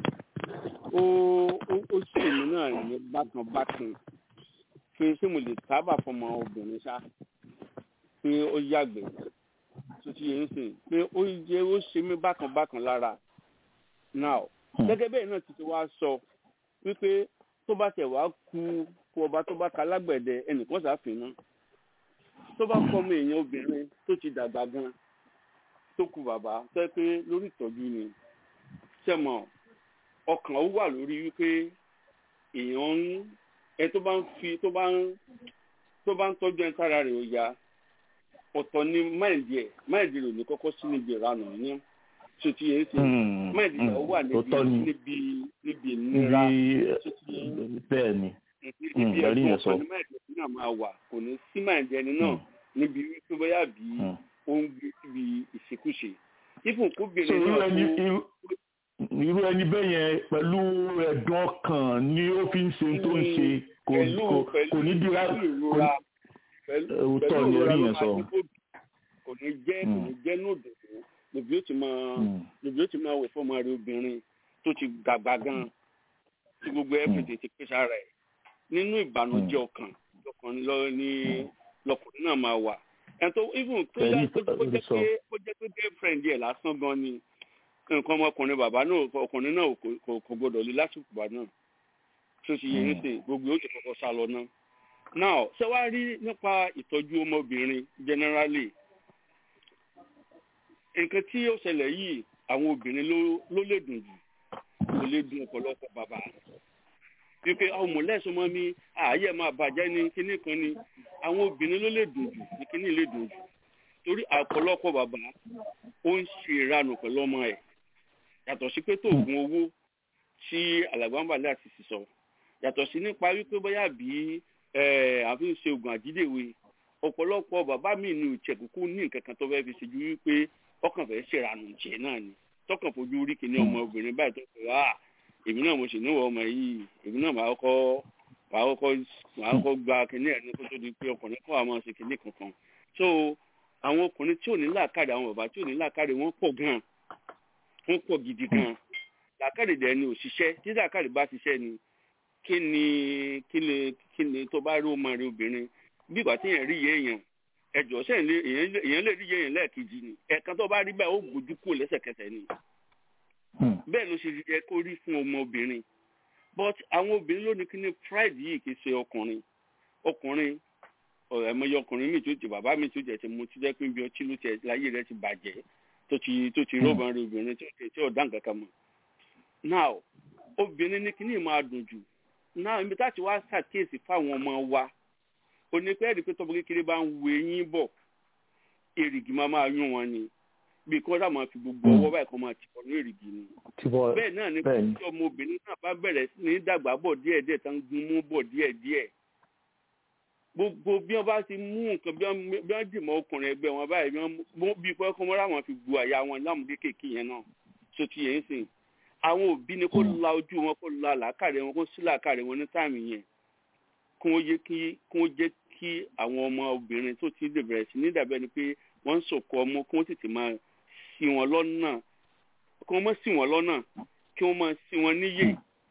ó ó ó sì èmi náà ní bákan bákan pé ṣé mo lè tábà fọmọ obìnrin ṣá pé ó yàgbẹ́ tó ti yẹn sìn pé ó yẹ ó ṣe mí bákan bákan lára now gẹ́gẹ́ bẹ́ẹ̀ náà ti ti wá sọ wípé tó bá tẹ̀ wá ku kú ọba tó bá ka lágbẹ̀dẹ ẹnìkan ṣàfihàn tó bá fọmọ èèyàn obìnrin tó ti dàgbà gan tó ku bàbá tó yẹ pé lórí ìtọ́jú ni sẹ́mọ̀ ọkàn ó wà lórí wípé èèyàn ń ẹ tó bá ń fi tó bá ń tó bá ń tọ́jú ẹ tára rẹ̀ ó ya ọ̀tọ̀ ni máìndì ẹ̀ máìndì rẹ̀ ò ní kọ́kọ́ sí níbi ìranù ní tó ti yẹn ṣe máìndì rẹ̀ ó wà níbi òótọ́ ni. níbi níbi ìnira tó ti yẹn Ibi bẹ́ẹ̀ ni. níbi ẹ̀rí ẹ̀dùn yẹn sọ. ọ̀pọ̀ ní máìndì ẹ̀ náà máa wà kò ní sí máìndì ẹni náà níbi wípé bóyá bí Mm. ó ń gbé síbi ìṣekúṣe ifun so kóbìnrin irú náà ẹni tó irú irú ẹni bẹ́ẹ̀ yẹn pẹ̀lú ẹ̀dùn ọkàn ni ó fi ń ṣe tó ń ṣe kò pẹ̀lú kò pẹ̀lú kò ní dira pẹ̀lú kò ìrora pẹ̀lú òótọ́ pẹ̀lú ni ìrora ẹ̀rí ló yẹn máa sọ. ní kó kò ní jẹ́ kò ní jẹ́ nùdù lòbí ó ti máa Mm. lòbí ó ti máa wẹ̀ fọ́mọ rẹ̀ obìnrin tó ti dàgbà gan tí gbogbo everyday ti pèsè ara ẹ̀ nínú ìbànújẹ́ ọkàn ọkàn lọ ní lọkùnrin náà máa wà ẹ̀ tó even tó Pẹ̀lú jẹ́ kó jẹ́ ìsọ. pé kó jẹ́ pé girlfriend yẹ̀ lásán gan ni nǹkan ọmọkùnrin bàbá náà ọkùnrin náà kò- kò kò gbọdọ̀ lé lásìkò bàbá náà tó ti yẹ Mm. ní gbogbo ó ti kọ́kọ́ sá lọ náà now ṣé wàá rí nípa ìtọ́jú ọmọbìnrin generally nǹkan tí ó ṣẹlẹ̀ yìí àwọn obìnrin ló ló lè dùn jù kò lè dùn ọ̀pọ̀lọpọ̀ bàbá wípé ọmọ lẹ́sùn mọ́ mi ààyè máa bàjẹ́ ní kinní kan ni àwọn obìnrin ló lè dùn jù ní kinní lè dùn jù torí ọ̀pọ̀lọpọ̀ bàbá ó ń ṣe ìranù pẹ̀lú ọmọ ẹ̀ yàtọ̀ sí pé tó oògùn owó tí alàgbàǹbàlẹ̀ àti sísọ yàtọ̀ sí nípa wípé bóyá bí àfi ń ṣe oògùn àjídèwe ọ̀pọ̀lọpọ̀ bàbá mi ní ìṣẹ̀kùkù ní nǹkan kan tó fẹ́ fi ṣe ju wípé ọkàn fẹ́ ṣèrànù jẹ náà ni tọkàn fojú rí kinní ọmọ obìnrin báyìí tó fẹ́ wá èmi náà mo sì níwọ̀ ọmọ yìí èmi náà máa kọ́ máa kọ́ máa kọ́ gba kinní ẹ̀ ní kó tó di pé ọkùnrin kọ́ àwọn ṣe kinní kankan so àwọn ọkùnrin tí ò ní làákàrè àwọn bàbá tí ò ní làákàrè wọ́n pọ̀ gan wọ́n pọ̀ gidi gan làákàrè dẹ̀ ni òṣìṣẹ́ tí làákàrè bá ṣiṣẹ́ ni kí ni kí ni kí ni tó bá rí ọmọ rẹ obìnrin bí ìgbà tí èèyàn rí iye èèyàn ẹjọ́ sẹ́yìn lé èèyàn lè rí iye èèyàn lẹ́ẹ̀kejì ni ẹ̀ẹ̀kan tó bá rí báyìí ó gbójú kúrò lẹ́sẹ̀kẹsẹ̀ ni bẹ́ẹ̀ ló ṣe yẹ kó rí fún ọmọ obìnrin but àwọn obìnrin ló ní kí ni pride yìí kì í ṣe ọkùnrin ọkùnrin ẹ̀mọye ọkùnrin mi tó ti bàbá mi tó jẹ ti mu ti jẹ́ pé bí ọtí ló ti láyé rẹ ti bàjẹ́ tó ti tó ti rọ́bà rẹ obìnrin tó ti tí ò dá nǹkan kan mọ̀ now obìnrin ní kí ni máa dùn jù now ibi táti wá ṣàkíyèsí fáwọn ọmọ wa onípẹ́ẹ́rì pé tọ́bọ̀ kékeré bá ń wo eyín bọ̀ èrìgì máa máa yún wọn ni bí kí wọ́n sá máa fi gbogbo ọwọ́ báyìí kan máa ti bọ̀ ní èrìgì ni. bẹ́ẹ̀ náà ni kí ọmọbìnrin náà bá bẹ̀rẹ̀ sí ní dàgbà bọ̀ díẹ̀díẹ̀ tán gun mú bọ̀ díẹ̀díẹ̀. gbogbo bí wọ́n bá ti mú nǹkan bí wọ́n dì mọ́ ọkùnrin ẹgbẹ́ wọn báyìí bí pé kọ́ mọ́ra wọn fi gbu àyà wọn lámùdé kéèké yẹn náà so ti yẹn sìn. àwọn òbí ni kó la ojú wọn kó la làákàrẹ wọn kó sí làákàrẹ wọn ní táàmì yẹn kó jẹ́ kí àwọn ọmọ obìnrin tó ti lè bẹ̀rẹ̀ sí ní dàbẹ́ ni pé wọ́n ń sòkò ọmọ kí wọ́n tètè máa sí wọn lọ́nà kí wọ́n má sí wọn lọ́nà kí wọ́n máa sí wọn níyè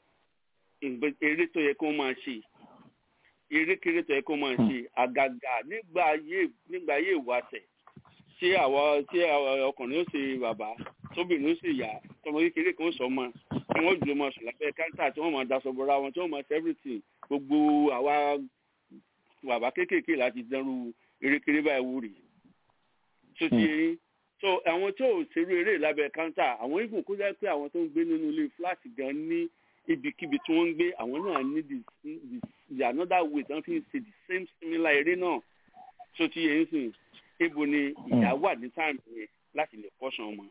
eré tó yẹ kí wọ́n máa ṣe erékeré tó yẹ kí wọ́n máa ṣe àgàgà nígbà ayé nígbà ayé ìwàsẹ̀ ṣé àwa ṣé ọkùnrin ó ṣe bàbá tóbìnrin ó ṣe ìyá tọmọ kékeré kan ó sọ ọmọ tí wọ́n jùlọ máa sùn lábẹ́ káńtà tí wọ́n máa daṣọ bọ́ra wọn tí wọ́n máa ṣe everything gbogbo àwa bàbá kéékèèké láti dánrú erékeré báyìí wúrì tó ti yẹn so àwọn tí ò ṣerú eré lábẹ́ káńtà àwọn ibùn kó jẹ́ pé àwọn tó ń gbé nínú ilé fúláàtì gan ní ibikíbi tí wọ́n ń gbé àwọn náà ní the the another way tí wọ́n fi ń ṣe the same similar eré náà tó ti yẹn sìn ibo ni ìyá wà ní táìmù yẹn láti lè kọ́sàn ọmọ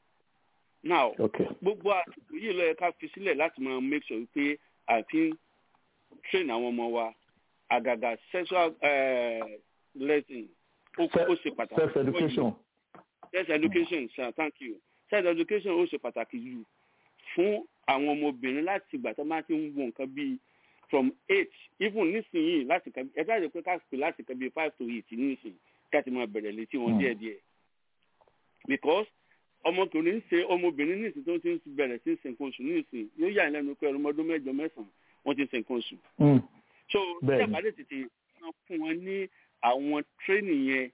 now gbogbo àsìkò yìí ló yẹ ká fi sílẹ̀ láti máa make sure pé àfi train àwọn ọmọ wa àgàgà sexual uh, lesson ó ó ṣe pàtàkì. self education. self education sir thank you self education ó ṣe pàtàkì jù fún àwọn ọmọbìnrin láti ìgbà tó máa ti ń wo nǹkan bíi from eight even nísìnyìí láti kan ẹ bá yẹ pé ká pè láti kan bíi five to eight nísìnyìí ká ti máa bẹ̀rẹ̀ létí wọn díẹ̀díẹ̀ because ọmọkùnrin ṣe ọmọbìnrin nísìnyí tó ti ń bẹ̀rẹ̀ sí ṣe nǹkan oṣù nísìnyí yóò yà ní lẹ́nu pé ọmọdún mẹ́jọ mẹ́sàn-án wọ́n ti ń ṣe nǹkan oṣù so tí àbálẹ tètè máa fún wọn ní àwọn tírénì yẹn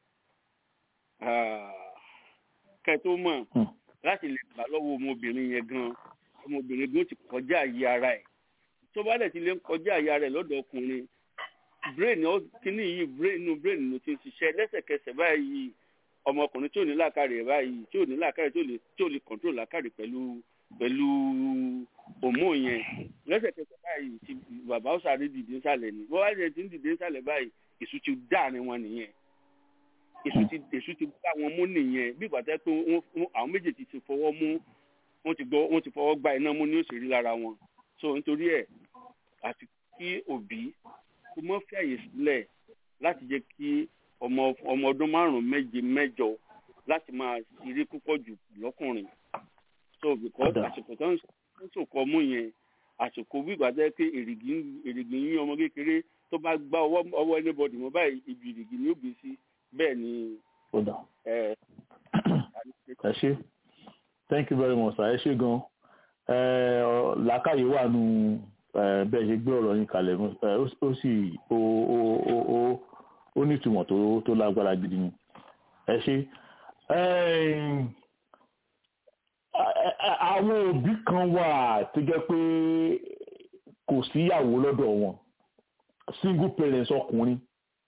kẹtó mọ láti lè gbà lọ́wọ́ ọmọbìnrin yẹn gan ọmọbìnrin gan ti kọjá àyè ara ẹ̀ tó bá dẹ̀ ti lè kọjá àyè ara ẹ̀ lọ́dọ̀ ọkùnrin brain kíní yìí brain inú brain ló ti ń ṣiṣẹ́ lẹ́sẹ̀kẹsẹ̀ báyìí ọmọkùnrin tí ò ní làákàrè ẹ̀ báyìí tí ò ní làákàrè tí ò lè control làákàrè pẹ̀lú pẹ̀lú òmò yẹn lẹ́sẹ̀kẹsẹ̀ báyìí ti bàbá ó sáré dìde nsàlẹ̀ ni bọ́lá yẹn ti ń dìde nsàlẹ̀ báyìí èṣù ti dá ni wọn nìyẹn èṣù ti èṣù ti gbá wọn mú nìyẹn bí ìgbà tẹ́ pé àwọn méjèèjì ti fọwọ́ mú wọ́n ti gbọ́ wọ́n ti fọwọ́ gba iná mú ní òṣèré lára wọn so nítorí ẹ̀ àti kí òbí kó mọ́ fi àyè sílẹ̀ láti jẹ́ kí ọmọ ọmọ ọdún márùn-ún méje mẹ́jọ láti máa ṣeré púpọ̀ jù lọ́kùnrin so because àsìkò tó ń sòkò mú yẹn àsìkò gbígbà jẹ́ pé èrìgì èrìgì yín ọmọ kékeré tó bá gbá ọwọ́ ọwọ́ anybody mọ́ báyìí ibi èrìgì ni ó gbé sí bẹ́ẹ̀ ni. ẹ ṣe thank you very much sir ẹ ṣe gan làákàyè wà nù bẹ́ẹ̀ ṣe gbé ọ̀rọ̀ yín kalẹ̀ ó sì ó ní ìtumọ̀ tó lágbára gidi ni ẹ ṣe àwọn òbí kan wà tó jẹ́ pé kò síyàwó lọ́dọ̀ wọn single parents ọkùnrin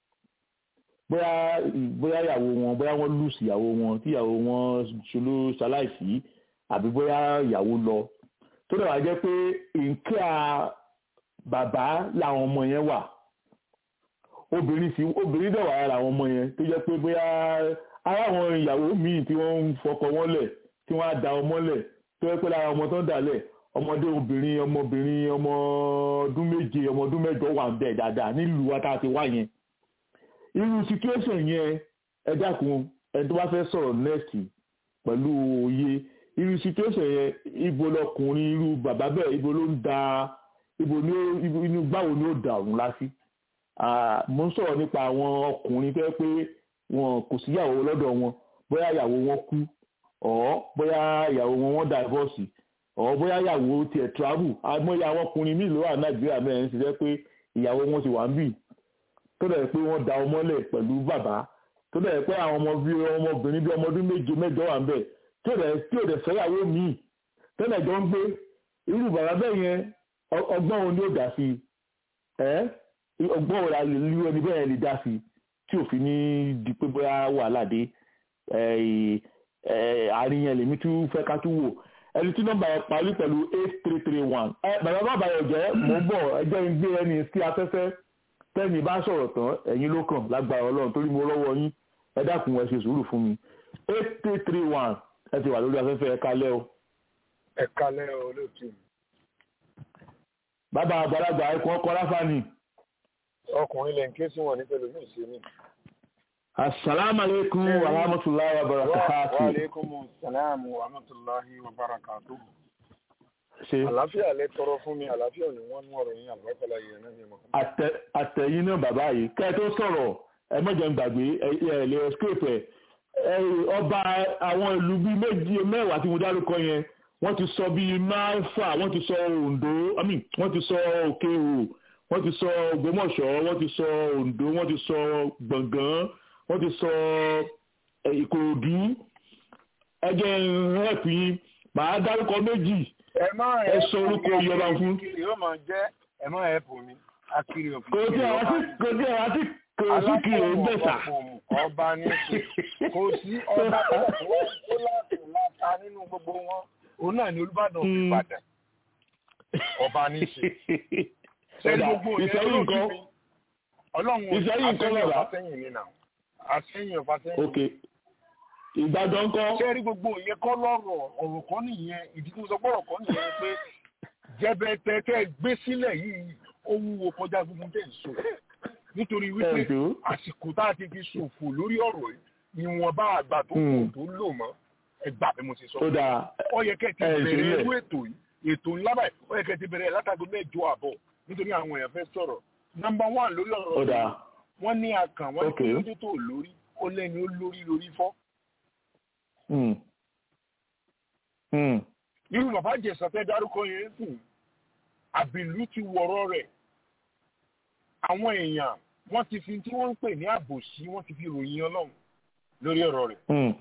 bóyá bóyá ìyàwó wọn bóyá wọ́n lùsì ìyàwó wọn tí ìyàwó wọn ṣoló ṣaláìsí àbí bóyá ìyàwó lọ tó dẹ̀ wá jẹ́ pé nkíà bàbá làwọn ọmọ yẹn wà obìnrin sì obìnrin dẹ̀ wà lára àwọn ọmọ yẹn tó jẹ́ pé bóyá ara àwọn ìyàwó míì tí wọ́n ń fọkọ wọn lẹ̀ tí wọ́n á da ọmọ lẹ̀ tó jẹ́ pé lára ọmọ tó ń dà lẹ̀ ọmọdé obìnrin ọmọbìnrin ọmọ ọdún méje ọmọ ọdún mẹ́jọ wà ń bẹ̀ dáadáa nílùú wa tá a ti wá yẹn irú situation yẹn ẹ dákun ẹni tó bá fẹ́ sọ̀rọ̀ next pẹ̀lú òye irú situation yẹn ibo lọkùnrin irú bàbá bẹ́ẹ̀ ibo ló ń da ibo ní inú gbáwo ni ó da òun lásì mo ń sọ̀rọ̀ nípa àwọn ọkùnrin tó yẹ pé wọn kò síyàwó lọ́dọ̀ wọn bóyá ìyàwó wọn kú ọ̀ bóyá ìyàwó wọn wọ́n divorce ọ̀ bóyá ìyàwó tiẹ̀ travel àmọ́yà àwọn ọkùnrin míì ló wà nàìjíríà mẹ́rin ti jẹ́ pé ìyàwó wọn ti wà ń bì tó dẹ̀ pé wọ́n da ọmọlẹ̀ pẹ̀lú bàbá tó dẹ̀ pé àwọn ọmọ bíi ọmọbìnrin bíi ọmọdún méje mẹ́jọ wà ń bẹ̀ tí ò dẹ̀ tí ò dẹ̀ fẹ́yàwó míì tẹ́lẹ̀ jọ ń gbé irú bàbá bẹ́ẹ̀ yẹn ọgbọ́n òun ni ó dá sí ẹ́ ọgbọ́n òun la lè lú ẹni bẹ́ẹ̀ lè dá sí tí òfin ní di pé bóyá wàhálà dé àárín yẹn lèmi tún fẹ́ ká tún wò ẹni tí nọ́mbà yẹn parí pẹ̀lú eight three three one ẹ bàbá bàbá yẹn jẹ́ mò ń bọ̀ ẹjẹ́ ń gbé ẹni sí afẹ́fẹ́ tẹ́ni bá sọ̀rọ̀ tán ẹ̀yin ló kàn lágbára ọlọ́run torí mo lọ́wọ́ yín ẹ dákun ẹ ṣe sùúrù fún mi eight three three one ẹ ti wà lórí afẹ́fẹ́ ẹ kálẹ́ o. ẹ kálẹ́ o lóòtú. bàbá àgbàlagbà ẹkùn ọkọ láfààní. ọkùnrin lè ń ké sí wọn ní pẹ̀lú mi ìṣe mi. asalaamualeykum wa rahmatulahi wa barakatu. wa aleykum salaam wa rahmatulahi wa barakatu. ṣe àlàáfíà lẹ tọrọ fún mi àlàáfíà ni wọn mú ọ̀rọ̀ yín àlùbákọlá yìí ẹnà mi mọ. àtẹ̀yìn náà bàbá yìí kẹ́ ẹ tó sọ̀rọ̀ ẹ mọ̀jẹ̀ ń gbàgbé ẹ lè escape ẹ ọba àwọn ìlú bíi méjì mẹ́wàá tí mo dárúkọ yẹn wọ́n ti sọ bíi mẹ́fà wọ́n ti sọ Oǹdó I mean wọ́n ti sọ Òkè-Òrò wọ́n ti sọ Ògbómọ̀ṣọ́ wọ́n ti sọ Oǹdó wọ́n ti sọ Gbọ̀ngán wọ́n ti sọ Ìkòròdú ẹjẹ rẹpù yín màá dárúkọ méjì ẹ má ẹ sọ orúkọ ìjọba fún. kiri yóò máa jẹ ẹ má ẹ bò mí akiri òfin. kò tí àwọn tí kò tí àwọn tí kò sí kiri ò ń bẹ̀sà. ọba ní ṣe kò sí ọba tó tó láti láta nínú gbogbo wọn òun náà ni Olúbàdàn fi Ìbàdàn ọba ní ṣe. ṣé gbogbo yẹn ló kí mi ọlọ́run Ìṣẹ́yìn nǹkan àtẹ̀yìn bàbá. ọ̀fà sẹ́yìn ni nà àtẹ̀yìn ọ̀fà sẹ́yìn. ok Ìbàdàn kọ́ ṣé rí gbogbo ìyẹn kọ́ lọ́rọ̀ ọ̀rọ̀ kan nìyẹn ìdí tí mo sọ pé ọ̀rọ̀ kan nìyẹn ni pé jẹbẹtẹ tẹ gbé sílẹ̀ yìí ó wúwo kọjá gbogbo tẹ̀ ń sọ nítorí wípé Ẹ̀dùn. àsìkò tá a ti fi ṣòfò lórí ọ̀rọ̀ yìí ìwọ̀nba àgbà tó kù Hmm. tó lò mọ́ ẹgbà bí mo ti sọ. ó dáa ó yẹ kẹ́ ti ẹ bẹ̀rẹ̀ ìṣẹ̀lẹ̀. irú ètò yìí ètò ńlá báyìí ó yẹ kẹ́ ti bẹ̀rẹ̀ látago mẹ́jọ àbọ̀ nítorí àwọn èèyàn fẹ́ sọ̀rọ̀ nọ́mbà one lórí ọ̀rọ̀ ó yìí dáa wọ́n ní akàn wọ́n ní Okay. kí ló dé tó lórí ó lẹ́ni ó lórí lórí fọ́ Hmm. Hmm. irú bàbá jẹ̀sà fẹ́ dárúkọ yẹn sì àbìlú ti wọ̀rọ̀ rẹ̀ àwọn èèyàn wọ́n ti fi tí wọ́n ń pè ní àbòsí wọ́n ti fi ròyìn ọlọ́run lórí ọ̀rọ̀ rẹ̀. Hmm.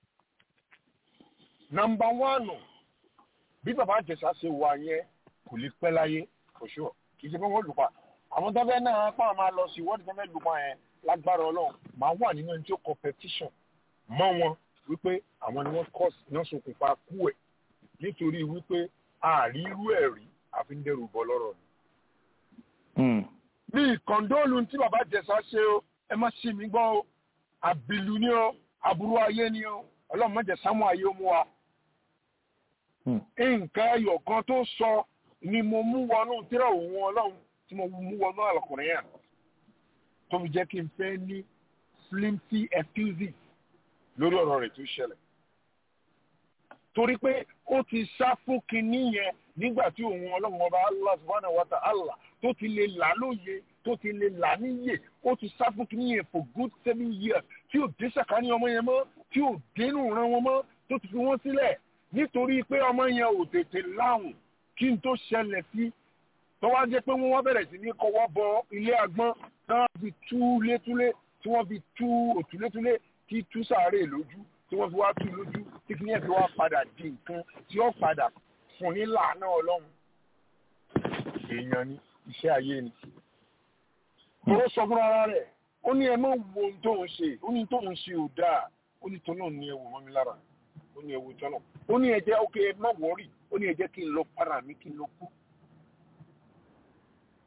nọ́mbà wánù bí bàbá jẹ̀sà ṣe wà yẹn kò lè pẹ́ láyé for sure kì í ṣe pé wọ́n lù pa àwọn tó fẹ́ náà pa máa lọ sí ìwọ́de tó fẹ́ lù pa yẹn lágbára ọlọ́run máa wà nínú ẹni tí ó competition mọ́ wọn wípé àwọn ni wọ́n kọ́ iná ṣokùnfà kú ẹ̀ nítorí wípé àárí irú ẹ̀ rí àfi ń dẹrù bọ́ lọ́rọ̀ ni. Hmm. ní ìkọ̀ǹdóòlù tí bàbá jẹ̀sà ṣe o ẹ má ṣì mí gbọ́ o àbìlú ni o aburú ayé ni o ọlọ́run má jẹ́ sámú ayé ó mú wa. Hmm. nǹkan ẹyọ kan tó sọ ni mo mú wọnú tírà òun ọlọ́run tí mo mú wọnú àlọ́kùnrin yẹn tó fi jẹ́ kí n fẹ́ ní flimsy excuses lórí ọ̀rọ̀ rẹ̀ tó ṣẹlẹ̀ torí pé ó ti sá fún kinní yẹn nígbà tí òun ọlọ́run ọba allah subhanahu wa ta'ala tó ti lè là lóye tó ti lè là níyè ó ti sá fún kinní yẹn for good seven years tí ò dé sàkání ọmọ yẹn mọ́ tí ò dénú ran wọn mọ́ tó ti fi wọ́n sílẹ̀ nítorí pé ọmọ yẹn ò tètè láwùn kí n tó ṣẹlẹ̀ sí tó wá jẹ́ pé wọ́n wá bẹ̀rẹ̀ sí ní kọ́wọ́ bọ ilé agbọ́n tí wọ́n fi tú létúlé tí wọ́n fi tú òtúlétúlé tí tú sàárè lójú tí wọ́n fi wá tú lójú tí kìíní ẹ̀ fi wá padà di nǹkan tí ó padà fún ní làánà ọlọ́run èèyàn ni iṣẹ́ ayé ni. Ó sọ fún ara rẹ̀ ó ní ẹ má wo ohun tó ń ṣe ó ní tó ń ṣe ò dáa ó ní tó náà ní ẹwù mọ́ mi lára ó ní ẹwù tọ́nà ó ní ẹ jẹ́ ókè ẹ má wọ́rì ó ní ẹ jẹ́ kí n lọ para mi kí n lọ kú.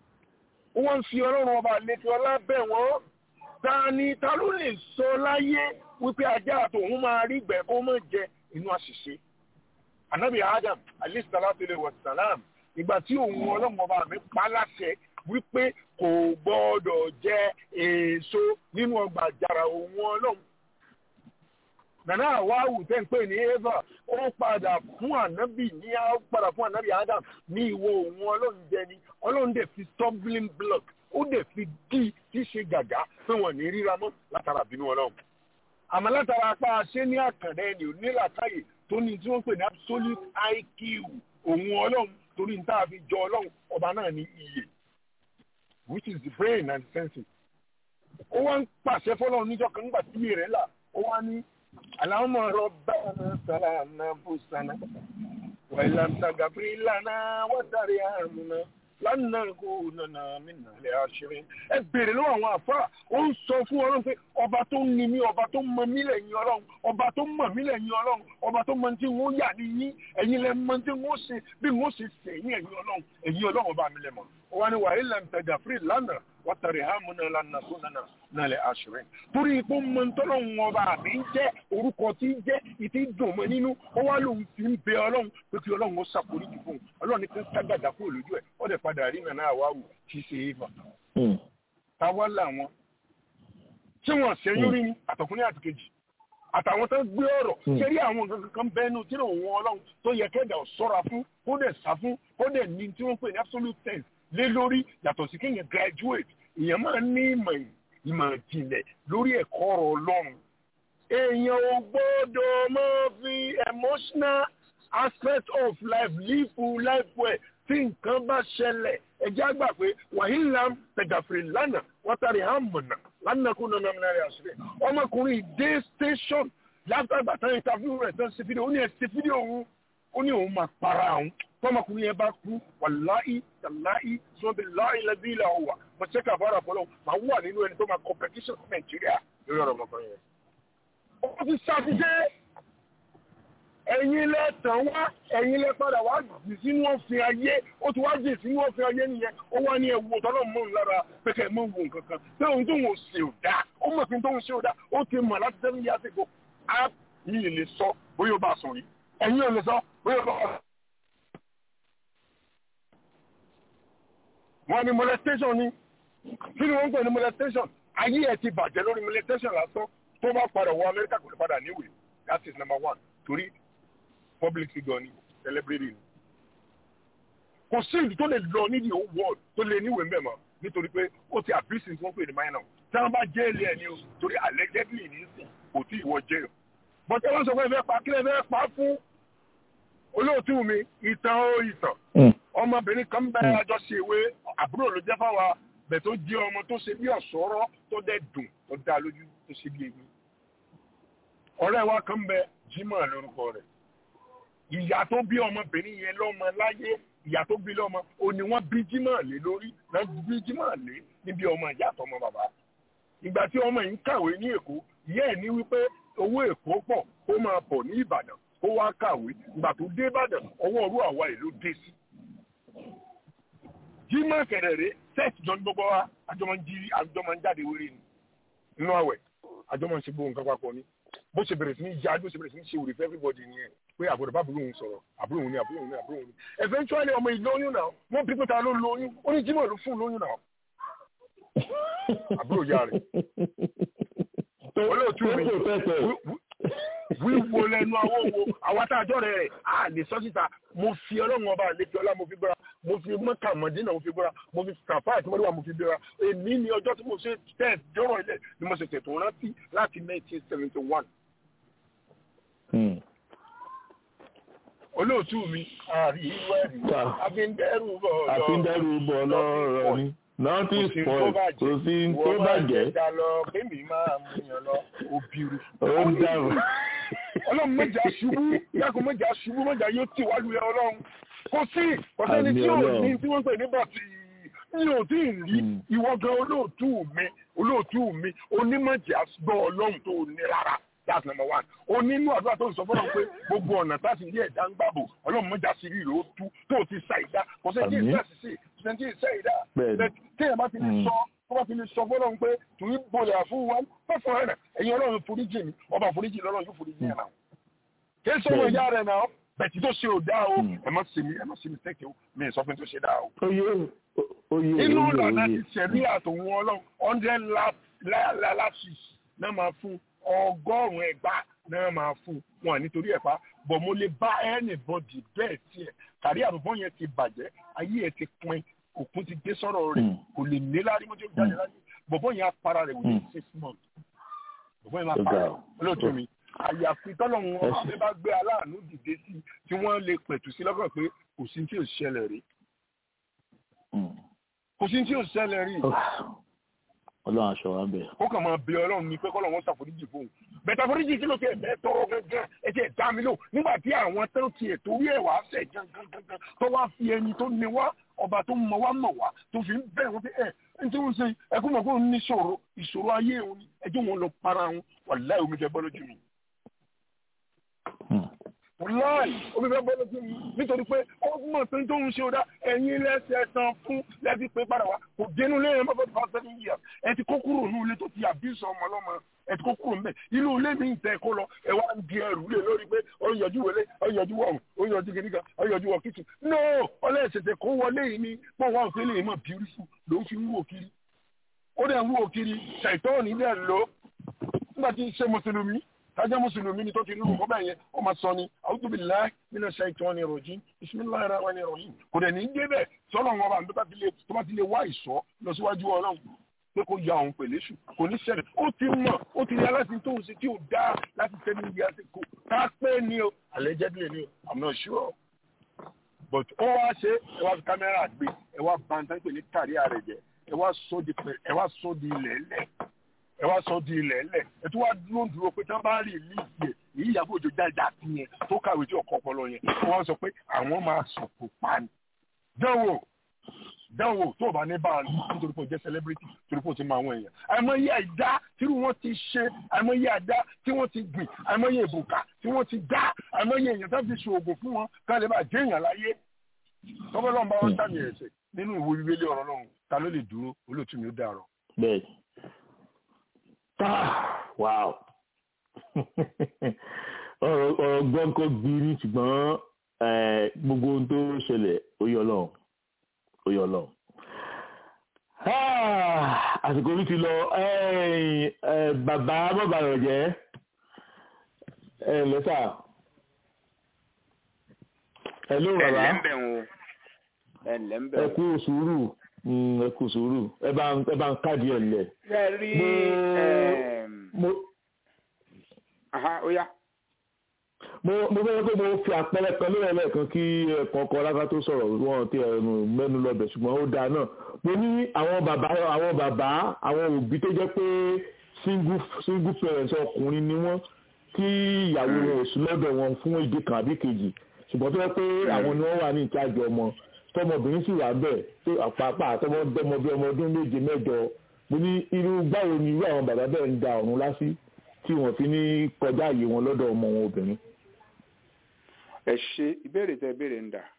wọ́n fi ọlọ́run ọba àlejò ọlá bẹ̀ wọ́n ta ni ta ló lè sọ láyé wípé ajá àtòun máa rí ìgbẹ́ kó mọ̀ jẹ inú àṣìṣe anabi adam alayhi salatu wa salam ìgbà tí òun ọlọ́run ọba mi pa láṣẹ wípé kò gbọ́dọ̀ jẹ èso nínú ọgbà àjàrà òun ọlọ́run nana àwáwù tẹ́ ń pè ní eva ó padà fún ànábì ní ó padà fún ànábì adam ní ìwọ òun ọlọ́run jẹ ni ọlọ́run dẹ̀ fi stumbling block ó dẹ̀ fi dí tí ṣe gàgá pé wọ́n ní ríra mọ́ látara bínú ọlọ́run àmọ́ látara apá ṣé ní àkàndá ẹni ò ní làákàyè tó ní tí wọ́n pè ní absolute iq òun ọlọ́run torí ní tá a fi jọ ọlọ́run ọba náà ní iye which is the brain and senses ó wá ń pàṣẹ fọlọ́run níjọ́ kan nígbà tí iye rẹ̀ là ó wá ní اللهم ربنا سلامنا انفسنا وان لم تغفر لنا وترحمنا لن نكونن من الخاسرين ẹ béèrè lọ́wọ́ àwọn àfáà ó ń sọ fún ọlọ́run pé ọba tó ń ni mí ọba tó mọ mí lẹ́yìn ọlọ́run ọba tó mọ̀ mí lẹ́yìn ọlọ́run ọba tó mọ tí wọ́n yà ní yín ẹ̀yin lẹ mọ tí wọ́n ṣe bí wọ́n ṣe ṣe ẹ̀yin ẹ̀yin ọlọ́run ẹ̀yin ọlọ́run ọba mi lẹ mọ̀ ó wá ní wàhálà lẹ́nu tẹ̀jà fúri lánàá wọ́n tẹ̀rẹ̀ hàmúnà lánàá kó nánà náà lẹ́ àṣírí. torí ipò mọ̀ntọ́lọ́hún ọba mi ń jẹ́ orúkọ tí ń jẹ́ ìtì dùn mọ́ nínú ó wá lóun fi ń bẹ ọlọ́run pé kí ọlọ́run ó ṣàforíjì fún un ọlọ́run ní kí ń ságàdà kúrò lójú ẹ̀ ó dẹ̀ padà rí nàná àwáwù kì í ṣe é fà. táwa làwọn tí wọ́n ṣẹ́yún rí ni àtọkùnrin àti kejì àtàwọn tó gbé ọ̀rọ̀ ṣeré àwọn nǹkan kan bẹ́ẹ̀nu tí òun ọlọ́run tó yẹ kẹ́dà ṣọ́ra fún kó dẹ̀ sá fún kó dẹ̀ ní tí wọ́n pè ní absolute sense lé lórí yàtọ̀ sí kéèyàn graduate èèyàn máa ní ìmọ̀ ìmọ̀ ìjìnlẹ̀ lórí ẹ̀kọ́ ọ̀rọ̀ ọlọ́run. èèyàn ò gbọ́dọ̀ máa fi emotional aspect of life live life well tí nǹkan bá ṣẹlẹ̀ ẹjẹ́ àgbà pé wàhálà tẹ̀gàfèrè lánàá wọ́n tàrí hàmùnà lánàá kó nana mìíràn rẹ̀ àṣírí ọmọkùnrin dé station látàgbà tán interview rẹ̀ tán ṣe fídíò ó ní ẹ̀ ṣe fídíò òun ó ní òun máa para òun tọmọkùnrin yẹn bá kú wàláì tàláì sọ́bẹ̀ láì lẹ́bí ilẹ̀ ọ̀wà mo ṣe kàfàrà fọlọ́ máa wà nínú ẹni tó máa competition fún nàìjíríà lórí ọ̀rọ̀ ọmọkùnrin yẹn. ó ti ṣàfihàn ẹ̀yin lẹ tàn wá ẹ̀yin lẹ padà wá jì sínú òfin ayé ó ti wá jì sínú òfin ayé nìyẹn ó wá ní ẹwù tọ́lọ́ mọ́ lára pẹ̀kẹ́ mọ́ wò nǹkan kan pé òun tó ń ṣe ò dáa ó mọ̀ pé tó ń ṣe ò dáa ó ti mọ̀ láti sẹ́mi yá sí ko á yìí lè sọ bóyá ó bá sùn rí ẹ̀yin ò lè sọ bóyá ó bá sùn wọ́n ní molestation ni kí ni wọ́n ń pè ní molestation ayé ẹ̀ ti bàjẹ́ lórí molestation lásán tó bá padà wọ amẹ́ríkà kò lè padà níwèé that is number one torí public figure ni celebrity ni kò sí ìlú tó lè lọ ní the whole world tó lè níwèé mbẹ́ mọ́ nítorí pé ó ti àbísí tí wọ́n pè ní minor tí wọ́n bá jẹ́ẹ̀lì ẹ̀ ni o torí allegedly ní sìn kò tí ì wọ jail bọ́tẹ́ wọ́n sọ pé ẹ fẹ́ pa kílẹ̀ fẹ́ pa fún olóòtú mi ìtàn ó ìtàn ọmọbìnrin kan bẹ àjọṣe ìwé àbúrò ló jẹ́ fáwa bẹ̀ tó jẹ́ ọmọ tó ṣe bí ọ̀ṣọ́rọ́ tó dẹ̀ dùn tó dá lójú tó ṣe bí ewé ọ̀rẹ́ wa kan bẹ Jimoh lórúkọ rẹ̀ ìyá tó bí ọmọbìnrin yẹn lọ́mọ láyé ìyá tó bí lọ́mọ ò ní wọ́n bí Jimoh lé lórí náà bí Jimoh lé níbi ọmọ ìyá àtọmọ bàbá ìgbà tí ọmọ yìí ń kàwé ní Èkó ìyá ẹ̀ ní wípé owó Èkó pọ̀ kó máa bọ̀ ní Ìbàdàn kó wá kàwé ìgbà tó dé Ìbàdàn ọwọ́ ọrú àwa ìlú dé sí jimá kẹrẹrẹ sẹẹsì jọ ní gbogbo wa àjọmọ jí àjọmọ jáde wéré ni nínú àwẹ̀ àjọmọ ṣe gbóhùn nǹkan papọ̀ ni bó ṣe bẹ̀rẹ̀ sí ní yá bó ṣe bẹ̀rẹ̀ sí ní ṣe wòlé fún everybody nìyẹn pé àbúrò bá àbúrò òun sọ̀rọ̀ àbúrò òun ni àbúrò òun ni àbúrò òun ni eventually ọmọ ìlú oyún náà wọ́n bí pẹ́ta ló lóyún ó ní jimá ló fún lóyún náà àbúrò yá rẹ̀ olóòtú mi wíwo lẹnu àwọn wo àwọn àtàjọ rẹ a lè sọ síta mo fi ọlọ́run ọba àlejò ọlá mo fi gbọ́ra mo fi mọ́kà mọ́dínà mo fi gbọ́ra mo fi kàfá àti mọ́lẹ́wà mo fi gbọ́ra èmi ni ọjọ́ tí mo ṣe tẹ̀ dọ́rọ̀ ilẹ̀ ni mo ṣe tètò rántí láti nineteen seventy one. olóòtú mi àríwẹ̀rì àfíndẹ́rù bọ̀ lọ́rọ̀ àfíndẹ́rù bọ̀ lọ́rọ̀ ni nọ́ọ̀tì spoil kò sí tó bàjẹ́. ìwọ máa ń lọ kémi máa mú yàn lọ òbírù. ó ń dàrú. ọlọ́run mẹ́jà ṣubú yàgò mẹ́jà ṣubú mẹ́jà yóò tì wá lulẹ̀ ọlọ́run. kò sí kọ̀sẹ́ni tí ò ní tí wọ́n pè ní bọ̀tì mi ò tí ì rí ìwọ gan olóòtú mi olóòtú mi onímọ̀jà gbọ́ ọlọ́run tó ní rárá that's number one o nínú àdúrà tó ń sọ fọlọ́n pé gbogbo ọ̀nà táti ilé ẹ̀dá ń gbàbò ọlọ́run mọ́jà sí rí ìlú tú tó ti sa ìdá kò sẹ́ tí ìdá sì sí sẹ́ńtì ìṣẹ́ ìdá Bẹ́ẹ̀ni. téèyàn bá ti lè Mm. sọ tó bá ti lè sọ fọlọ́run pé tùyí bolè àfún wa fẹ́fọ́ rẹ̀ ẹ̀yin ọlọ́run foríjì mi ọba foríjì lọ́lọ́run yóò foríjì yẹn náà kí ẹ sọ̀rọ̀ Bẹ́ẹ̀ni. ìyá rẹ̀ náà bẹ̀tí tó ṣe ò dá o Mm. ẹ má ṣe mi ẹ má ṣe mi sẹ́kẹ̀ o mi ì sọ fún tó ṣe dá o Oyè oyè inú oyè ìlànà oyè. ti ṣẹ̀rí àtòun ọlọ́run hundred lashes náà máa fún ọgọ́rùn-ún ẹgbàá náà máa fún wọn nítorí ẹ̀pá bọ̀ mo lè bá anybody bẹ́ẹ̀ tiẹ̀ kárí àrùbọ́n yẹn ti bàjẹ́ ayé ẹ̀ ti pin òkun ti dé sọ́rọ̀ rẹ̀ Mm. kò lè ní lárí mọ́tò jáde Mm. láyé bọ̀bọ́ yẹn á para rẹ̀ within Mm. six months bọ̀bọ́ yẹn máa Ó para ga rẹ̀ o. olóòtú mi àyàfi tọ́lọ́run Ẹ wọn ṣé. àbẹ́ bá gbé aláàánú dìde sí tí wọ́n lè pẹ̀tù sí lọ́kàn pé kò sí tí ò ṣẹlẹ̀ rí Mm. kò sí tí ò ṣẹlẹ̀ rí Ọlọ́run aṣọ wa ń bẹ̀. ó kàn máa bẹ ọlọ́run ní pé kọ́ lọ́wọ́ ṣàforíjì fóun bẹ̀tà foríjì kí ló ti ẹ̀bẹ̀ tọrọ gangan ẹ ti ẹ̀dá mi lò nígbà tí àwọn tó ti ẹ̀ torí ẹ̀ wá sẹ̀ gangan gangan tó wá fi ẹni tó ní wá ọba tó mọ wá mọ̀ wá tó fi ń bẹ̀ wọ́n pé ẹ̀ ẹ̀ tí wọ́n ṣe ẹkún mọ̀ kó ní ìṣòro ìṣòro ayé òun ni ẹjọ́ wọn lọ para wọn wàláì omi fẹ́ bọ́ lójú mi Mm. wàláì omi fẹ́ bọ́ lójú mi nítorí pé ó mọ̀ pé tó ń ṣe ọ̀dà ẹ̀yin lẹ́sẹ̀ tán fún lẹ́sìn pé padà wá kò dénú lé ẹ̀ mọ́fẹ́ fà seven years ẹ ti kó kúrò ní ilé tó ti àbísọ̀ ọmọ ọlọ́mọ ẹ ti kó kúrò ńbẹ̀ inú ilé mi ń tẹ kó lọ ẹ wá ń di ẹrù lé lórí pé ó ń yọjú wọlé ó ń yọjú wọ̀hún ó ń yọjú kìnìkan ó ń yọjú wọ kìtì no ọlẹ́sẹ̀tẹ̀ kó wọlé yìí ni pé wọ́n fi lè mọ̀ beautiful ló ń fi ń wò kiri ó dẹ̀ ń wò kiri ṣàìtọ́ọ̀nì dẹ̀ lọ nígbà tí ṣe mùsùlùmí kájá mùsùlùmí ni tó ti lù kọ́ bẹ́ẹ̀ yẹn ó máa sọ ni a'udhu billahi minash shaitani rajim bismillahir rahmanir rahim kò dẹ̀ ní í dé bẹ́ẹ̀ sọ́nà wọn bá tó bá ti lè tó bá ti lè wá ìsọ́ lọ síwájú ọlọ́run pé kó ya òun pèlè ṣù kò ní ṣẹlẹ̀ ó ti mọ̀ ó ti rí aláṣẹ tó ń ṣe tí ò dáa láti tẹ́ ní ibi àsìkò ká pé ni o allegedly ni o i'm not sure but ó wá ṣe ẹ wá fi kámẹ́rà gbé ẹ wá bàǹtà pé ní kárí ààrẹ jẹ ẹ wá sọ di pẹ ẹ wá sọ di ilẹ̀ ẹlẹ̀ ẹ wá sọ di ilẹ̀ ẹlẹ̀ ẹ tún wá dúró dúró pé tí wọ́n bá rí ìlú ìgbẹ́ èyí ìyàbọ̀ òjò dáadáa sí yẹn tó kàwé tí ọkọ̀ ọpọlọ yẹn wọ́n sọ pé àwọn máa sọ̀kò pa ni. dánwò dánwò tó o bá ní báà nítorí pé o jẹ́ celebrity torí pé o ti mọ àwọn èèyàn àìmọye àìdá tí wọ́n ti ṣe àìmọye àìdá tí wọ́n ti gbìn àìmọye ìbùkà tí wọ́n ti dá àìmọye èèyàn tó fi ṣoògùn fún wọn ká lè bá jẹ́ èèyàn láyé tọ́gbẹ́ lọ́n bá wọn sàmì ẹ̀sẹ̀ nínú ìwé bíbélì ọ̀rọ̀ lọ́hùn ta ló lè dúró olóòtú mi ó dàrọ̀. Bẹ́ẹ̀ni. Ah, wow. ọ̀rọ̀ ọ̀rọ̀ gbọ́ǹkọ́ gbiri ṣùgbọ́n eh, gbogbo ohun tó ṣẹlẹ̀ ó yọ lọ́hùn ó yọ lọ́hùn. Ah, àsìkò mi ti lọ eh, eh, bàbá bàbá rẹ̀ jẹ́ ẹ lẹ́tà. Hello bàbá ẹlẹ́mbẹ̀ wo ẹlẹ́mbẹ̀ ẹ wo. kú sùúrù mm, ẹ kú sùúrù ẹ bá ń ẹ bá ń káàdì ẹ̀ lẹ̀. ṣe rí mo aha ó yá. mo mo fẹ́ pé mo fi àpẹẹrẹ kan lórí ẹlẹ́ẹ̀kan kí ẹ̀kọ́kọ́ lára tó sọ̀rọ̀ wọn ti ẹnu mẹ́nu lọ́bẹ̀ ṣùgbọ́n ó dáa náà mo ní àwọn bàbá àwọn bàbá àwọn òbí tó jẹ́ pé single single parents ọkùnrin ni wọ́n tí ìyàwó wọn ò sí lọ́dọ̀ wọn fún ìdí kan àbí kejì ṣùgbọ́n tó jẹ́ pé àwọn ni wọ́n wà ní ìtajì ọmọ tọmọbìnrin sì wà bẹ́ẹ̀ tó àpapà àtọmọdọ́mọ bí ọmọ ọdún méje mẹ́jọ mo ní irú báwo ni irú àwọn bàbá bẹ́ẹ̀ ń da ọ̀run lásì tí wọ́n fi ní kọjá àyè wọn lọ́dọ̀ ọmọ wọn obìnrin. ẹ ṣe ìbéèrè tẹ ìbéèrè ń dà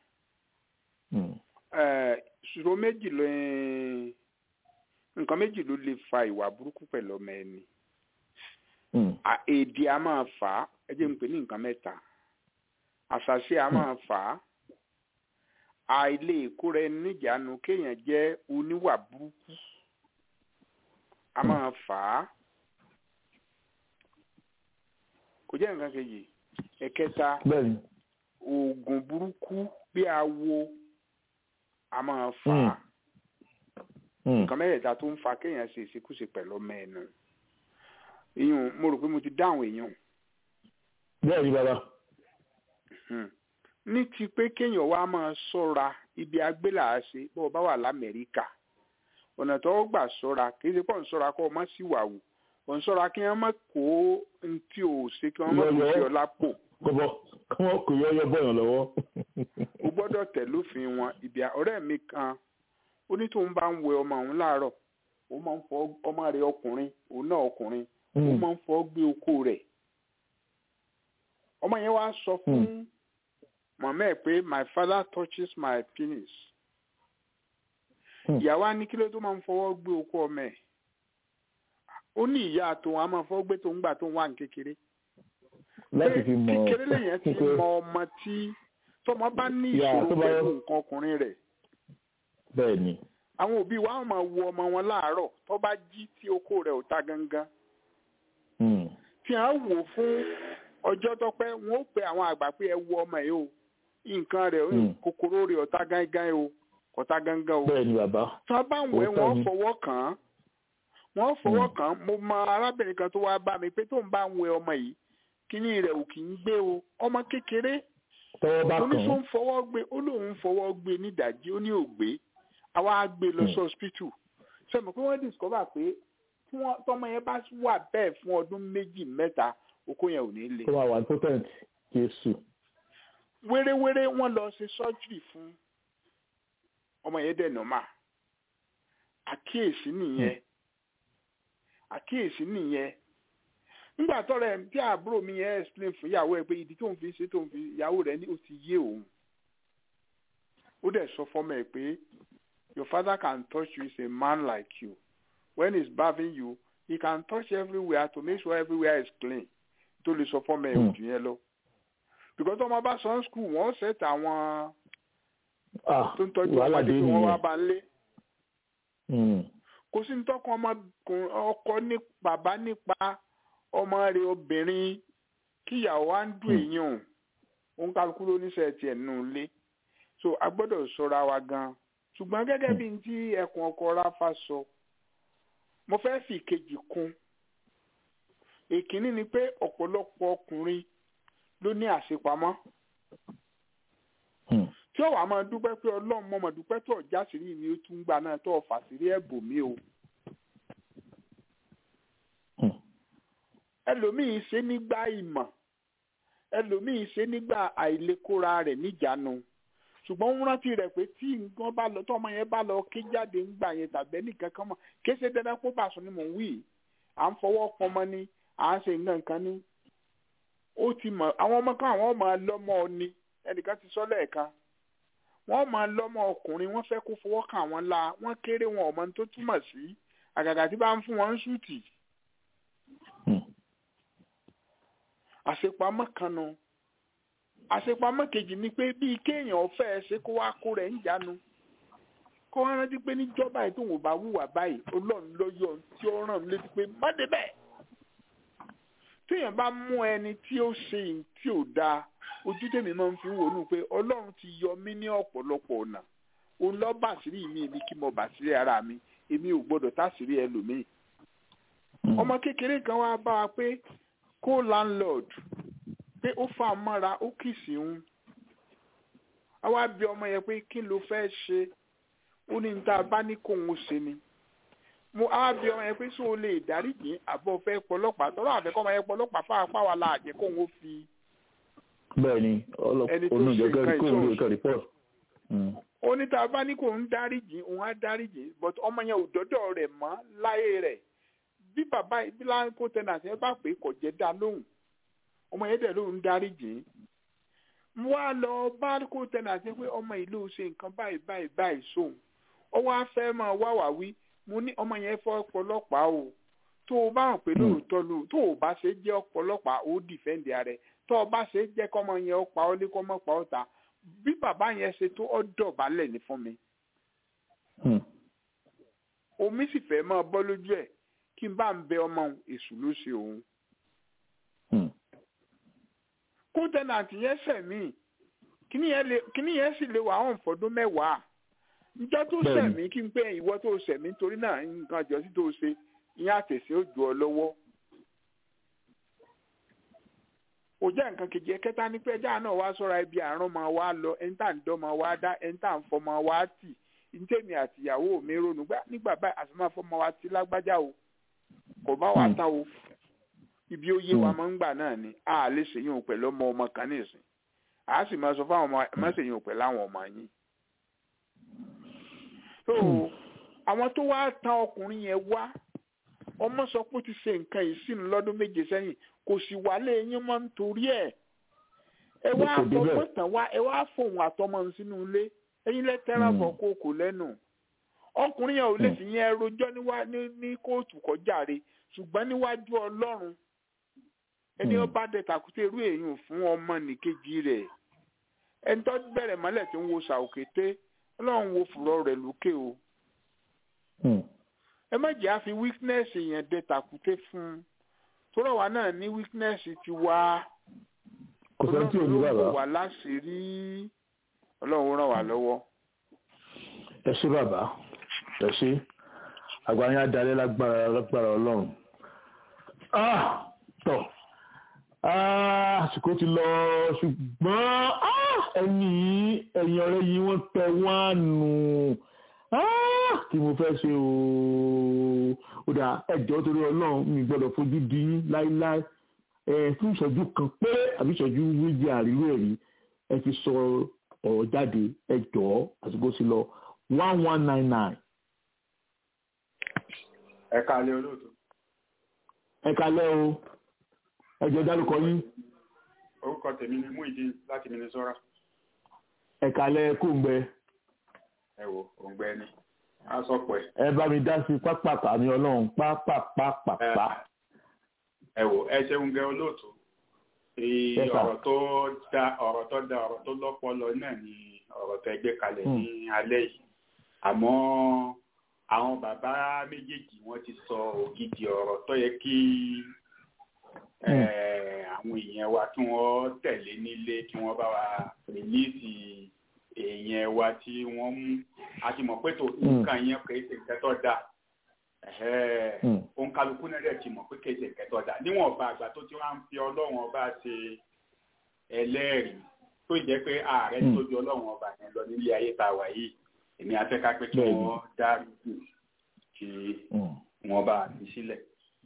ṣòro méjì ló nǹkan méjì ló lè fa ìwà burúkú pẹ̀lú ọmọ ẹni À- èdè a máa fà á ẹ jẹ́ n pè ní nǹkan mẹ́ta àṣàṣe a máa fà á àìlè ìkóra ẹni níjàánu kéèyàn jẹ́ oníwà burúkú a máa fà á kò jẹ́ nǹkan kejì ẹ̀kẹta bẹ́ẹ̀ni oògùn burúkú bí awo a máa fà á nǹkan mẹ́tẹ̀ẹ̀ta tó ń fa kéèyàn ṣe ìṣekúṣe pẹ̀lú ọmọ ẹnu ìyún mo rò pé mo ti dáhùn èèyàn bẹ́ẹ̀ni bàbá Hmm. ní ti pé kéèyàn wá máa ṣọ́ra ibi agbélàáṣe bó o bá wà lamẹ́ríkà ọ̀nà tó gbà ṣọ́ra kì í ṣe pọ̀ ń ṣọ́ra kó o má sì wà wù ò ń ṣọ́ra kí wọ́n má kó ohun tí o ṣe kí wọ́n má kó sí ọ lápò kọ́bọ̀ kí wọ́n kò yọ́yọ́ bọ̀yàn lọ́wọ́. o gbọ́dọ̀ tẹ̀ lófin wọn ibi à- ọ̀rẹ́ mi kan ó ní tóun bá ń wẹ ọmọ òun láàárọ̀ ó máa ń fọ ọmọ rẹ̀ ọkùnrin òun náà ọkùnrin ó Mm. máa ń fọ gbé oko rẹ̀ ọmọ yẹn wá sọ fún màmá ẹ̀ pé my father touches my penis ìyàwó á ní kí ló tó máa ń fọwọ́ gbé okó ọmọ ẹ̀ ó ní ìyá tòun á máa fọwọ́ gbé tòun gbà tó ń wà ní kékeré láti fi mọ kékeré lèyàn ti pé- mọ ọmọ tí tọmọ bá ní Yà, ìṣòro tó bá- pẹ̀lú nǹkan ọkùnrin rẹ̀ bẹ́ẹ̀ ni àwọn òbí wa á máa wo ọmọ wọn láàárọ̀ tó bá jí tí okó rẹ̀ ò ta gangan Hmm. tí a wò fún ọjọ́ tó pẹ́ wọ́n ó pe àwọn àgbà pé ẹ wo ọmọ yìí o nǹkan rẹ̀ Hmm. kòkòrò rẹ̀ ọ̀tá gángan o kọ̀tá gángan o bẹ́ẹ̀ ni bàbá tí wọ́n bá ń wẹ̀ Òótọ́ wọ́n ni. fọwọ́ kàn án wọ́n fọwọ́ kàn án mo mọ arábìnrin kan tó wá bá mi pé tó ń bá ń wẹ̀ ọmọ yìí kíní rẹ̀ ò kì í gbé o ọmọ kékeré tọwọ́ bá kàn oníṣó án ń fọwọ́ gbé ó lóun ń fọwọ́ gbé nídàjí ó ní ògbé àwa á gbé lọ sí Hmm. hospital ṣe mọ̀ pé wọ́n discover pé tí wọ́n tọmọ yẹn bá wà bẹ́ẹ̀ fún ọdún méjì mẹ́ta okó yẹn ò ní le tó máa wà potent jésù wéréwéré wọ́n lọ ṣe surgery fún ọmọ yẹn dẹ̀ normal àkíyèsí nìyẹn àkíyèsí nìyẹn nígbà tọrọ ẹ tí àbúrò mi yẹn explain fún ìyàwó ẹ pé ìdí tó ń fi ṣe tó ń fi ìyàwó rẹ ní ó ti yé òun ó dẹ̀ sọ fọ́mọ ẹ pé your father can touch you is a man like you when he's bathing you he can touch everywhere to make sure everywhere is clean tó lè sọ fọ́mọ ẹ Hmm. òjò yẹn lọ because ọmọ bá sọ ní school wọ́n set àwọn ah tó ń tọ́jú wàhálà ọmọdé dé tí wọ́n wá nìyẹn bá ń lé Hmm. kò sí ní tọkàn ọmọkùnrin ọkọ ní bàbá nípa ọmọ rẹ̀ obìnrin kíyàwó á ń dùn Hmm. èèyàn òun kálukú ló níṣẹ́ tiẹ̀ nù lé so a gbọ́dọ̀ ṣọ́ra wa gan ṣùgbọ́n gẹ́gẹ́ bí n tí ẹkùn ọkọ ráfà sọ mo fẹ́ fi ìkejì kún èkínní ni pé ọ̀pọ̀lọpọ̀ ọkùnrin ló ní àṣepamọ́ Hmm. tí ó wàá máa dúpẹ́ pé ọlọ́run mọ̀ mọ̀ dúpẹ́ tó ọ̀já sírí mi ó tún gbà náà tó ọ̀fà sírí ẹ̀bùn mi o. Hmm. ẹlòmíín ṣe nígbà ìmọ̀ ẹlòmíín ṣe nígbà àìlekóra rẹ̀ níjàánu ṣùgbọ́n ń rántí rẹ̀ pé tí nǹkan bá lọ tọ́mọ yẹn bá lọ ké jáde ńgbà yẹn tàbí ẹnìkan kan mọ̀ kéṣe dandan kó bàṣọ ni mò ń wí à ń fọwọ́ pọnmọ ni à ń ṣe nǹkan kan ní. ó ti mọ̀ àwọn ọmọ kan àwọn ọmọ lọ́mọ ni ẹnìkan ti sọ lẹ́ẹ̀kan wọ́n máa lọ́mọ ọkùnrin wọ́n fẹ́ kó fọwọ́ kàn wọ́n la wọ́n kéré wọn ọmọ tó túmọ̀ sí àgàgà tí bá ń fún wọn ń ṣùtì Hmm. àṣepamọ́ kan nu àṣepamọ́ kejì ni pé bíi kéèyàn fẹ́ ṣe kó wá kó rẹ̀ ń jánu kó wá rántí pé níjọba yìí tóun ò bá wùwà báyìí ọlọ́run ló yọ ohun tí ó ràn mí létí pé má débẹ̀ téèyàn bá mú ẹni tí ó ṣe ohun tí ò dáa ojú tèmi máa ń fi wò nù pé ọlọ́run ti yọ mí ní ọ̀pọ̀lọpọ̀ ọ̀nà òun lọ́ bàṣírí mi èmi kí mo bàṣírí ara mi èmi ò gbọ́dọ̀ táṣírí ẹlòmíì Hmm. ọmọ kékeré kan wá bá wa pé kó landlord pé ó fà á mọ́ra ó kìsì ń a wá bí ọmọ yẹn pé kí ló fẹ́ ṣe ó ní níta bá ní kóun ó ṣe ni mo a wá bí ọmọ yẹn pé sóò lè dáríjì àbọ̀ fẹ́ pọlọ́pàá tọ́lọ́ àfẹ́kọ́ ọmọ yẹn pọlọ́pàá fáapá wa la àjẹ́ kóun ó fi bẹ́ẹ̀ ni Ẹni tó olùjọ ṣe nǹkan kó olùjọ ìṣòro. kan report. Hmm. ó ní tá a bá ní kóun dáríjì òun á dáríjì but ọmọ yẹn ò dọ́dọ̀ rẹ̀ mọ́ láyé rẹ̀ bí bàbá bí láńkó tẹnàtì ẹ bá pè é kò jẹ́ dá lóhùn ọmọ yẹn dẹ̀ lóhùn dáríjì mo wá lọ bá kó tẹnàtì pé ọmọ yìí ló ṣe nǹkan báyìí báyìí báyìí sóhun ó wá fẹ́ máa wá wá wí mo ní ọmọ yẹn fọ́ ọ̀pọ̀lọpàá o tó o bá hàn pé lóòótọ́ ló tó o bá ṣe jẹ́ ọ̀pọ̀lọpàá ó dìfẹ́ǹdì ààrẹ tó o bá ṣe jẹ́ kọ́mọ yẹn ó pa ọ́ lé kọ́mọ pa ọ́ ta bí bàbá yẹn ṣe tó ọ́ dọ̀bálẹ̀ ní fún mi Hmm. omi sì fẹ́ máa bọ́ lójú ẹ̀ kí n bá ń bẹ ọmọ òun èṣù ló ṣe òun Hmm. kó tẹnàtì yẹn sẹ̀mí kíní yẹn lè- kíní yẹn sì lè wà hàn fọdún mẹ́wàá njọ́ tó Bẹ́ẹ̀ni. sẹ̀mí kí n pé ìwọ tó sẹ̀mí torí náà nǹkan àjọsí tó ṣe ìyẹn àtẹ̀sí ó jù ọ lọ́wọ́ kò jẹ́ nǹkan kejì ẹ̀kẹta ní pé ẹja náà wá sọ́ra ibi àrùn máa wá lọ ẹni tá à ń dán máa wá dá ẹni tá à ń fọ́ máa wá tì ntẹ́mi àtìyàwó mi ronú gbá nígbà báyìí àti máa fọ́ máa wá tì lágbájá o kò bá wà Hmm. tá o ibi ó yé wa Hmm. máa ń gbà náà ni a lè ṣèyún pẹ̀lú ọmọ ọmọ kan nìsín a sì máa sọ fáwọn ọmọ ẹ má ṣèyún pẹ̀lú àwọn ọmọ yín. so àwọn tó wá tan ọkùnrin yẹn wá ọmọ sọ pé ó ti ṣe nǹkan yìí sínú lọ́dún méje sẹ́yìn kò sì wálé yín mọ́ nítorí ẹ̀ ẹ wá Kò dé bẹ́ẹ̀. fọwọ́ tàn wá ẹ wá fòun àtọmọ ń sínú ilé ẹ̀yin lẹ́tẹ̀rà Hmm. bọ̀ kókò lẹ́nu ọkùnrin yẹn ò lè fi yẹn rojọ́ níwá- ní ní kóòtù kọjáre ṣùgbọ́n níwájú ọlọ́run ẹni ó bá dẹ tàkúté irú èèyàn fún ọmọ nìkejì rẹ̀ ẹni tó bẹ̀rẹ̀ mọ́lẹ̀ tí ń wo ṣàòkété ọlọ́run wo fùrọ̀ rẹ̀ lókè o ẹ má jẹ́ àfi weakness yẹn dẹ tàkúté fún un tóró wa náà ní weakness ti wá kò sẹ́ni tí ò ní ló bàbá wò wá láṣìírí ọlọ́run ràn wá lọ́wọ́. ẹ ṣé bàbá ẹ ṣé àgbáyé adarí lágbára lágbára ọlọ́run Ah, tọ Ah, àsìkò ti lọ ṣùgbọ́n ah, ẹni yìí ẹ̀yìn ọ̀rẹ́ yìí wọ́n tẹ wọ́n nù Ah, kí mo fẹ́ ṣe ooo ó dà ẹjọ́ torí ọlọ́run mi gbọ́dọ̀ fojú di yín láíláí ẹ fún ìṣẹ́jú kan péré àbí ìṣẹ́jú méjì àríwó ẹ̀rí ẹ fi sọ ọ̀rọ̀ jáde ẹ jọ̀ọ́ àsìkò sí lọ one one nine nine ẹ káalẹ́ olóòtú ẹ kalẹ́ o ẹ jẹ́ dárúkọ yín orúkọ tèmi ni Muideen láti Minnesota ẹ kalẹ́ kóńgbẹ ẹ wò òǹgbẹ ni a sọ pé ẹ bá mi dá sí pápápá mi ọlọ́run pápápápá ẹ wò ẹ ṣeun gẹ olóòtú Ee, Yes, sir. ọ̀rọ̀ tó da ọ̀rọ̀ tó da ọ̀rọ̀ tó lọ́pọlọ náà ni ọ̀rọ̀ tó gbé kalẹ̀ ní alẹ́ yìí àmọ́ àwọn bàbá méjèèjì wọ́n ti sọ ògidì ọ̀rọ̀ tó yẹ kí eh, àwọn èèyàn wa kí wọ́n tẹ̀lé nílé kí wọ́n bá wa rìlíìsì èèyàn wa tí wọ́n mú a ti mọ̀ pé tó nǹkan yẹn kì í ṣe nǹkan tó dáa òun kálukú náà dẹ̀ ti mọ̀ pé kì í ṣe nǹkan tó dáa níwọ̀n ọba àgbà tó ti wá ń fi ọlọ́run ọba ṣe ẹlẹ́rìí tó jẹ́ pé ààrẹ tó ju ọlọ́run ọba yẹn lọ nílé ayé tá a wà yìí èmi afẹ́ká pé kí Bẹ́ẹ̀ni. wọ́n dá rúkú kí wọ́n bá fi sílẹ̀.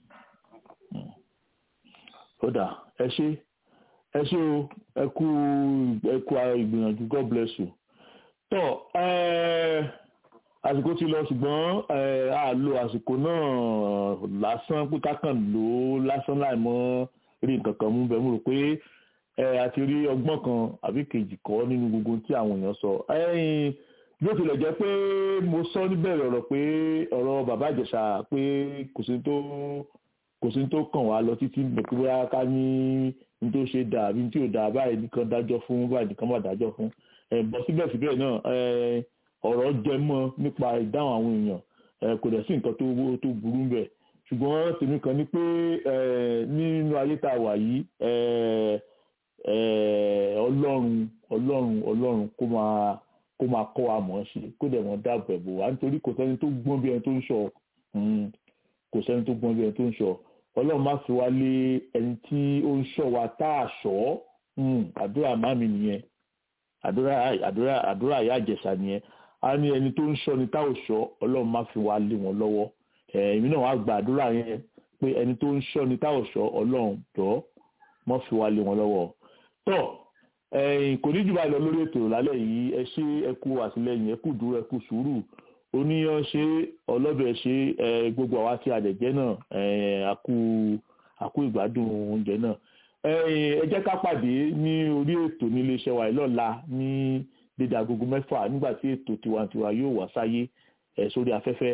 ó dà ẹ ṣé ẹ ṣé o ẹ kú ẹ kú ìgbìyànjú god bless you tọ ẹ àsìkò ti lọ ṣùgbọ́n ẹ a lo àsìkò náà lásán pé kákan lò ó lásán láì mọ̀ rí nǹkan kan mú bẹ́ẹ̀ mo rò pé ẹ àti rí ọgbọ́n kan àbí kejì kọ́ nínú gbogbo tí àwọn èèyàn sọ ẹ̀yin bí ó tilẹ̀ jẹ́ pé mo sọ níbẹ̀rẹ̀ ọ̀rọ̀ pé ọ̀rọ̀ bàbá ìjẹ̀ṣà pé kò sí tó kò sí tó kàn wá lọ títí nígbà pé bóyá ká ní ní tó ṣe dà àbí ní tí ò dà báyìí nìkan dájọ́ fún báyìí nìkan má dájọ́ fún ẹ̀ bọ́ síbẹ̀síbẹ̀ náà ẹ̀ ọ̀rọ̀ jẹ mọ́ nípa ìdáhùn àwọn èèyàn ẹ̀ kò dẹ̀ sí nǹkan tó tó burú bẹ̀ ṣùgbọ́n tèmi kan ní pé ẹ̀ nínú ayé tá a wà yìí ẹ̀ ẹ̀ ọlọ́run ọlọ́run ọlọ́run kó máa kó máa kọ́ wa mọ̀ ọ́n ṣe kó dẹ̀ mọ́ dáàbò ẹ̀bò wa nítorí kò sẹ́ni tó gbọ́n bí ẹni tó ń sọ kò sẹ́ni tó gbọ́n bí ẹni tó ń sọ ọlọ́run má fi wá lé ẹni tí ó ń sọ wa tá a sọ àdúrà má mi nìyẹn àdúrà àdúrà àdúrà ìyá àjẹsà nìyẹn a ní ẹni tó ń sọ ni tá ò sọ ọlọ́run má fi wá lé wọn lọ́wọ́ èmi náà wá gba àdúrà yẹn pé ẹni tó ń sọ ni tá ò sọ ọlọ́run jọ mọ́ fi wá lé wọn lọ́wọ́ tọ́ kò ní jù báyìí lọ lórí ètò lálẹ́ yìí ẹ ṣe ẹ kú àtìlẹyìn ẹ kú dúró ẹ kú sùúrù oníyan ṣe ọlọ́bẹ̀ ṣe gbogbo àwa tí a dẹ̀ jẹ́ náà àkú àkú ìgbádùn oúnjẹ náà ẹ jẹ́ ká pàdé ní orí ètò ní iléeṣẹ́ wa lọ́la ní dédé agogo mẹ́fà nígbà tí ètò tiwantiwa yóò wá sáyé sórí afẹ́fẹ́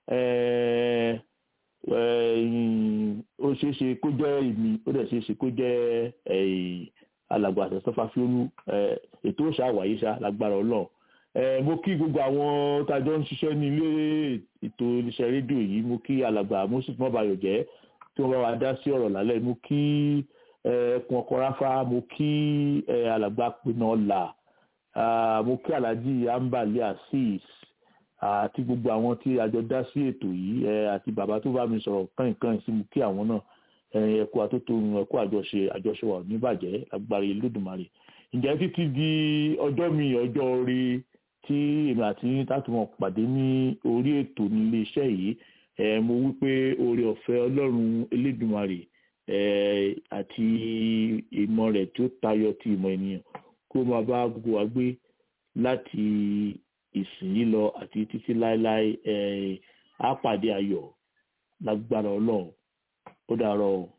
ó ṣeé ṣe kó jẹ́ ìmí ó dẹ̀ ṣeé ṣe kó jẹ́ alàgbà àtẹ̀sọ́fà fíolú ètò òṣà wáyé ṣá lágbára ọlọ́run mo kí gbogbo àwọn tájọ ń ṣiṣẹ́ ní ilé ètò iléeṣẹ́ rédíò yìí mo kí alàgbà moses mọ́bayọ̀ jẹ́ tí wọ́n bá wa dá sí ọ̀rọ̀ lálẹ́ mo kí ẹkùn ọkọ̀ ráfá mo kí alàgbà pinna ọ̀la mo kí alhaji ambali asis àti gbogbo àwọn tí àjọ dá sí ètò yìí àti bàbá tó bá mi sọ̀rọ̀ kàn-kàn sí mo kí àwọn náà ẹkú àtótónu ẹkú àjọṣe àjọṣe wà níbàjẹ́ agbára Olódùmarè ǹjẹ́ títí di ọjọ́ mi ọjọ́ orí tí èmi àti tátùmọ̀ pàdé ní orí ètò nílé iṣẹ́ yìí mo wí pé oore ọ̀fẹ́ Ọlọ́run Elédùmarè àti ìmọ̀ rẹ̀ tí ó tayọ ti ìmọ̀ ènìyàn kó máa bá gbogbo wa gbé láti ìsìn yìí lọ àti títí láéláé á pàdé ayọ̀ lágbára Ọlọ́run ó dàárọ̀ o.